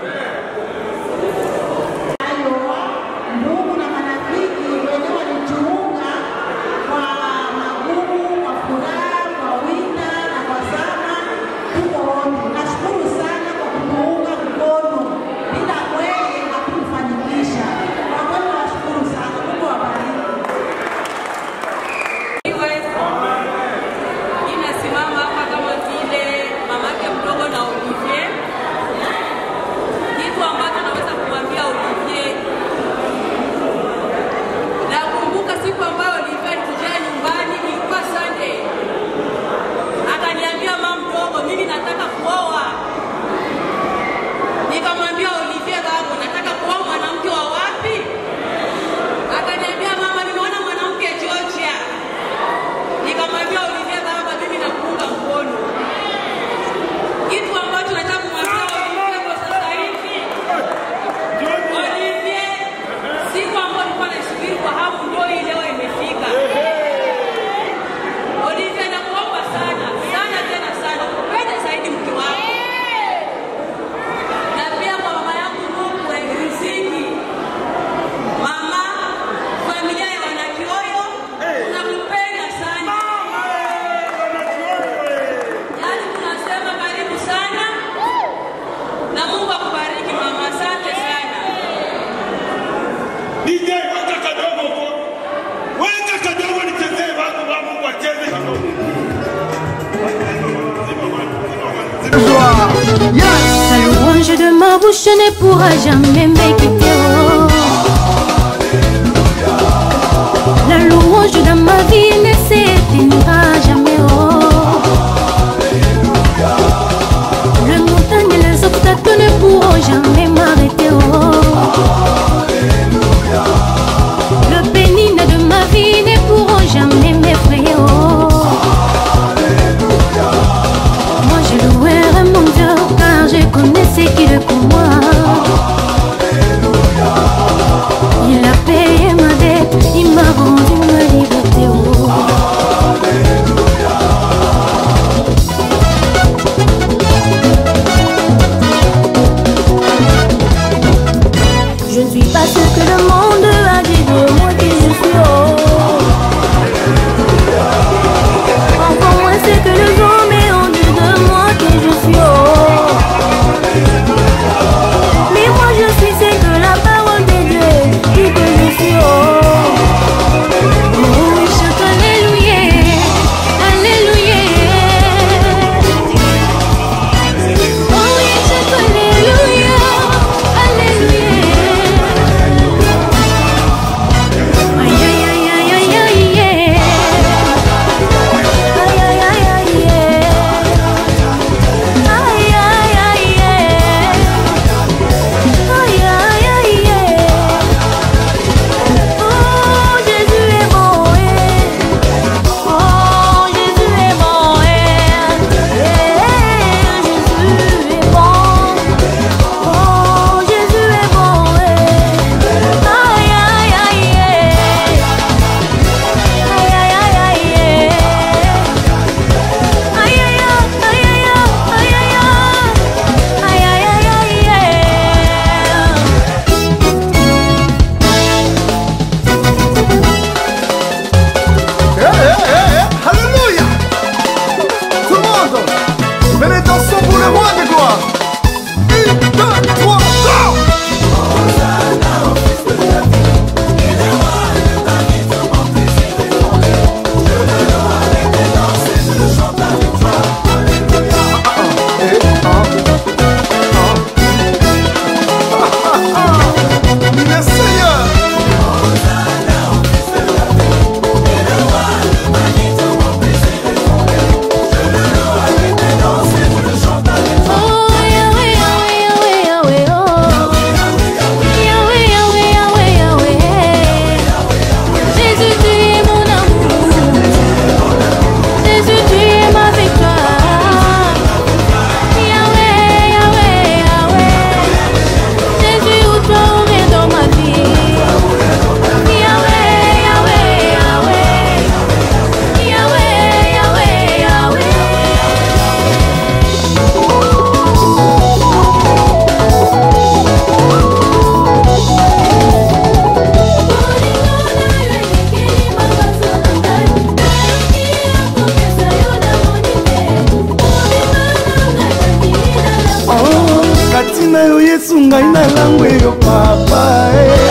ndugu na marafiki wenyewe walijiunga kwa magumu, kwa furaha, kwa wina na kwa sana, tuko wote. Nashukuru sana kwa kutuunga mkono, bila kweli hakufanikisha. Kwa kweli nashukuru sana, Mungu awabariki. Ninasimama hapa kama vile mamake mdogo na Olivier. Kitu ambacho naweza kumwambia Olivier, nakumbuka siku ambayo Olivier alikujia nyumbani ma bouche ne pourra jamais me quitter. oh. La louange dans ma vie ne s'éteindra jamais. oh. Le montagne et les obstacles ne pourront jamais m'arrêter. oh. Le pénine de ma vie ne pourront jamais m'effrayer. oh. Moi je louerai mon Dieu car je connais ce qu'il est pour moi. Il a payé ma dette, il m'a rendu ma liberté. oh. Je ne suis pas ce que le monde a dit de moi qui je suis. oh. Encore moins ce que les hommes ont dit de moi que je suis. oh. Mais moi je suis ce que la parole de Dieu dit que je suis. Oh, oh je chante Alléluia, Alléluia. Oh oui, je chante Alléluia, Alléluia. Aïe aïe aïe aïe aïe aïe aïe. Aïe aïe aïe aïe aïe. Aïe aïe aïe aïe. Aïe aïe aïe aïe. Oh Jésus est bon. eh. Oh Jésus est bon. eh. Eh, Jésus est bon. Oh Jésus est bon. eh. Aïe aïe aïe aïe. Aïe aïe aïe aïe. Aïe aïe aïe aïe aïe aïe aïe aïe aïe aïe Eh, eh, eh, eh, Alléluia Tout le monde Venez dansons pour le roi de gloire Une, deux, trois, go Le Seigneur Oh Yahweh Yahweh Yahweh Yahweh oh Yahweh Yahweh Yahweh Yahweh Jésus tu es mon amour Jésus tu es ma victoire Yahweh Yahweh Yahweh Jésus où toi on est dans ma vie Yahweh Yahweh Yahweh Yahweh Yahweh Yahweh Oh, kati na yo yesu ngai nalango eyo papa eh.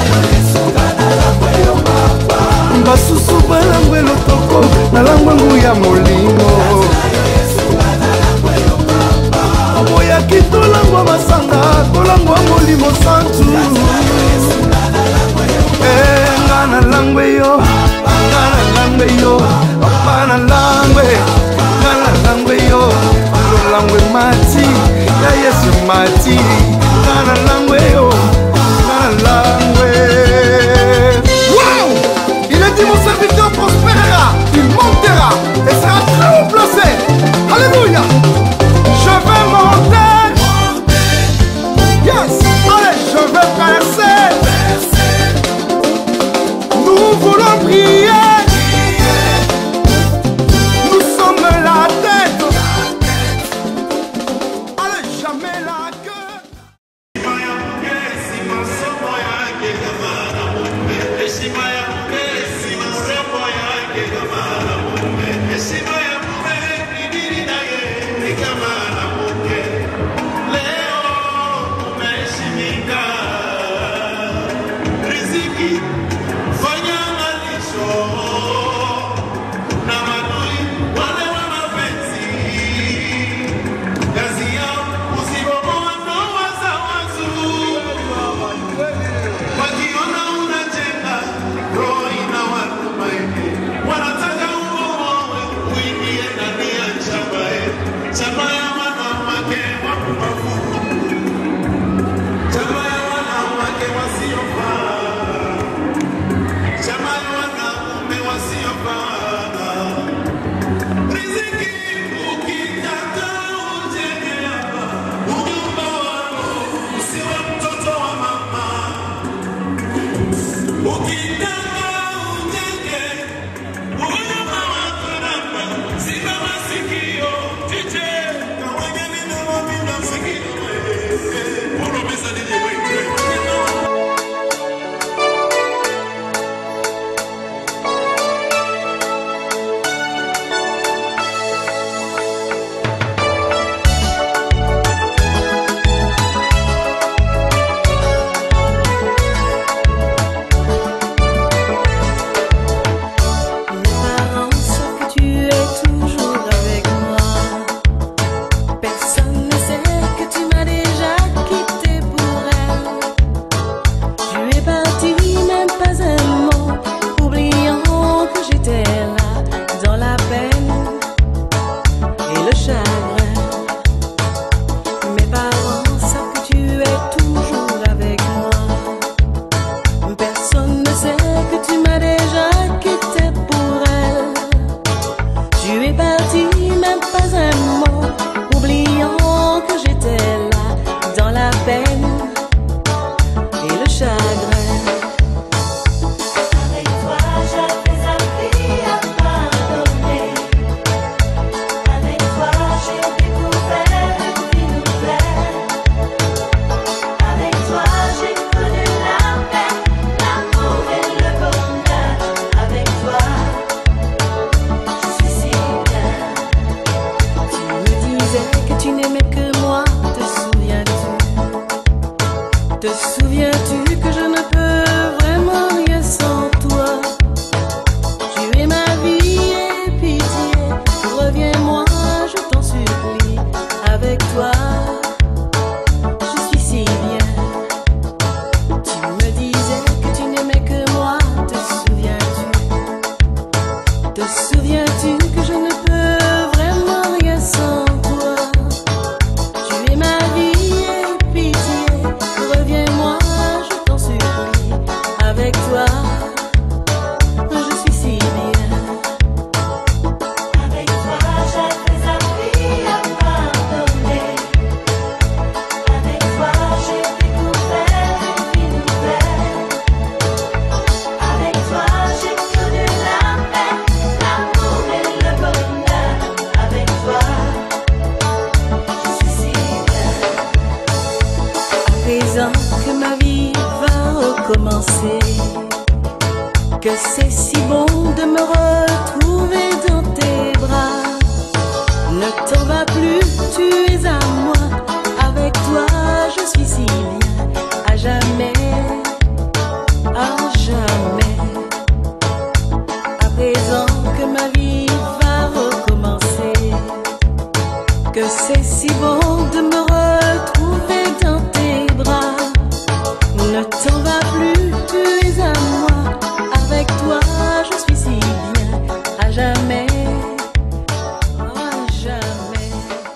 basusu balango elotoko nalango engu ya molimo oboyaki tolangwa masanga tolangwa molimo santu Eh, nga nalango eyo nga nalango eyo papa nalangwe nga nalango eyo lolangwe mati ya yesu mati nga nalango eyo nga nalangwe Wow Il a dit mon serviteur prospérera, il montera et sera très haut placé. Alléluia Je vais monter. Yes Allez, je vais percer. Nous voulons prier. Nous sommes la tête. Allez, jamais la queue. Fanya angalisho c'est si bon de me retrouver dans tes bras. Ne t'en va plus, tu es à moi. Avec toi, je suis si bien. À jamais, à jamais. À présent que ma vie va recommencer. Que c'est si bon de me retrouver dans tes bras. Ne t'en va plus, tu es à moi. Avec toi, je suis si bien. À jamais, à jamais.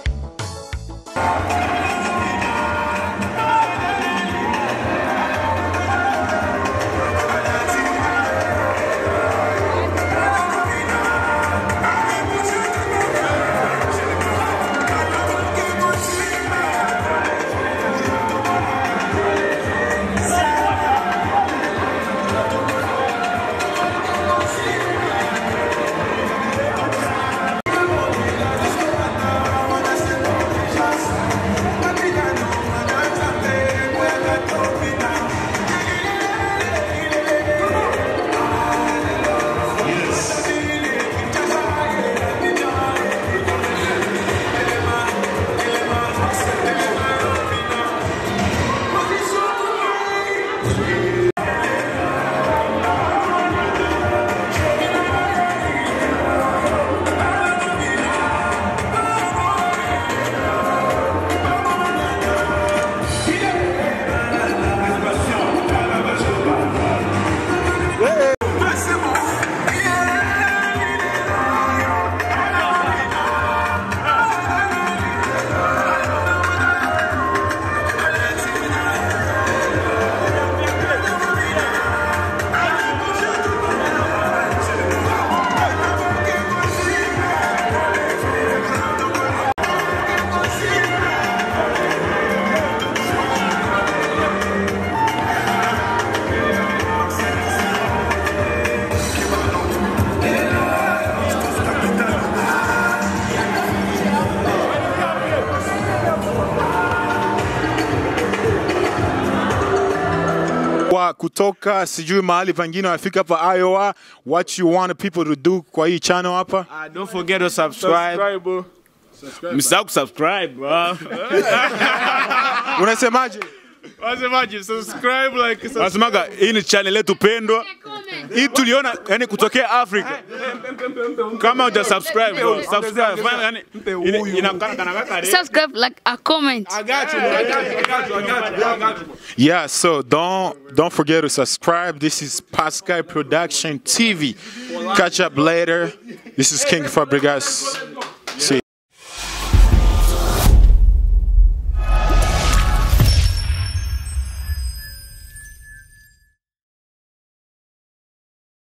kwa kutoka sijui mahali pengine wafika hapa Iowa, what you want people to do kwa hii channel hapa? Uh, don't forget to subscribe. Msahau kusubscribe. bro. Unasemaje? Wasemaje? Subscribe like Wasemaga hii ni channel yetu pendwa. Hii tuliona yani kutokea Afrika. Kama uja subscribe, bro, subscribe. Fanya yani ina- inakana kana kaka. Subscribe, like, a comment. I got you. I got you. I got you. I got you. I got you. Yeah, so don't don't forget to subscribe. This is Pascal Production TV. Catch up later. This is King Fabregas.